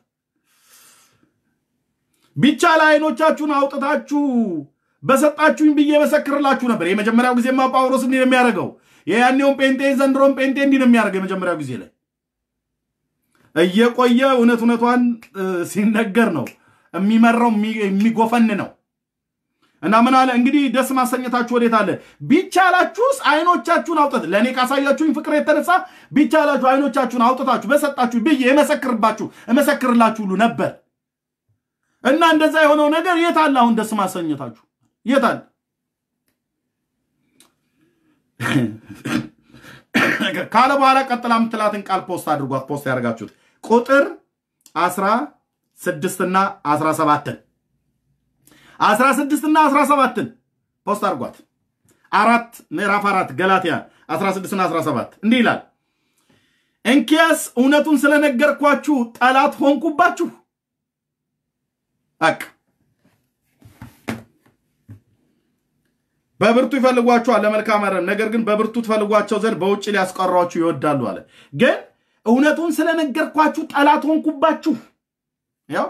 ቢቻል አይኖቻችሁን አውጥታችሁ በሰጣችሁኝ ብዬ መሰክርላችሁ ነበር። የመጀመሪያው ጊዜማ ጳውሎስ እንዲህ ነው የሚያደርገው። የያኔውን ጴንጤ ዘንድሮም ጴንጤ እንዲህ ነው የሚያደርገው። የመጀመሪያው ጊዜ ላይ እየቆየ እውነት እውነቷን ሲነገር ነው የሚመራው የሚጎፈን ነው። እና ምን አለ እንግዲህ ደስ ማሰኘታችሁ ወዴት አለ? ቢቻላችሁስ አይኖቻችሁን አውጥት ለእኔ ካሳያችሁኝ ፍቅር የተነሳ ቢቻላችሁ አይኖቻችሁን አውጥታችሁ በሰጣችሁ ብዬ የመሰክርባችሁ እመሰክርላችሁ ሁሉ ነበር። እና እንደዛ የሆነው ነገር የት አለ? አሁን ደስ ማሰኘታችሁ የት አለ? ካለ በኋላ ቀጥላ የምትላትን ቃል ፖስት አድርጓት። ፖስት ያደርጋችሁት ቁጥር አስራ ስድስትና አስራ ሰባትን አስራ ስድስትና አስራ ሰባትን ፖስት አድርጓት። አራት ምዕራፍ አራት ገላትያ አስራ ስድስትና አስራ ሰባት እንዲህ ይላል እንኪያስ እውነቱን ስለነገርኳችሁ ጠላት ሆንኩባችሁ። አቅ በብርቱ ይፈልጓችኋል ለመልካም አይደለም፣ ነገር ግን በብርቱ ትፈልጓቸው ዘንድ በውጭ ሊያስቀሯችሁ ይወዳሉ አለ። ግን እውነቱን ስለነገርኳችሁ ጠላት ሆንኩባችሁ። ያው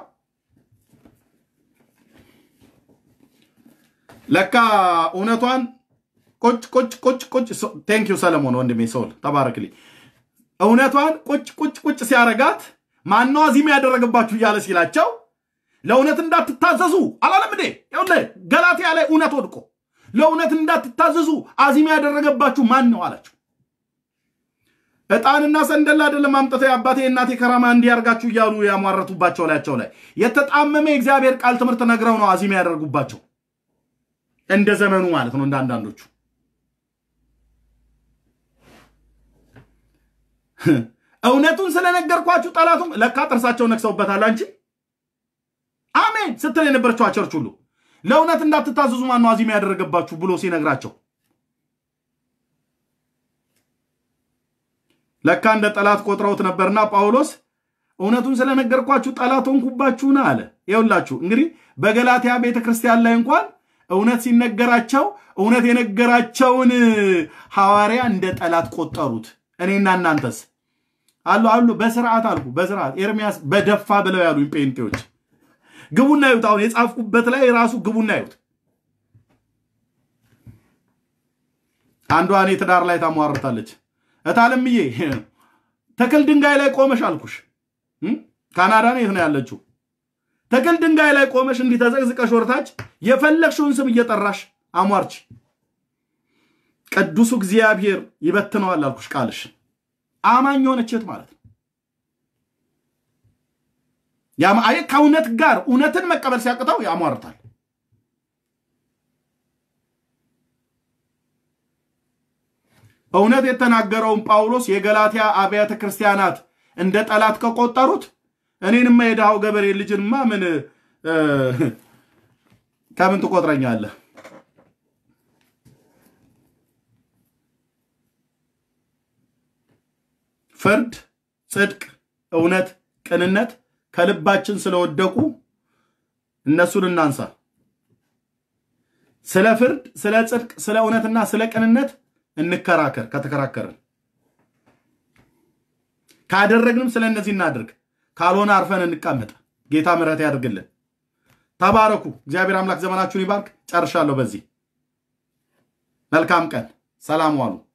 ለካ እውነቷን ቁጭ ቁጭ ቁጭ ቁጭ ቴንክ ዩ ሰለሞን ወንድሜ ሰውል ተባረክልኝ። እውነቷን ቁጭ ቁጭ ቁጭ ሲያረጋት ማነው አዚም ያደረገባችሁ እያለ ሲላቸው ለእውነት እንዳትታዘዙ አላለም እንዴ? ይኸውልህ ገላትያ ላይ እውነት ወድቆ ለእውነት እንዳትታዘዙ አዚም ያደረገባችሁ ማን ነው አላቸው። ዕጣንና ሰንደል አይደለም አምጥተው የአባቴ የእናቴ ከራማ እንዲያርጋችሁ እያሉ ያሟረቱባቸው ላያቸው ላይ የተጣመመ የእግዚአብሔር ቃል ትምህርት ነግረው ነው አዚም ያደርጉባቸው። እንደ ዘመኑ ማለት ነው። እንደ አንዳንዶቹ እውነቱን ስለነገርኳችሁ ጠላቱም ለካ ጥርሳቸው ነክሰውበታል። አንቺ አሜን ስትል የነበረችው ቸርች ሁሉ ለእውነት እንዳትታዘዙ ማነው አዚም ያደረገባችሁ ብሎ ሲነግራቸው ለካ እንደ ጠላት ቆጥረውት ነበርና ጳውሎስ እውነቱን ስለነገርኳችሁ ጠላት ሆንኩባችሁን አለ። ይኸውላችሁ እንግዲህ በገላትያ ቤተ ክርስቲያን ላይ እንኳን እውነት ሲነገራቸው እውነት የነገራቸውን ሐዋርያ እንደ ጠላት ቆጠሩት። እኔና እናንተስ አሉ አሉ በስርዓት አልኩ በስርዓት ኤርሚያስ በደፋ ብለው ያሉኝ ጴንጤዎች ግቡና ይዩት። አሁን የጻፍኩበት ላይ ራሱ ግቡና ይዩት። አንዷ እኔ ትዳር ላይ ታሟርታለች። እታለምዬ ተክል ድንጋይ ላይ ቆመሽ አልኩሽ። ካናዳ ነው የት ነው ያለችው? ተክል ድንጋይ ላይ ቆመሽ እንዲህ ተዘቅዝቀሽ ወርታች የፈለግሽውን ስም እየጠራሽ አሟርች። ቅዱሱ እግዚአብሔር ይበትነዋል አልኩሽ። ቃልሽ አማኝ የሆነችት ማለት ነው። አየ ከእውነት ጋር እውነትን መቀበል ሲያቅተው ያሟርታል። እውነት የተናገረውን ጳውሎስ የገላትያ አብያተ ክርስቲያናት እንደ ጠላት ከቆጠሩት እኔንማ የድሃው ገበሬ ልጅንማ ምን ከምን ትቆጥረኛለህ? ፍርድ፣ ጽድቅ፣ እውነት፣ ቅንነት ከልባችን ስለወደቁ እነሱን እናንሳ። ስለ ፍርድ፣ ስለ ጽድቅ፣ ስለ እውነትና ስለ ቅንነት እንከራከር። ከተከራከርን ካደረግንም ስለ እነዚህ እናድርግ። ካልሆነ አርፈን እንቀመጥ። ጌታ ምሕረት ያድርግልን። ተባረኩ። እግዚአብሔር አምላክ ዘመናችሁን ይባርክ። ጨርሻለሁ። በዚህ መልካም ቀን። ሰላም ዋሉ።